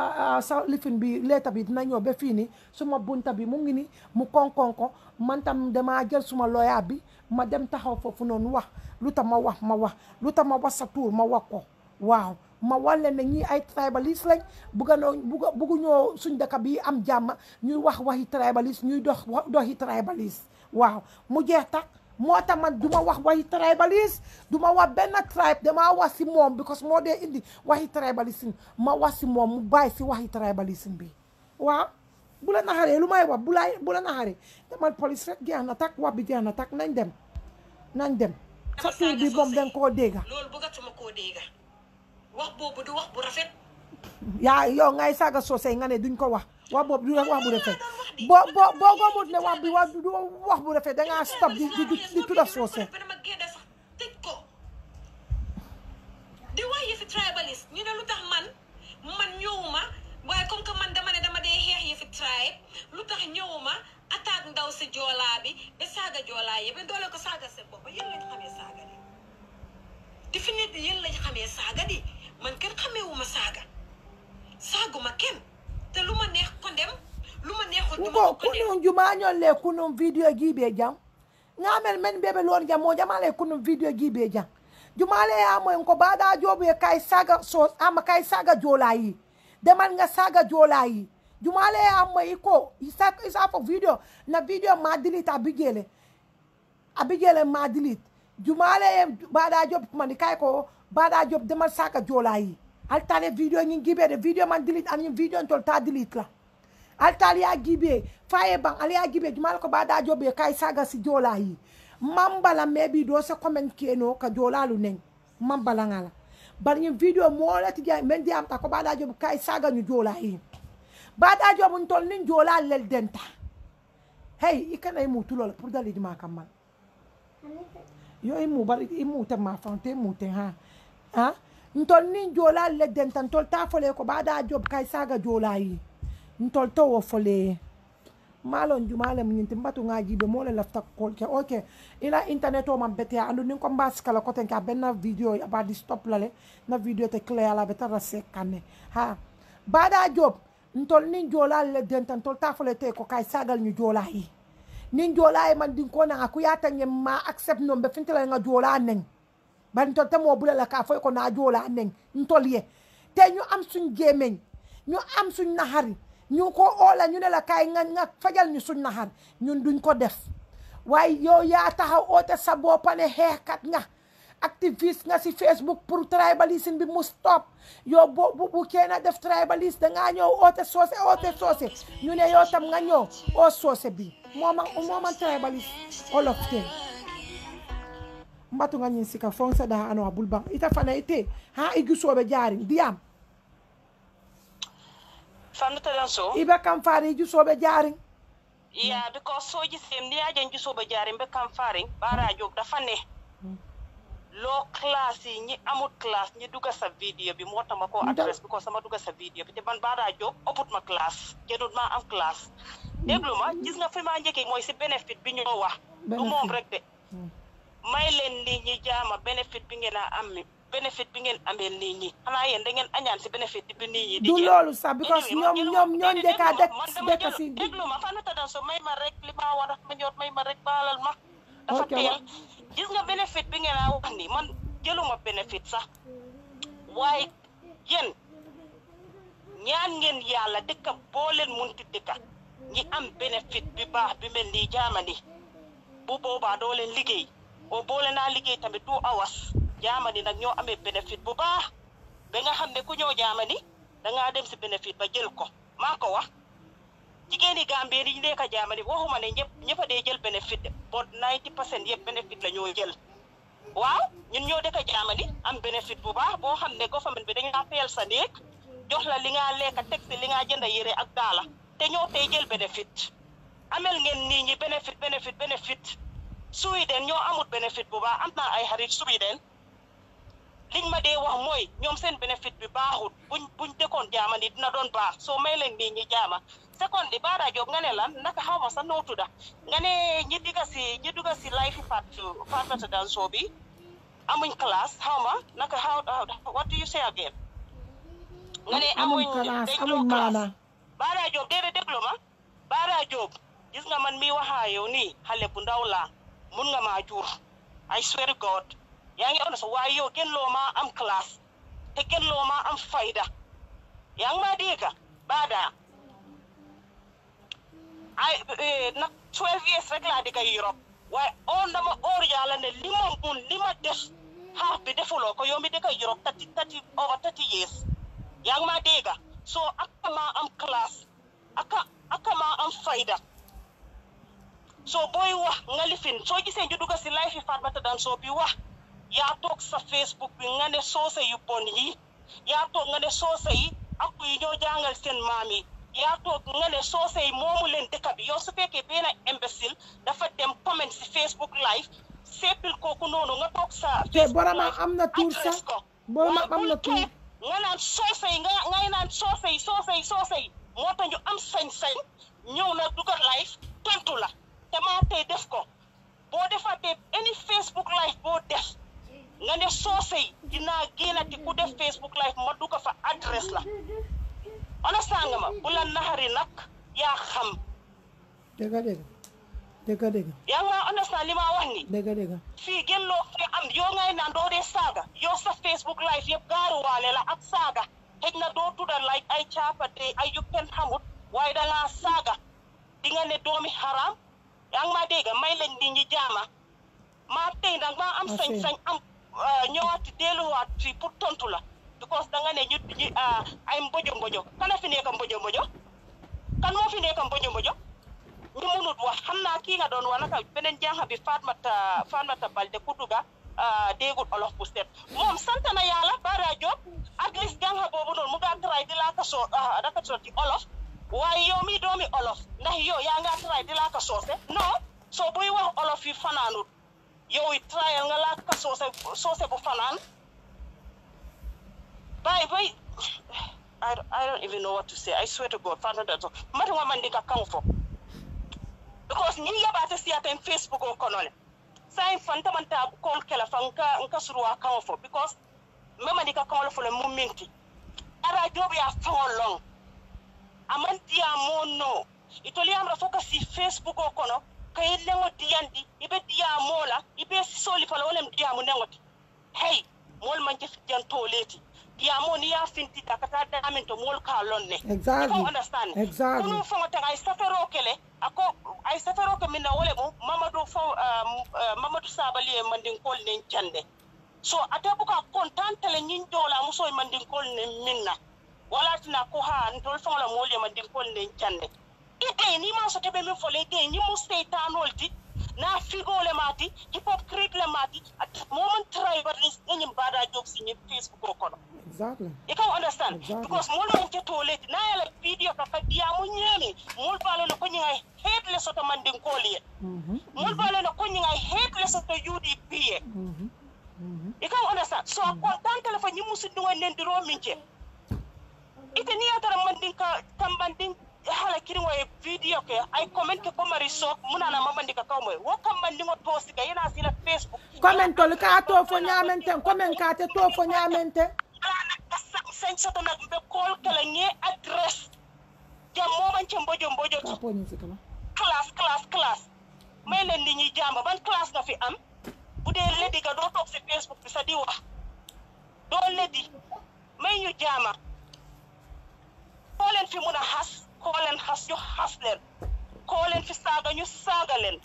sa lifin bi leeta bi dina ñëw ba fii nii suma bunta bi mu ngi ni mu konkon ko man tam damaa jël suma lawyer bi ma dem taxaw foofu noonu wax lu tax ma wax ma wax lu tax ma wax sa tuur ma wax ko waaw ma wan leen ne ñii ay tribaliste lañ bugga noo bugga buggu ñoo suñ dëkk bi am jàmm ñuy wax waxi tribaliste ñuy dox doxi tribaliste waaw mu jeex tak moo tax man du ma wax waxi tribaliste du ma wax benn tribe damaa wax si moom because moo dee indi waxi tribaliste ma wax si moom mu bàyyi si waxi tribaliste bi waaw bu la naxaree lu may wax bu la bu la naxaree demal police rek jeex na tak wax bi jeex na tak nañ dem nañ dem sa tur bi moom danga koo dégga loolu bëggatuma koo dégga wax boobu du wax bu rafet yaa yow ngay saaga soosey nga ne duñ ko wax wax boobu du wax bu rafet boo boo boo gomut ne wax bi wax du wax bu rafet dangaa stop di di di tudda soose ba dama génne sax tëj ko di wax yëfi tribaliste ñu ne lu tax man man ñëwuma waaye comme que man dama ne dama dee xeex yëfi tribe lu tax ñëwuma attaque ndaw si joolaa bi ba saaga joolaa yëpp doole ko saaga seen bopp yéen lañ xamee saaga di di fi nit yéen lañ xamee saaga di man kenn xameewuma saaga saaguma kenn te lu ma neex ko dem lu ma neexul duma ngo ko ko dem kunun jumañol le kunun video jiibe jam ngamel men ɓeɓe lon jam mo jamale kunun video jiibe jam jumale yamoen ko baɗa joɓe kay saga so ama kay saga jolayi demal nga saga jolayi jumale yamoyi ko isa isa fo video na video ma delete abigele abigele ma delete jumale ye baɗa job kumandi kay ko baɗa job demal saga jolayi altale video ñin giɓede video man delete anin video tol ta delete la altali ya gibe faye ban ali ya gibe jumal ko bada jobe kai saga si jola yi mambala maybe do se comment keno ka jola lu nen mambala ngala bar ni video mo la ti ja men di am ta ko bada jobe kai saga ñu jola yi bada jobe tol nin jola lel denta hey i kana i mu tulo la pour dali di ma kamal yo i mu bari i mu te ma fan te mu te ha ha ntol nin jola le den tan tol ta fole ko ba da job kai saga jola yi ntol to wo fole malon jumale mun tin batu ngaji be mole lafta kol ke okay ila internet o man bete andu nin ko mbas kala ko ten ka benna video aba di stop lale na video te clear la beta rase kanne ha bada job ntol nin jola le den tan tol ta fole te ko kai sagal ñu jola yi nin jola yi man din ko na aku yata nyem ma accept no be fintela nga jola neng bari ntol te mo bula la ka foy ko na jola neng ntol ye te ñu am suñ gemeñ ñu am suñ nahari ñu ko oola ñu ne la kaay nga nga fajal ñu suñ naxar ñun duñ ko def waaye yow yaa taxaw oote sa boppa ne xeexkat nga activiste nga si Facebook pour tribalisme bi mu stop yow bo bu bu kenn def tribalisme dangaa ñëw oote soose oote soose ñu ne yow tam nga ñëw oo soose bi mooma mooma tribaliste olof te mbatu nga ñin sika fon sa daha ano abul bang ita fana ite ha igi sobe jaari diyam fannuta ɗen so ibe kam faari igi sobe jaari yeah because soji sem ni yajen jusoɓe jari mbe kam faring ɓara jog dafa ne lo classe yi ñi amut classe ñi duga sa vidéo bi motama ko Nda- adresse bi ko sama duga sa vidéo bi te man ɓaɗa jog oput ma classe jedut ma am classe déglu ma gis nga fi ma njëkkee mooy si bénéfice bi ñoo wax du moom Bénéfice. rek de may leen nit ñi jaama bénéfice bi ngeen a am bénéfice bi ngeen amee nit ñi xanaa yéen da ngeen añaan si bénéfice bi nit ñi di du jël. loolu sax because Anyway, man ñoom jëluma- ñoom ñoom déedéet, njëkk a déglu ma, dëkk man dama dëkk jël- si déglu ma fan ta dan so may ma rek li ma war a ma ñor may ma rek baalal ma dafa Ok, teel wa- gis nga bénéfice bi ngeen a wax ni man jëluma bénéfice sax waaye yéen ñaan ngeen yàlla dëkka boo leen munti dëkka ñi am bénéfice bi baax bi mel nii jaamani bu boobaa doo leen liggéey o boole naa liggéey tamit two hours jaamani nag ñoo amee bénéfice bu baax ba nga xam ne ku ñëw jaamani dangaa dem si bénéfice ba jël ko maa ko wax jigéen yi Gambie yi nekk jaamani waxuma ne ñëpp ñëpp a dee jël bénéfice de bon 90 percent yëpp bénéfice la ñoo jël waaw ñun ñoo dëkk jaamani am bénéfice bu baax boo xam ne government bi dañaa fayal sa néeg jox la li nga lekk teg si li nga jënd yére ak daala te ñoo tey jël bénéfice amel ngeen nit ñi bénéfice bénéfice bénéfice Sweden ñoo amut bénéfice bu baax am naa ay xarit Sweden liñ ma dee wax mooy ñoom seen bénéfice bi baaxul buñ buñ dëkkoon jaama ni dina doon baax soo may leen nii ñi jaama seconde di baara job nga ne lan naka xaw ma sax noo tudda nga ne ñi digga si ñi dugga si life fat fatata dan soo bi amuñ classe xaw ma naka how what do you say again nga ne amuñ amuñ classe dañ amuñ ñoo classe maana Baara Diop déedéet déglu ma Baara Diop gis nga man mi waxaa yow nii xale bu ndaw laa mun nga maa jur I swear to God yaa ngi on sa waaye yow gën loo maa am classe te gën loo maa am fayda yaa ngi maa dégg Baada ay eh, nag 12 years rek laa digga Europe waaye on dama oor yàlla ne li ma mun li ma def xaaf bi defuloo ko yow mi digga Europe tati tati over 30 years yaa ngi maa dégg so aka maa am classe aka aka maa am fayda so booy wax nga lifin soo gisee ñu dugga si life yi Fatoumatta Danso bi wax yaa toog sa Facebook bi nga ne soose yu bon yi yaa toog nga ne soose yi ak yi ñoo jàngal seen maam yi yaa toog nga ne soose yi moomu leen dëkk bi yow su fekkee benn imbécile dafa dem comment si Facebook live seppil kooku noonu nga toog sa te Facebook boroma live am na tuur adresse sax ko boroma waaye am bul na tuur xeeb nga naan soose yi nga ngay naan soose yi soose yi soose yi moo tax ñu am sañ-sañ ñëw na dugal live tontu la te maa tey def ko boo defatee any Facebook live boo def nga ne soose yi dinaa génnati ku def Facebook live ma dugg fa adresse la understand nga ma bu la naxari nag yaa xam dëgg dëgg dëgg dëgg yaa nga understand li ma wax ni dëgg dëgg fii gën loo fi am yoo ngay naan doo dee saaga yow sa Facebook live yëpp gaaruwaale la ak saaga xëj na doo tudda like ay caapate ay yu kenn xamut waaye dangaa saaga di nga ne doomi xaraam yaa ngi maa dégg may leen nit ñi jaama maa tey nag maa am Merci. sañ-sañ am ah, ñëwaati delluwaat fii pour tontu la because da nga ne ñu ñu ah, ay mbojo mbojo kana fi nekk mbojo mbojo kan moo fi nekk mbojo mbojo ñu munut wax xam naa kii nga doon wax naka beneen jànq bi Fatoumatta Fatoumatta Balde Kutuga déegul olof bu set moom sant na yàlla Bara Diop at least jànq boobu noonu mu ngaa try di laa ka soo daka soo ci olof waaye yow mi doomi olof ndax yow yaa nga try di laa ka soose non soo buy wax olof yi fanaanut yow it trial nga laa ka soose soose bu fanaan bay bay I, don't- I don't even know what to say. I swear to God, Father, that's all. Mati nga man di ka kan fo. Because ni yabate siyata in Facebook o kono le. Sa in fanta man ta call kela fa nka nka suruwa kan fo because mema di ka kan fo le mu minti. Ara jobi a fon long. Aman dia mo no. Itoli amra fo ka si Facebook o kono ka yellengo diyandi ibe diya mola ibe soli fala wolem diya mu nengoti. Hey, mol man jef janto leti. Diya mo ni ya finti takata damin to mol ka lonne. Exactly. You don't understand. Exactly. Kunu fanga tanga ay safero kele ako ay safero ke minna wole mo Mamadou fo um, uh, Mamadou Sabali e mandin kol nen cande. So ate buka kontante le nyin dola muso e mandin kol nen minna. Wala tina ko ha ntol fanga la mole mandin kol nen cande. Ite ni ma so tebe min fole ite ni mu seytanol ti na figole mati hypocrite le mati at moment try but is nyim bada job si ni Facebook ko kono. exactly You can understand Exactly. because mul man ke toilet na yala video ka ka dia mu nyami mul balo no kunyi ngai hate le soto mandin koli Mhm, mul balo no kunyi ngai hate le soto UDP ye mhm, mhm. you can understand so kontan telephone nyimu sindu ngai nen diro minje ite ni atara mandin ka kambandin hala kiri ngoy video ke ay comment ke ko mari so muna na mamandi ka kaw moy wo kambandin ngo post ga yana sila facebook Comment tol ka to fo nyamente comment ka te to fo nyamente ala ka sen soto nak be call kala nge address jam mo man ci mbojo mbojo ka po ni sikala class class class may leen nit ñi jàmba ban classe nga fi am bu dee leddi ga doo toog si facebook bi sa di wax doo leddi may ñu jaama koo leen fi mun a xas koo leen xas ñu xas leen koo leen fi saaga ñu saaga leen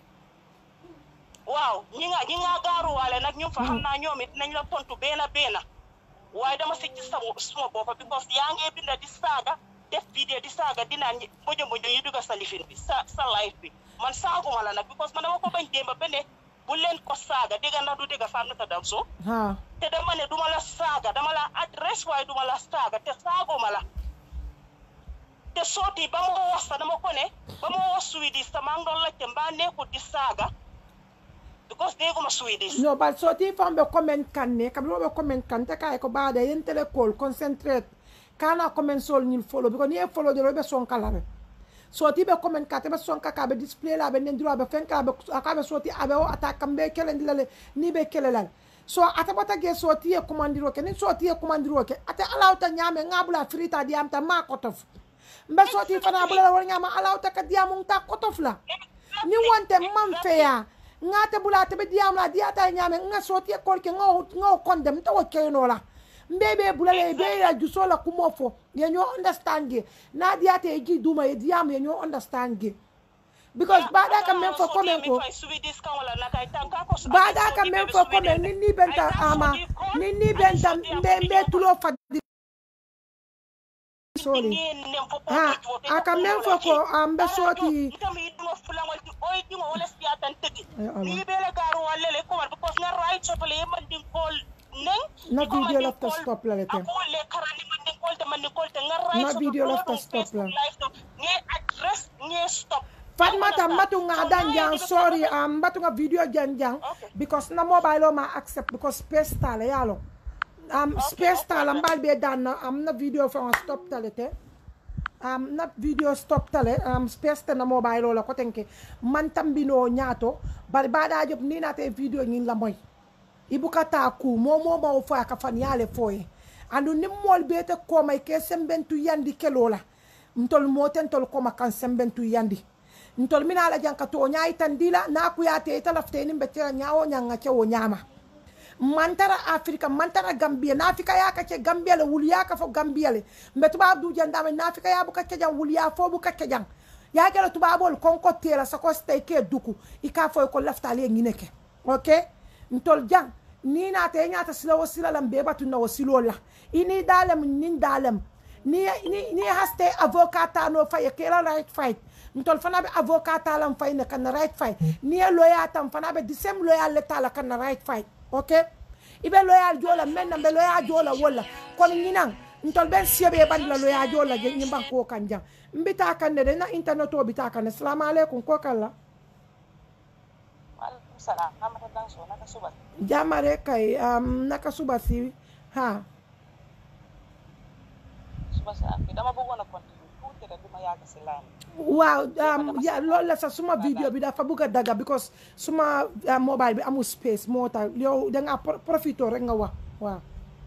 waaw ñi nga ñi nga gaaruwaale nag ñu fa xam naa ñoom it nañ la tontu beena beena waaye dama si gis sama suma boppa because yaa ngee binda di saaga def vidéo di saaga dinaan ñi mbojo mbojo yi dugga sa lifin bi sa sa life bi man saaguma la nag because man dama ko bañ démba ba ne bu leen ko saaga dégga na du dégga faam nata dam so ha te dama ne duma la saaga dama la adresse waaye duma la saaga te saaguma la te sooti ba ma wax sa dama ko ne ba ma wax Swedish sa maa ngi doon laajte mbaa nekkul di saaga because dégguma Swedish no bal so ti fam be comment kan ne kam be comment kan te kay ko baade yen tele call concentrate kana comment sol ni follow because ni e follow de be son kala be so ti be comment ka te be son ka ka be display la be nen dro be fen ka be ka be so ti abe o attack kam be kelen dilale ni be kelelal so ata bata ge so ti e commandiro ke ni so ti e commandiro ke ata alawta nyame ngabula frita diam ta ma kotof mbe so ti fana bula wor nyama alawta ka diamung ta kotof la ni wonte man feya ngate bula tebe diam la diata nyame nga soti e kolke nga nga kondem to keno la mbebe bula le be ya juso la kumo fo ye nyo understand ge na diata e ji duma e diam ye nyo understand ge because bada ka men fo komen ko bada ka men fo komen ni ni benta ama ni ni benta mbe mbe tulo fa sorry ha aka men fo ko ambe soti ni bele garu walle le ko because na right so le mandin kol neng na video la to stop la lete ko le karani mandin kol te mandin kol te nga right Na so video la to stop la. ni address ni stop Fatmata mbatu nga dan jang sorry um mbatu nga video jan jang Okay. because na mobile o ma accept because space tala yalo um space tala mbal be dan na am na video fa stop tale te um na video stop tale um space te na mobile o la ko tenke man tambino nyato bari bada job ni na te video nyin la moy ibuka ta ku mo mo ma o fa ka fan yale foye andu nim mol be te ko may ke sembentu yandi kelola ntol moten tol ko makan sembentu yandi ntol mina la janka to nyaay tan dila na ku ya te tala fteni mbetera nyaawo nyanga ke wo nyama mantara afrika mantara gambia na afrika ya ka ke gambia le wul ya ka fo gambia le mbe tuba du jandame na afrika ya bu ka ke jang wul ya fo bu ka ke jang ya gela tuba bol konko tela sa ko stay ke duku ika fo ko lafta le ngine ke okay ntol jang ni na te nyata sila wasila lam be batu na wasilo la ini dalem nin dalem ni ni ni haste avocat no fay kela right fight ntol fana be avocat talam fay ne kan right fight ni e lawyer tam fana be disem lawyer le tala kan right fight okay ibe loyal jola men na be loyal jola wala kon nginan ntol ben siebe ban la lo ya jo la je nyimban ko kan jang mbita kan ne de na internet o bita kan assalamu alaikum ko kala waaleykum salaam Amata Danso naka suba jamare kay um, naka suba si ha suba si ak dama bëggoon a continuer tuuti rek du ma yàgg si line waaw um, ya loolu la sax suma video bi dafa bëgg a daga because suma uh, mobile bi amul space moo tax yow da nga pro- profito rek nga wax waaw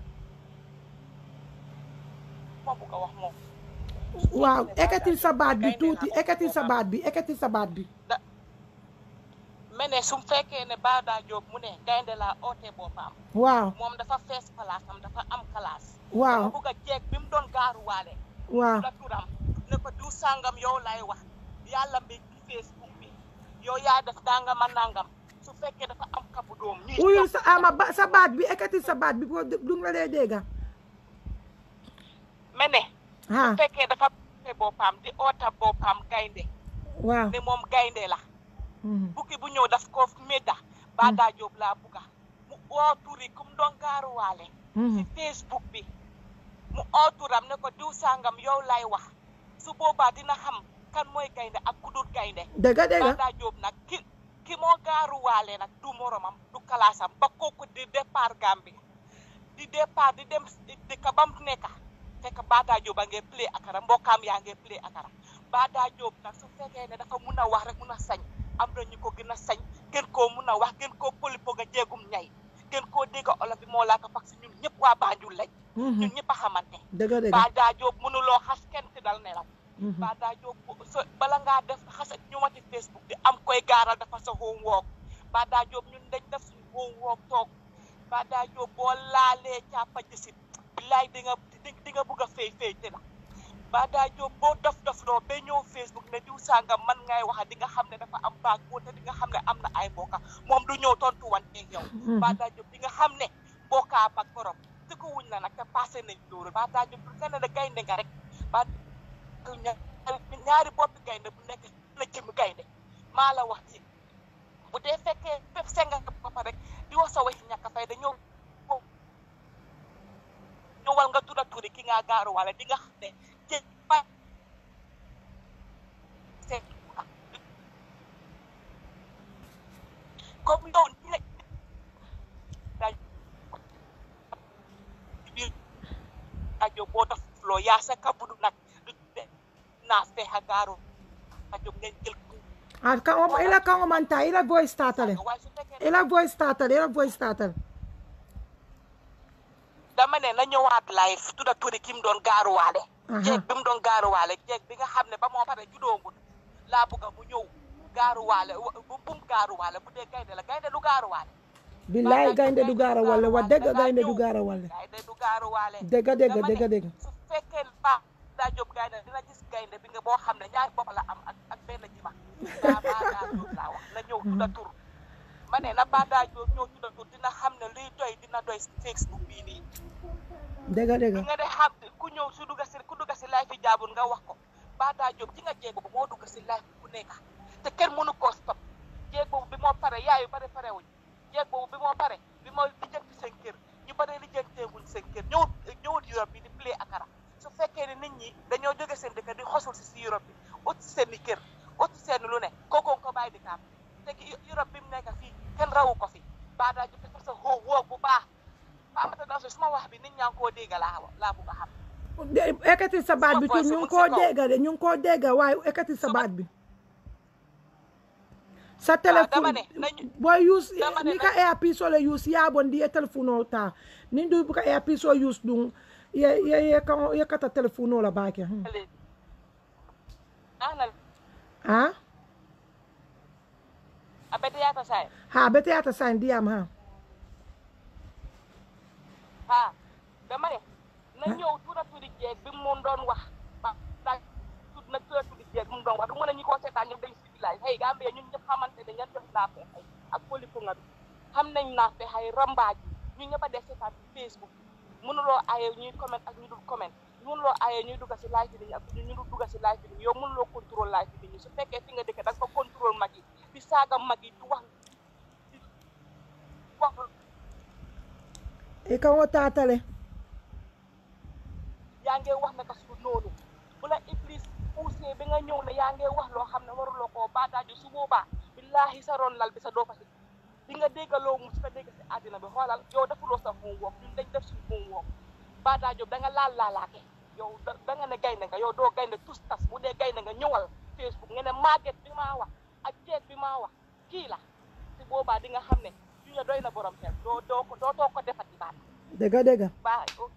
ma bëgg a wax moom waaw ekkatil sa baat bi tuuti ekkatil sa baat bi ekkatil sa baat bi me ne su fekkee ne Bada Diop mu ne gaynde laa oote boppam waaw moom dafa fees place am dafa am classe waaw dama bëgg a jeeg bi mu doon gaaruwaale waaw la turam ne ko du sàngam yow lay wax yàlla mi ci Facebook bi yow yaa def dangama nangam su fekkee dafa am kabu doom ñuy uyul topp sa ama ba sa baat bi ekkatil sa baat bi ko du nga dee dégga me ne ha su fekkee dafa oote boppam di oota boppam gaynde waaw ne moom gaynde la Mhm. bukki bu ñëw daf ko médda Bada Diop laa bugga mu oo turi kum doon gaaruwaale ci Mhm. Facebook bi mu oo turam ne ko diw sàngam yow lay wax su boobaa dina xam kan mooy gaynde ak ku dul gaynde dëgga dëgga Bada Diop nag ki ki moo gaaruwaale nag du moromam du kalaasam ba kooku di départ Gambie di départ di dem di ka bam nekka fekk Bada Diop a ngee play akara mbokkaam yaa ngee play akara Bada Diop nag su fekkee ne dafa mun a wax rek mun a sañ am na ñu ko gën a sañ gën koo mun a wax gën koo polipo nga jéegum ñay gën koo dégg olof bi moo laa ko parce que ñun ñëpp waa Banjul lañ Mhm. ñun ñëpp a xamante dëgga dëgga Bada Diop mënuloo xas kenn ti dal nelaw Mhm. Bada Diop so bala ngaa def xas ak ñëwati Facebook di am koy gaaral dafa sa homework Bada Diop ñun dañ def suñu homework toog Bada Diop boo laalee càppa jësit billaay di nga di di nga bugg a fay fay te la Bada Diop boo dof dof loo ba ñëw Facebook ne diw sàngam man ngay waxa di nga xam ne dafa am baag boo te di nga xam ne am na ay mbokka moom du ñëw tontu wante yow Bada Diop di nga xam ne mbokkaa ak borom te ko wuñ la nag te passé nañ loolu Bada Diop du kenn ne gaynde nga rek ba ñaari ñaari boppi gaynde bu nekk la jëm gaynde maa la wax ci bu dee fekkee fépp senga ba pare rek di wax sa waxi ñàkk fay da ñëw ñëwal nga tudda turi ki nga gaaru wala di nga xam ne jë ba c'est comme yow ni la daaj biir rajo boo def loo yaa sa kabudu nag du de naa feexa gaaru rajo ngeen jël ah kan ila kan manta ila voice tatale waaye su fekkee ila voice tatale ila voice tatale dama ne na ñëwaat live tudda turi ki mu doon gaaruwaale Aha. jeeg bi mu doon gaaruwaale jeeg bi nga xam ne ba moo pare judoogul laa bëgga mu ñëw gaaruwaale wa- bu bum gaaruwaale bu dee gaynde la gaynde du gaaruwaale billahi gaynde du gaara walla wa dëgga gaynde du gaara walla gaynde du gaaruwaale dëgga dëgga Dama ne, dëgga dëgga su fekkee ne baax daa jóg gaynde dina gis gaynde bi nga boo xam ne ñaari bopp la am ak ak benn jima daa baa daa jóg laa wax na ñëw tudda tur ma ne na baa daa jóg ñëw tudda tur dina xam ne luy doy dina doy Facebook bii nii dëgga dëgga nga de xam ku ñëw su dugga si ku dugga si live yi jaabul nga wax ko Bada Diop ci nga jéeg boobu moo dugga si live ku nekk te kenn mënu koo stop jéeg boobu bi moo pare yaayu bari pare wuñ jéeg boobu bi moo pare bi moo lijjanti seen kër ñu bari lijjantee wuñ seen kër ñëwut ñëwut Europe bi di play akara su fekkee ne nit ñi dañoo jóge seen dëkk di xosul si si Europe bi ut si seen i kër ut si seen lu ne kooku ko bàyyi di kaam te ki Europe bi mu nekk fii kenn rawu ko fi Bada Diop dafa sa xoo woo bu baax Amata Danso suma wax bi nit ñaa ngi koo dégg laa laa bugg a xam ekkati sa baat bi tu ñu ngi koo dégga de ñu ngi koo dégga waaye ekkati sa baat bi sa dama téléphone ne nañu- boy use dama ne ni ka earpiece ole use yaabon di ye téléphone o ta ni du buka earpiece o use dun ye ye ye ka ye kata téléphone o la baake hmm. ana ha abete yata say ha bete yata sign diam ha ha dama ne na ñëw tuuta tuuti jeeg bi mu doon wax ba da tut na tuuta tuuti jeeg bi mu doon wax du mën a ñi koo seetaan ñëpp dañ civilisé hey Gambia ñun ñëpp xamante ne ngeen def naa fe xay ak polipo nga bi xam nañ naa fe xay rambaaj ñu ñëpp a def seetaan ci Facebook mënuloo aaye ñuy comment ak ñu dul comment mënuloo aaye ñuy dugga si live bi ak ñu dul dugga si live bi yow mënuloo contrôle live bi ñu su fekkee fi nga dëkk da nga ko contrôle mag yi di saaga mag yi di wax di wax e kan o tatale yaa ngi wax naka su noonu bu la iblis poussé bi nga ñëw ne yaa ngi wax loo xam ne waruloo koo baataaju su boobaa billaahi sa ron lal bi sa doo fa si di nga déggaloo mu si nga dégg si àddina bi xoolal yow defuloo sa moom wook ñun dañ def suñu moom wook baataaju da nga laal laalaake yow da da nga ne gaynde nga yow doo gaynde tus tas bu dee gaynde nga ñëwal Facebook nga ne màgget bi maa wax ak jeeg bi maa wax kii la si boobaa di nga xam ne yu nga doy na borom xel doo doo ko doo too ko defati baat dëgga dëgga baa ok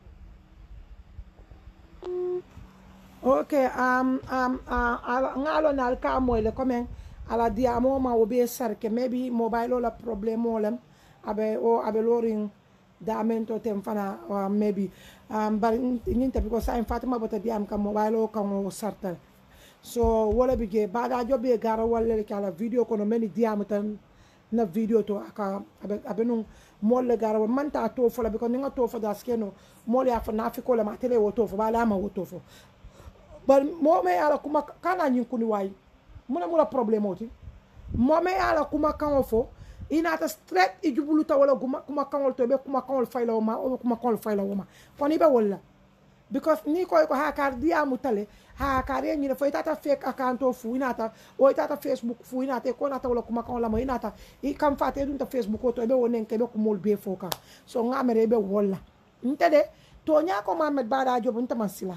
ok um, um, uh, ala, ngalo na alka moyle comme ala diamo ma o be sarke maybe mobile la problème olem abe o abe lorin damento tem fana uh, maybe um, bar ñin tapi ko sa en fatima bota diam kam mobile o kan o sarta so wala bige bada jobe gara wala kala video kono meni diam tan na video to aka abe abe nun molle gara wa manta to fola biko ninga to fo da skeno molle afa na fi ko la ma tele wo to fo bala ma wo to fo bar mo me ala kuma kana nyin kuni wayi muna mula problème oti mo me ala kuma kan fo inata straight i jubulu ta wala kuma kuma kan to be kuma kan fayla ma o kuma kan fayla ma koni be wala because ni koy ko ha kar dia mutale ha kar ye nyine fo itata fake account o fu inata o itata facebook fu inata ko nata wala kuma kan la ma inata i kam fate dun ta facebook o to be wonen ke be ko mol be fo ka so ngamere be wala ntede to nya ko mamed bada jobu ntama sila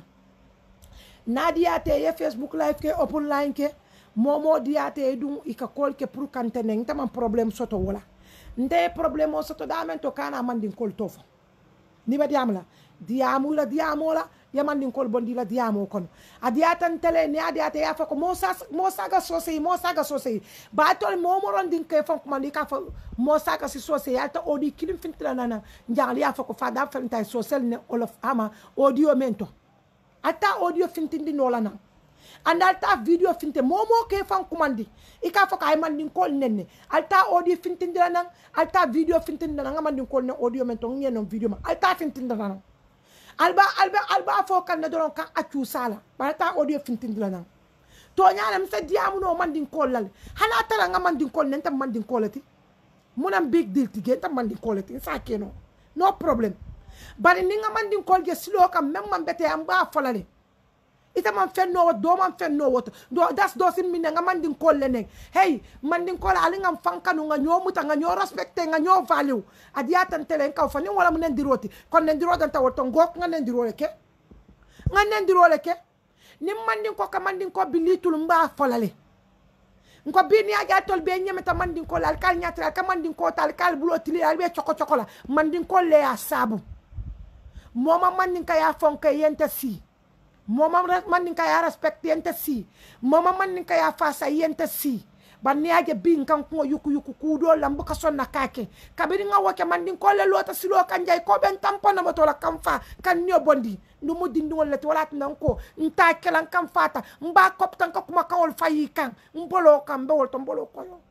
na diyate ye facebook live ke open line ke momo diyate dum ika kol ke pour kantene ntama problème soto wala nte problème o soto damen to kana mandin kol tofo ni ba diam la diamu la diamo la ya mandin kol bondi la diamo kono a diyatan tele ni a diyate ya fa ko mo sa mo saga sosei mo saga sosei ba tol mo mo ron din ke fon ko mandi ka fa mo saga si sosei alta odi kilim fintla nana njali ya fa ko fa da fa ntai sosel ne olof ama audio mento ata audio fintindi nola nan anda alta video finte momo ke fan kumandi ika fo kay man din kol nenne alta audio fintindi la nan alta video fintindi nan man din kol ne audio men to ngien non video ma alta fintindi la nan alba alba alba fo kan ne doron kan accu sala ba alta audio fintindi la nan to nyaana mi se diamu no man din kol lal hala tara nga man din kol nen tam man din kolati munam big deal tige tam man din kolati sa keno no problem bari ni nga man din kol je silo kam même man bete am ba folale ita man fen no do man fen no woto do das do sim minne nga man din kol le nek hey man din kol ali ngam fankanu nga ñoo muta nga ñoo respecté nga ñoo value adiya tan tele ka fa ni wala mu nen diroti kon nen diro dan tawoto ngok nga nen dirole ke nga nen dirole ke ni man din ko ka man din ko bilitul mba folale nko bini aja tol be nyemeta man din kol al kal nyatra ka man din ko tal kal bulo tili al be choko choko la man din kol le ya sabu moma mandinka ya fonka yenta si moma mandinka ya respect yenta si moma mandinka ya fasa yenta si banni aje bin kan ko yuku yuku kudo lambu ka sonna kake kabiri nga wake mandin ko le lota silo kan jay ko ben tampona mo tola kam fa kan nyo bondi ndu mo dindi wala to wala tan ko nta kelan kam fata mba kop tan ko kuma kawol fayi kan mbolo kan be wol to mbolo ko yo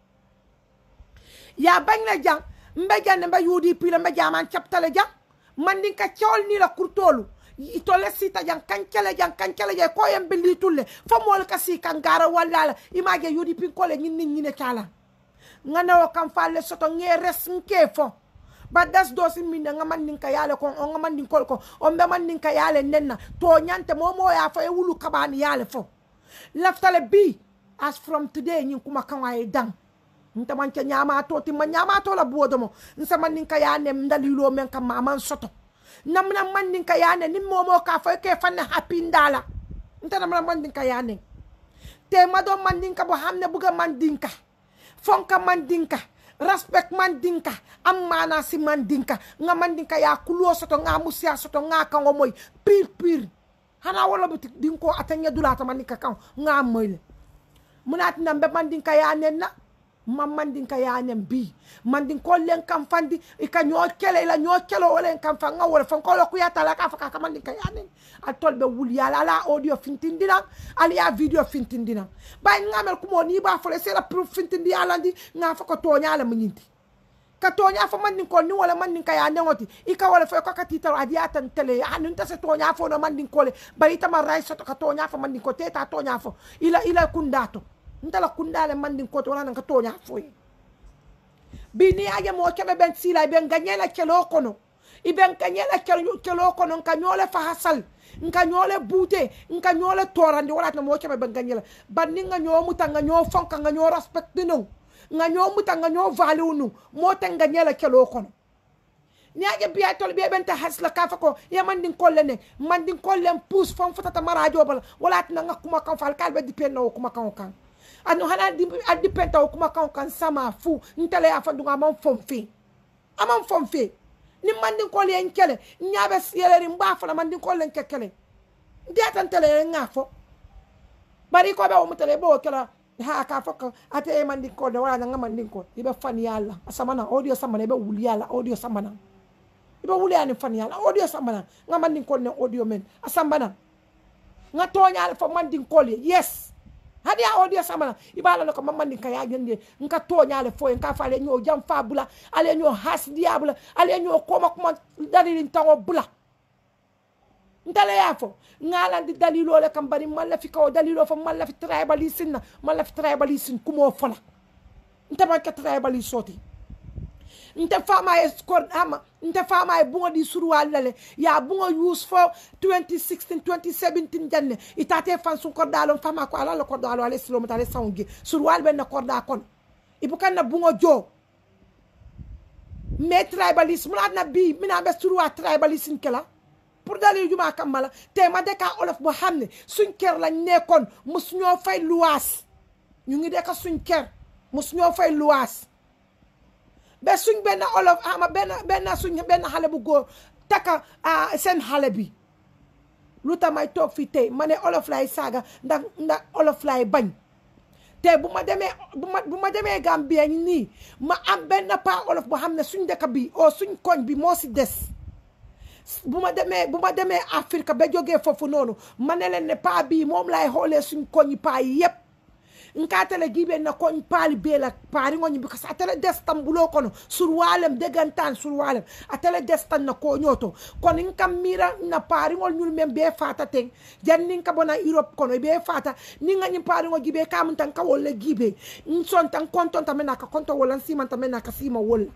ya bañ la jang mbe jande mbe UDP la mbe jaman chaptale jang mandin ka cewol ni la kurtolu itole sita jang kancele jang kancele jang ko yem bili tulle fo mol ka si kan gara wala image yudi pin kole nyin nyin ne kala ngana o kam falle soto nge res nke fo ba das do sin minne nga mandin ka yale ko on nga mandin kol ko on be mandin ka yale nenna to nyante momo ya fo e wulu kabani yale fo laftale bi as from today nyin kuma kan waye dang nta man ca nyama to ti ma nyama to la bodo mo nsa man nin ka ya ne ndalilo men ka mama soto nam na man nin ka ya ne ni momo ka fo ke fan happy ndala nta nam na man nin ka ya ne te ma do man nin ka bo hamne buga man din ka fonka man din ka respect man din ka am mana si man din ka nga man din ka ya kulo soto nga musia soto nga ka ngomoy pir pir hana wala butik din ko atanya dulata man nin ka kan nga moyle munat nambe man din ka ya ne na ma mandin ka yanen bi mandin ko len kam fandi i ka ñoo kele ila ñoo kelo wala kam fa nga wala fa ko lo ku yata la ka fa ka mandin ka yanen al tol be wul yala ala audio fintindina al ya video fintindina bay ngamel ko mo ni ba fole c'est la proof fintindi ala ndi nga fa ko tonya la munyinti ka tonya fa mandin ko ni wala mandin ka yanen oti i ka wala fa ko ka titaro adiya tan tele anu ta se tonya fo no mandin ko le bay tama ray so ka tonya fa mandin ko teta tonya fo ila ila kundato ntala kundale mandin koto wala nan ka tonya foyi bini aje mo kebe ben sila ben ganyela kelo kono ibe nka ñele kelo kono nka ñole fahasal nka ñole buute nka ñole torandi walatna mo keɓe ɓe gañela banni nga ñoo muta nga ñoo fonka nga ñoo respecte nu nga ñoo muta nga ñoo value nu mo ten nga ñele kelo kono niaje biya tol ɓe ɓenta hasla ka fa ko ye mandin kolle ne mandin kollen pousse fon fotata marajo bala walatna nga kuma kan fal kalɓe dipenna o kuma kan o kan ano hana a dipenta o kuma kan o kan sama fu ntele ya fanduga aman fon fe aman fon fe ni mandin kolle en kele ñaɓe yeleri mba fana mandin kollen ke kele ndiyatan tele en nga fo bari ko ɓe omutele ɓe o kela ha ka fo ko ate e mandin kolle wala nga mandin ko iɓe fan yalla a samana audio samana iɓe wuli yalla audio samana iɓe wuliyani fan yalla audio sambana nga mandin kol ne audio men a sambana nga toñale fo mandin kol ye yes hadi a audio sambana iɓalano ko mamandin ka yaƴende nka toñale fo en ka fa ale ñoo jam fa bula ale ñoo hasdiya bula ale ñoo koma kuma dalirin tawo bula ntale ya fo ngalandi dalilole kam bari mallafi kawo dalilo fo mallafi tribalisme na mallafi tribalisme kumo fola ntamanke tribaliste soti nte fama e skor ama nte fama e bungo di surwal lale ya bungo use fo 2016 2017 janne itate fan sun kordalo fama ko ala la kordalo ale silo mutale sawnge surwal ben na korda kon ibukan na bungo jo me tribalism la na bi mina be surwa tribalism kala pour dali juma kamala te ma de ka olof bo xamne suñ ker lañ nekkon mus ñoo fay luwas ñu ngi de ka suñ ker mus ñoo fay luwas ba suñ benn olof ama benn benn suñ benn xale bu góor taka seen xale bi lu tax may toog fii tey ma ne olof lay saaga ndax ndax olof lay bañ te bu ma demee bu ma bu ma demee Gambie nii ma am benn pa olof boo xam ne suñ dëkk bi o suñ koñ bi moo si des bu ma demee bu ma demee Afrique ba jógee foofu noonu ma ne leen ne paa bii moom lay xoolee suñ koñi paa yi yépp nkatele giɓe na koñ paali beela paariŋoñi because atele destan bulo kono surwalem degantan surwalem atele destan na koñoto kono n kam mira na paariŋol ñul men be fata ten jan nin ka bona europe kono be fata nin ŋañin paariŋo gibe kamun tan ka wolle gibe n son tan konton tamen naka konto wolla n siman tamen naka sima wolla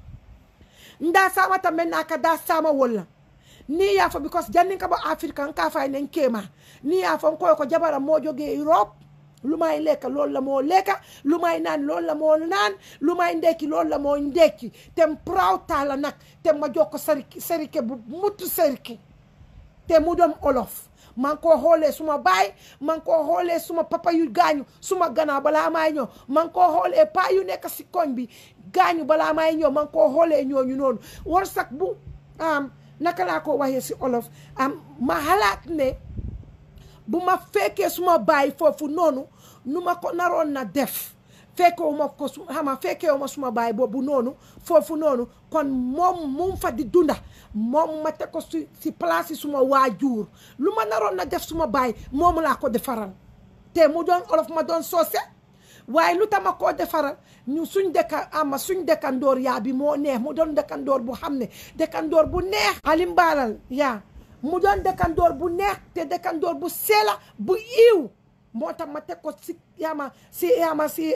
nda sama tamen naka da sama wolla ni yafo because jan nin ka bo afrique n ka fay nen kema ni yafo n koy ko jabara mo joge europe lu may lekk loolu la moo lekka lu may naan loolu la moo naan lu may ndekki loolu la moo ndekki te proud taala nag te ma jox ko sariki sarike bu mutu sarike te mu doon olof man koo xoolee suma baay man koo xoolee suma papa yu gaañu suma gannaaw balaa maay ñëw man koo xoolee paa yu nekk si koñ bi gaañu balaa maay ñëw man koo xoolee ñooñu noonu war sax bu am naka laa ko waxee si olof am ma xalaat ne bu ma fekkee suma baay foofu noonu nu ma ko naroon na def fekkewu ma ko su xama fekkewu ma suma baay boobu noonu foofu noonu kon moom mu fa di dunda moom ma teg ko si si place yi suma waajur lu ma naroon na def suma baay moomu laa ko defaral te mu doon olof ma doon soose waaye lu tax ma koo defaral ñu suñ dëkka ama suñ dëkkandoor yaa bi moo neex mu doon dëkkandoor bu xam ne dëkkandoor bu neex alim baalal yaa mu doon dëkkandoor bu neex te dëkkandoor bu seela bu iiw moo tax ma teg ko si yaama si yaama si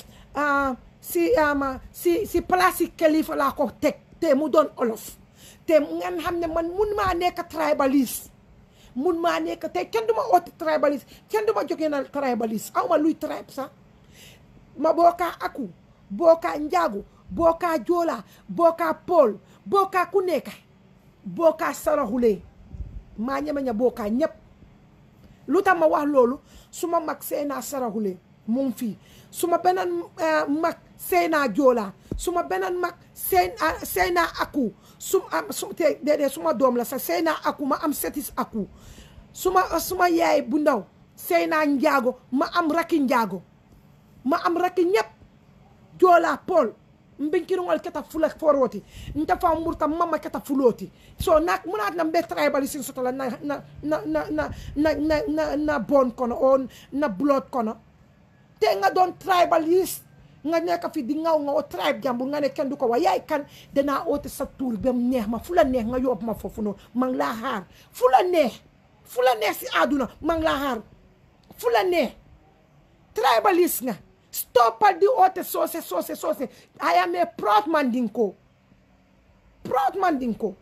si yaama si si place yi kilifa laa ko teg te mu doon olof te ngeen xam ne man mun maa nekk tribaliste mun maa nekk te kenn du ma oote tribaliste kenn du ma jógee na tribaliste aw ma luy tribe sax ma bookaa aku bookaa njaagu bookaa joola bookaa pool bookaa ku nekk bookaa saraxulee maa ñeme ña bookaa ñëpp lu tax ma wax loolu suma mag seenaa saraxule mu ngi fii suma beneen mag seenaa joolaa suma beneen mag seen seenaa aku su am su te déedéet suma doom la sax seenaa aku ma am setis aku suma suma yaay bu ndaw seenaa njaago ma am rakki njaago ma am rakki ñëpp joolaa pool mbinkiriŋol keta fula foroti nte fa murta mama keta fuloti so na munat na mbe tribalism soto la na na na na na na na na na bon kono o na blood kono te nga doon tribalist nga nekk fi di ngaw nga o tribe jambu nga ne kenn du ko wa yaay kan danaa oote sa tuur ba mu neex ma fu la neex nga yóbbu ma foofu noonu ma ngi laa xaar fu la neex fu la neex si àdduna ma ngi laa xaar fu la neex tribalist nga stoppal di oote soose soose soose I am a proud Mandinko proud Mandinko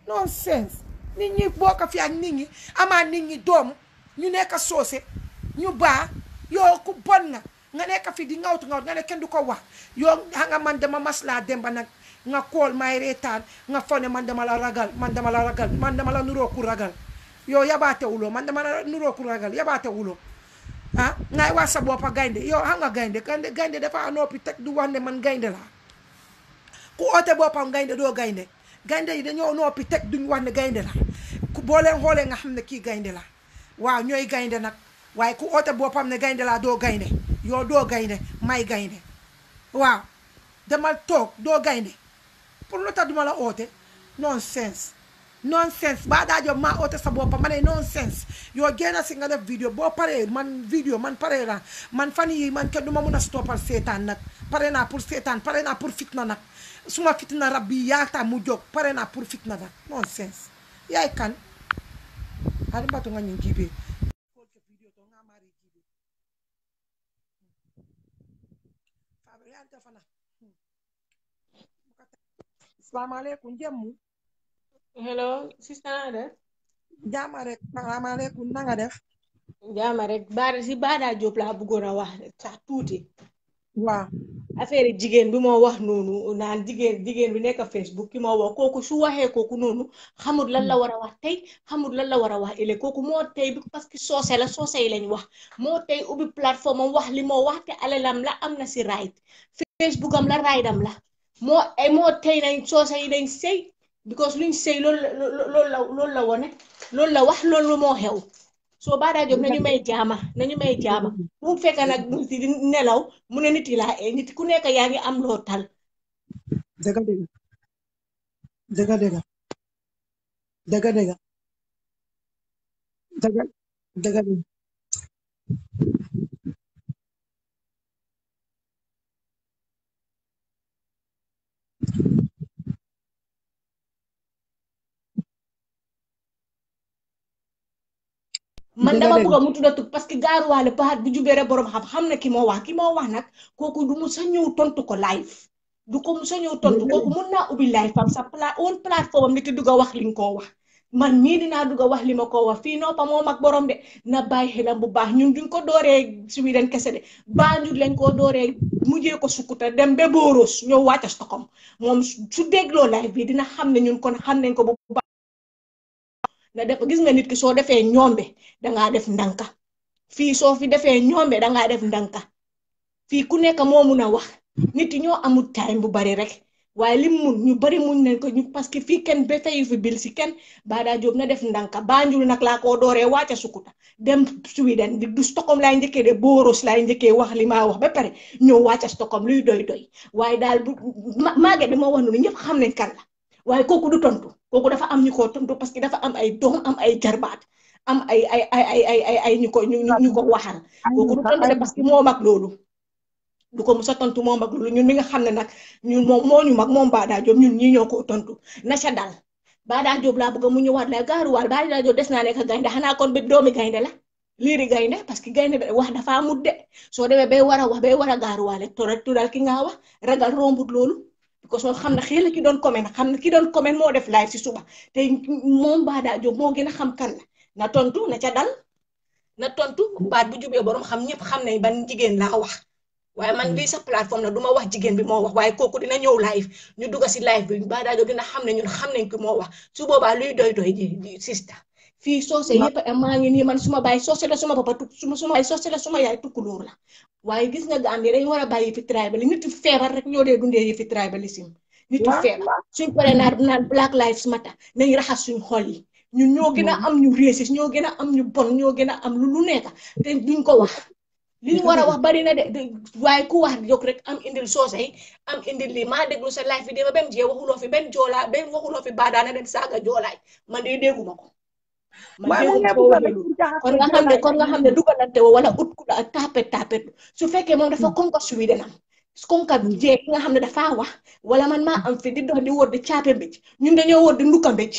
nonsense nit ñi bokk fi ak nit ñi amaa nit ñi doom ñu nekk soose ñu baa yow ku bon nga nga nekk fi di ngawtu ngawtu nga ne kenn du ko wax yow xa nga man dama maslaa demba nag nga kool may reetaan nga fo ne man dama la ragal man dama la ragal man dama la nuroo ku ragal yow yabaate wuloo man dama la nuroo ku ragal yabaate wuloo ah ngay wax sa boppa gaynde yow xam nga gaynde gaynde gaynde dafa noppi teg du wax ne man gaynde laa ku oote boppam gaynde doo gaynde gaynde yi dañoo noppi teg duñ wax ne gaynde la ku boo leen xoolee nga xam ne kii gaynde la waaw ñooy gaynde nag waaye ku oote boppam ne gaynde laa doo gaynde yow doo gaynde may gaynde waaw demal toog doo gaynde pour lu tax duma la oote nonsense nonsense baa daa job maa oote sa boppam ma ne nonsense yow génn si nga def vidéo boo paree man vidéo man paree naa man fan yi man kenn du ma mun a stoppal seetaan nag pare naa pour seetaan pare naa pour fitna nag suma fitna rab bi yaata mu jóg pare naa pour fitna nag nonsense yaay kan hari mbatu nga ñin jibe salaamaaleykum jemmu hello sista na def jaama rek salaamaaleykum na nga def jaama rek baada si Bada Diop laa bëggoon a wax sax tuuti waaw affaire jigéen bi moo wax noonu naan jigéen jigéen bi nekk Facebook ki moo wax kooku su waxee kooku noonu xamul lan la war a wax tey xamul lan la war a wax ëllëg kooku moo tey bi parce que soose la soose yi lañ wax moo tey ubbi plateforme am wax li moo wax te alalam la am na si right Facebook am la right am la moo ay moo tey nañ soose yi dañ sëy because luñ sëy loolu la loolu la loolu la wone loolu la wax loolu moo xew soo Bada Diop nañu may jaama nañu may jaama bu mu fekk nag nit yi di nelaw mu ne nit yi laa ee nit ku nekk yaa ngi am loo tal dëgga dëgga dëgga dëgga dëgga dëgga dëgga dëgga dëgga man dama bëgg mu tudda tug parce que gaaruwaale baat bu jubee rek borom xam xam na ki moo wax ki moo wax nag kooku du mu sa ñëw tontu ko live du ko mu sa ñëw tontu kooku mun naa ubbi live fam sa pla own plateforme am nit dugg a wax li nga koo wax man mii dinaa dugg a wax li ma koo wax fii noppa moo mag borom de na bàyyi xelam bu baax ñun duñ ko dooree Sweden kese de Banjul lañ koo dooree mujjee ko sukkuta dem ba Boros ñëw wàcca Stockholm moom su dégloo live bi dina xam ne ñun kon xam nañ ko bu baax na def gis nga nit ki soo defee ñoombe dangaa def ndanka fii soo fi defee ñoombe dangaa def ndanka fii ku nekk moo mun a wax nit yi ñoo amul time bu bari rek waaye lim mun ñu bari muñ nañ ko ñu parce que fii kenn ba fayu fi bil si kenn Bada Diop na def ndanka Banjul nag laa koo dooree wàcca sukuta dem Sweden di du Stockholm laay njëkkee de Boros laay njëkkee wax li maa wax ba pare ñëw wàcca Stockholm luy doy doy waaye daal bu maage bi ma wax noonu ñëpp xam nañ kan la waaye kooku du tontu kooku dafa am ñu ko tontu parce que dafa am ay doom am ay jarbaat am ay ay ay ay ay ay ay ñu ko ñu ñu ko waxal kooku du tontu de parce que moo mag loolu du ko musa tontu moo mag loolu ñun mi nga xam ne nag ñun moom moo ñu mag moom Bada Diop ñun ñii ñoo ko tontu na ca dal Bada Diop laa bëgg mu ñëwaat la gaaruwaal Bada Diop des naa nekk gaynde xanaa kon ba doomi gaynde la liiri gaynde parce que gaynde wax dafa amut de soo demee bay war a wax bay war a gaaruwaale to rek tudal ki nga wax ragal rombut loolu parce que xam na xëy na ki doon comment xam na ki doon comment moo def live si suba te moom Bada Diop moo gën a xam kan la na tontu na ca dal na tontu baat bu jubee borom xam ñëpp xam nañ ban jigéen laa wax waaye man lii sa plateforme la du ma wax jigéen bi moo wax waaye kooku dina ñëw live ñu dugg si live bi Bada Diop dina xam ne ñun xam nañ ki moo wax su boobaa luy doy doy ji sista fii soose yëpp maa ngi nii man suma baay soose la suma papa tuk suma suma baay soose la suma yaay tukkulóor la waaye gis nga Gambie dañ war a bàyyi fi tribal nit feebar rek ñoo dee dundee yi fi tribalisme nit feebar suñ paree naan naan Black Lives Matter nañ raxas suñ xol yi ñun ñoo gën a am ñu raciste ñoo gën a am ñu bon ñoo gën a am lu lu nekk te duñ ko wax li ñu war a wax bari na de waaye ku wax jóg rek am indil soose yi am indil lii maa déglu sa live bi dama bem jee waxuloo fi benn joolaa benn waxuloo fi baadaana den saaga joolaay man de dégguma ko man dégguma ko kon nga xam ne kon nga xam ne dugalante wo wala ut ku la tapet tapet su fekkee moom dafa konka Sweden am konka jee ki nga xam ne dafa wax wala man maa am fi di dox di wóor di caape mbéj ñun dañoo wóor di ndukka mbéj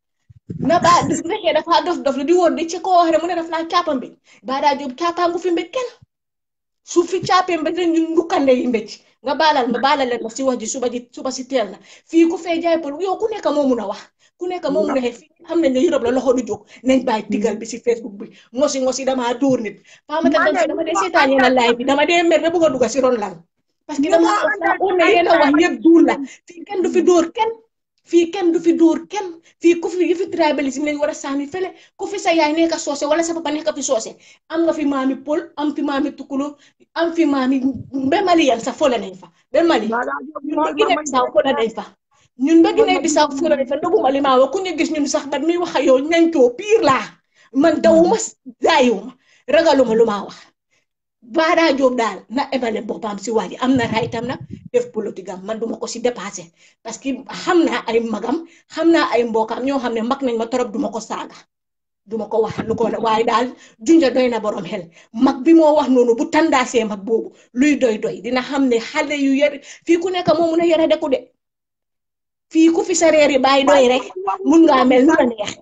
na ba su fekkee dafa dof dof la di wóor di ci koo wax ne mu ne daf laa caapa mbéj Bada Diop caapaangu fi mbéj kenn su fi caapee mbéj rek ñun ndukkande yi mbéj nga baalal ma baalal leen ma si wax ji suba ji suba si teel na fii ku fee jaay pël yow ku nekk moo mun a wax ku ku nekk moom nga fi xam nañ ne Europe la loxo du jóg nañ bàyyi tigal bi si Facebook bi ngosi ngosi damaa dóor nit faamata dam fi dama dee seetaan yéen a live bi dama dee mer ba bëgg a dugg si ron lal parce que dama on ne yéen a wax yëpp duul la fii kenn du fi dóor kenn fii kenn du fi dóor kenn fii ku fi yi fi tribalisme lañ war a sànni fële ku fi sa yaay nekk soose wala sa papa nekk fi soose am nga fi maami pol am fi maami tukulo am fi maami ba mali yan sax fole nañ fa ba mali ñun ba Guinée Bissau fole nañ fa ñun ba Guinée Bissau fole nañ fa ndoguma li maa wax ku ñu gis ñun sax bat mi wax ak yow ñañ too piir laa man dawuma daayuma ragaluma lu maa wax Bara Joob daal na ebale boppam si waa ji am na raytam nag def politique am man duma ko si dépassé parce que xam naa ay magam xam naa ay mbokam ñoo xam ne mag nañ ma torop duma ko saaga duma ko wax lu ko waaye daal junja doy na borom xel mag bi moo wax noonu bu tandaasee mag boobu luy doy doy dina xam ne xale yu yar fii ku nekk moo mun a yara deku de fii ku fi sa reeri bàyyi doy rek mun ngaa mel nu la neex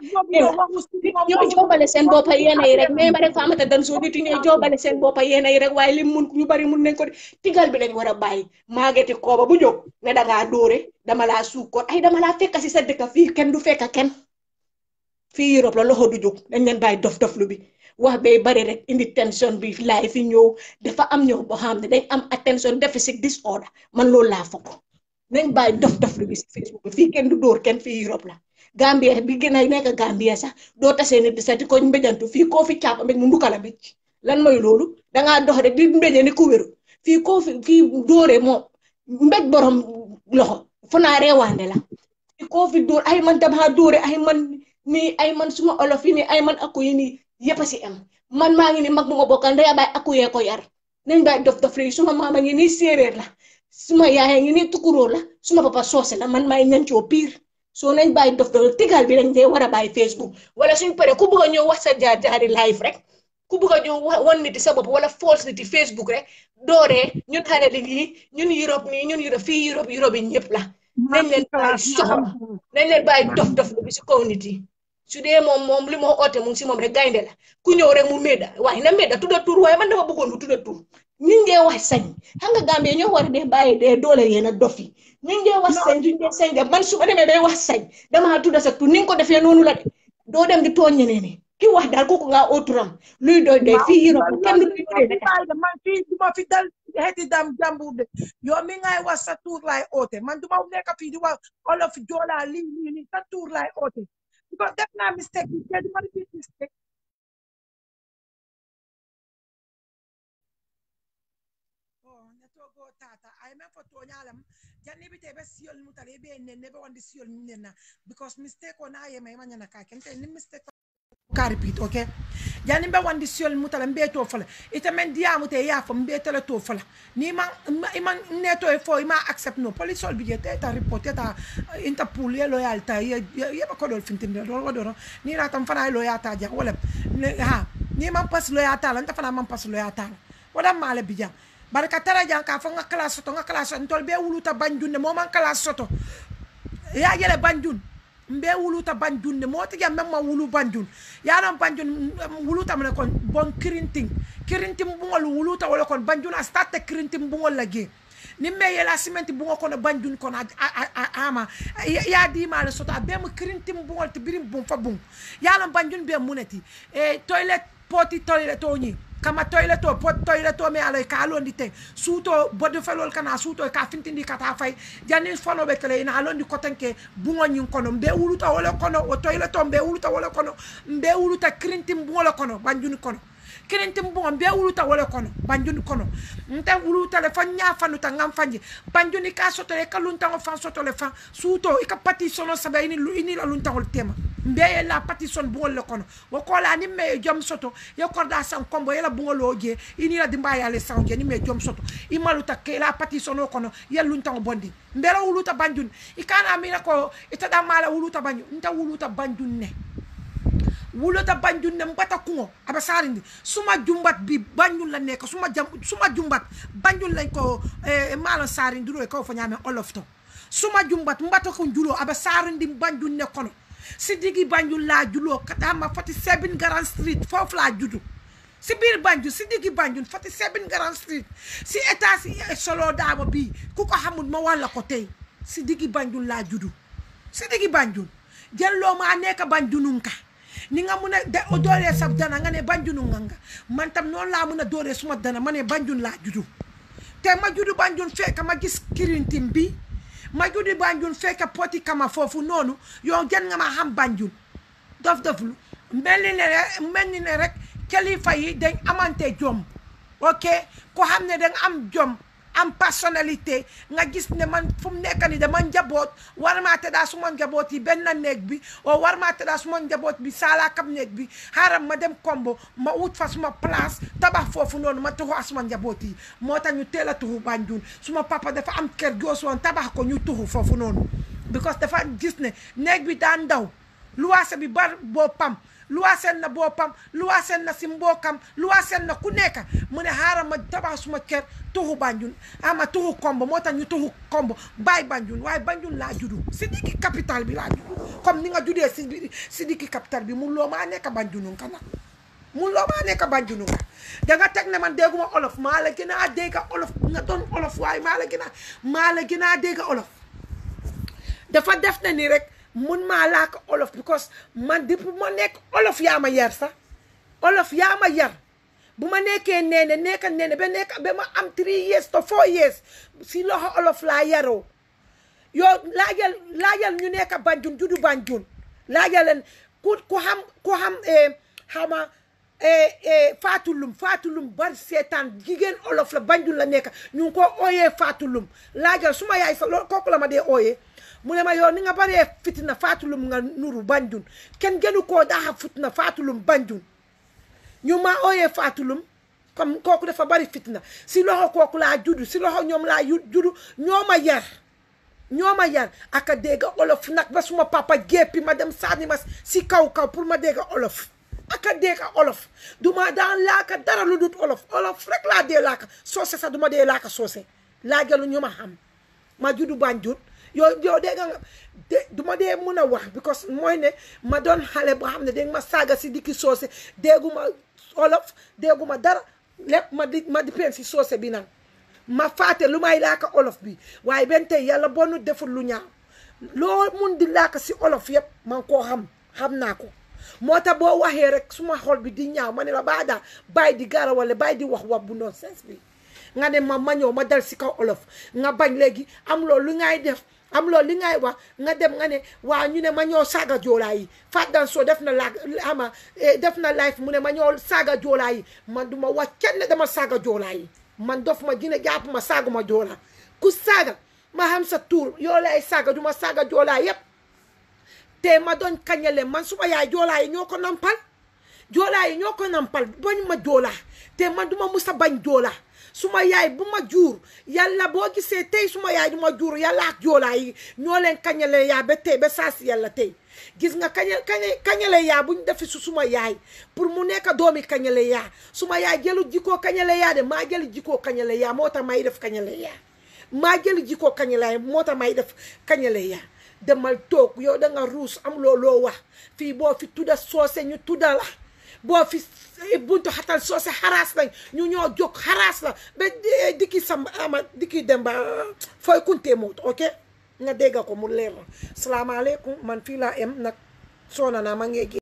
ñooy joobale seen boppa yéena yi rek mais ma rek faamata dan soo nit ñooy joobale seen boppa yéena yi rek waaye lim mun ñu bari mun nañ ko tigal bi lañ war a bàyyi maageti kooba bu jóg ne dangaa dóore dama laa suukkoon ay dama laa fekka si sa dëkk fii kenn du fekka kenn fii Europe la loxo du jóg dañ leen bàyyi dof dof lu bi wax bay bari rek indi tension bi laay fi ñëw dafa am ñëw boo xam ne dañ am attention deficit disorder man loolu laa foog nañ bàyyi dof dof lu bi si Facebook bi fii kenn du dóor kenn fii Europe la Gambia bi gën a nekk Gambia sax doo tasee nit di sax di ko mbéjantu fii koo fi caapa mbéj mu ndukala mbéj lan mooy loolu dangaa dox rek di mbéje ni ku wéru fii koo fi fii dóore moom mbéj borom loxo fu naa reewaande la fii koo fi dóor ay man damaa dóore ay man nii ay man suma olof yi nii ay man akku yi nii yëpp a si am man maa ngi ni mag bu ma bokkal ndey baay akku yee ko yar nañ baay dof dof léegi suma maama ngi nii séeréer la suma yaay ngi nii tukuróor la suma papa soose la man maay ñancoo piir soo nañ bàyyi dof dof tigal bi dañ dee war a bàyyi Facebook wala suñ pare ku bëgg a ñëw wax sa jaar jaari live rek ku bëgg a ñëw wan nit sa bopp wala false nit Facebook rek dooree ñun xale li nii ñun Europe nii ñun Europe fii Europe Europe yi ñëpp la nañ leen bàyyi soxam nañ leen bàyyi dof dof bi si kaw nit yi su dee moom moom li moo oote mu ngi si moom rek gaynde la ku ñëw rek mu méda waaye na méda tudda tur waaye man dama bëggoon mu tudda tur ñu ngee wax sañ xam nga Gambie ñoo war a dee bàyyi dee doole yéen a dof yi ñu ngee wax sañ duñ dee sañ de man su ma demee bay wax sañ damaa tudda sa tur ni nga ko defee noonu la de doo dem di tooñ ñeneen ñi ki wax daal kooku ngaa oturam luy doy doy fii Europe kenn du de man fii duma fi dal xeeti dam jàmbur de yow mi ngay wax sa tur laay oote man duma nekk fii di wax olof joolaa lii lii lii sa tur laay oote because def naa mistake bi te duma repeat mistake netogo tata ay men fo toñalam janni bite be siyol mutale be nen ne be wandi siyol nen na because mistake o na yema ma nyana ka kente ni mistake ka repeat okay janni be wandi siyol mutale mbe to fala ita men dia mute ya fo mbe tele to fala ni man man ne to e fo ma accept no police ol bi ta report ta interpol ye loyalta ye ye ba ko dol fintin do do do ni ra tam fana loyalta ja wala ha ni man pas loyalta la ta fana man pas loyalta wala male bija barka tara jan ka fo nga classe soto nga classe ntol be wuluta banjunde mo man classe soto ya yele banjun mbe wuluta banjunde mo tiga memma wulu banjun ya non banjun wuluta mene kon bon kirinting kirinting bungol wuluta wala kon banjun a starte kirinting bungol lagi ni me yela simenti bungo kono banjun kono ama ya di male soto a be mo kirinting bungol te birim bum fa bung ya non banjun be muneti e toilet poti toilet toni kama toilet to pot toilet to me ala ka londi te suto bode felol kana suto ka fintindi kata fay jani fono be kele ina londi kotenke bungo nyin kono mbe wuluta wala kono o toilet to mbe wuluta wala kono mbe wuluta krintim bungo la kono banjuni kono krintim bungo mbe wuluta wala kono banjuni kono nte wuluta le fan nya fanu ta ngam fanji banjuni ka soto le kalunta ngo fan soto le fan suto ika pati sono sabe ini ini la lunta ngol tema mbe la pati son bungo le kono wo kola ni me jom soto yo korda san kombo yela bungo loje ini la dimba ya le sanje ni me jom soto imaluta ke la pati sono kono yelunta ngo bondi mbela wuluta banjun ikana mina ko itada mala wuluta banjun nta wuluta banjun ne wuluta banjun ne mbata kungo aba sarindi suma jumbat bi banjun la nekk suma jam suma jumbat banjun lañ ko eh, mala sarindi ro ko fa ñame olofto suma jumbat mbata ko julo aba sarindi banjun ne kono si digi banjun la julo katama 47 Grand Street foofu laa judu si biir Banjul si diggi Banjul 47 Grand Street si état si solo daama bii ku ko xamul ma wàlla ko tey si diggi Banjul laa judu si diggi Banjul jël loo maa nekk banjunun ka ni nga mun a de dooree sa dana nga ne banjunun nga nga man tam noonu laa mun a dooree suma dana ma ne banjun laa juddu te ma juddu banjun fekk ma gis kirintin bi ma juddu banjun fekk poti kama foofu noonu yow gën nga ma xam banjun dof dof lu mel ni ne rek mel ni ne rek kilifa yi dañ amante jom ok ko xam ne danga am jom am personnalité nga gis ne man fu mu nekk ni dama njaboot war maa tëddaa suma njaboot yi benn néeg bi o war maa tëddaa suma njaboot bi saalaakam néeg bi xaaral ma dem kombo ma wut fa suma place tabax foofu noonu ma tuxu suma njaboot yi moo tax ñu teel a tuxu Banjul suma papa dafa am kër goosu woon tabax ko ñu tuxu foofu noonu because dafa gis ne néeg bi daan ndaw luwaase bi bar boppam luwaaseen na boppam luwaaseen na si mbookam luwaaseen na ku nekk mu ne xaaral ma tabax suma kër tuxu Banjul ama tuxu kombo moo tax ñu tuxu kombo bàyyi Banjul waaye Banjul laa juddu si diggi capital bi laa juddu comme ni nga juddee si si diggi capital bi mun loo maa nekk Banjul ka nag mun loo maa nekk Banjul ka da nga teg ne man dégguma olof maa la gën a dégg olof nga doon olof waaye maa la gën a maa la gën a dégg olof dafa def na ni rek mun maa laaka olof because man depuis ma nekk olof yaa ma yar sax olof yaa ma yar bu ma nekkee neene nekka neene ba nekk ba ma am three years to four years si loxo olof laa yaroo yow laajal laajal ñu nekk Banjul juddu Banjul laajal leen ku ku xam ku xam xama faatulum faatulum bari seetaan jigéen olof la Banjul la nekk ñu ngi ko ooyee faatulum laajal suma yaay sa loolu kooku la ma dee ooyee mu ne ma yow ni nga baree fitina faatulum nga nuru Banjul kenn gënu koo daaxa fitina faatulum Banjul ñu ma ooyee faatulum comme kooku dafa bari fitina si loxo kooku laa juddu si loxo ñoom laa juddu ñoo ma yar ñoo ma yar aka dégg olof nag ba suma papa jéppi ma dem sànni ma si kaw kaw pour ma dégg olof aka dégg olof duma daan laaka dara lu dut olof olof rek laa dee laaka soose sax duma dee laaka soose laajalu ñu ma xam ma juddu Banjul yow yow dégg nga de du ma dee mun a wax because mooy ne ma doon xale boo xam ne dégg ma saaga si dikki soose dégguma olof dégguma dara lépp ma di ma di pen si soose bi nag ma faate lu may laaka olof bi waaye benn tey yàlla bonu deful lu ñaaw loo mun di laaka si olof yëpp man koo xam xam naa ko moo tax boo waxee rek suma xol bi di ñaaw ma ne la baa daa bàyyi di gara wala bàyyi di wax wax bu noonu sens bi nga ne ma ma ñëw ma dal si kaw olof nga bañ léegi am loolu lu ngay def am loolu li ngay wax nga dem nga ne waa ñu ne ma ñoo saaga joolaa yi Fat Danso def na la ama def na life mu ne ma ñoo saaga joolaa yi man du ma wax kenn dama saaga joolaa yi man dof ma gine jàpp ma saaga ma joolaa ku saaga ma xam sa tuur yoo lay saaga du ma saaga joolaa yépp te ma doon kañale man suma yaay joolaa yi ñoo ko nampal joolaa yi ñoo ko nampal bañ ma joolaa te man du ma musa bañ joolaa suma yaay bu ma juur yàlla boo gisee tey suma yaay du ma juur yàlla ak joolaa yi ñoo leen kañale yaa ba tey ba saa si yàlla tey gis nga kaña kaña kañale yaa buñ defi su suma yaay pour mu nekk doomi kañale yaa suma yaay jëlu jikkoo kañale yaa de maa jëli jikkoo kañale yaa moo tax may def kañale yaa maa jëli jikkoo kañale yaa moo tax may def kañale yaa demal toog yow da nga ruus am looloo wax fii boo fi tudda soose ñu tudda la boo fi buntu xatal soose xaraas lañ ñu ñoo jóg xaraas la ba dikki sam ama dikki dem ba fooy kuntee moot ok nga dégga ko mu leer la salaamaaleykum man fii laa em nag soona naa ma ngeegi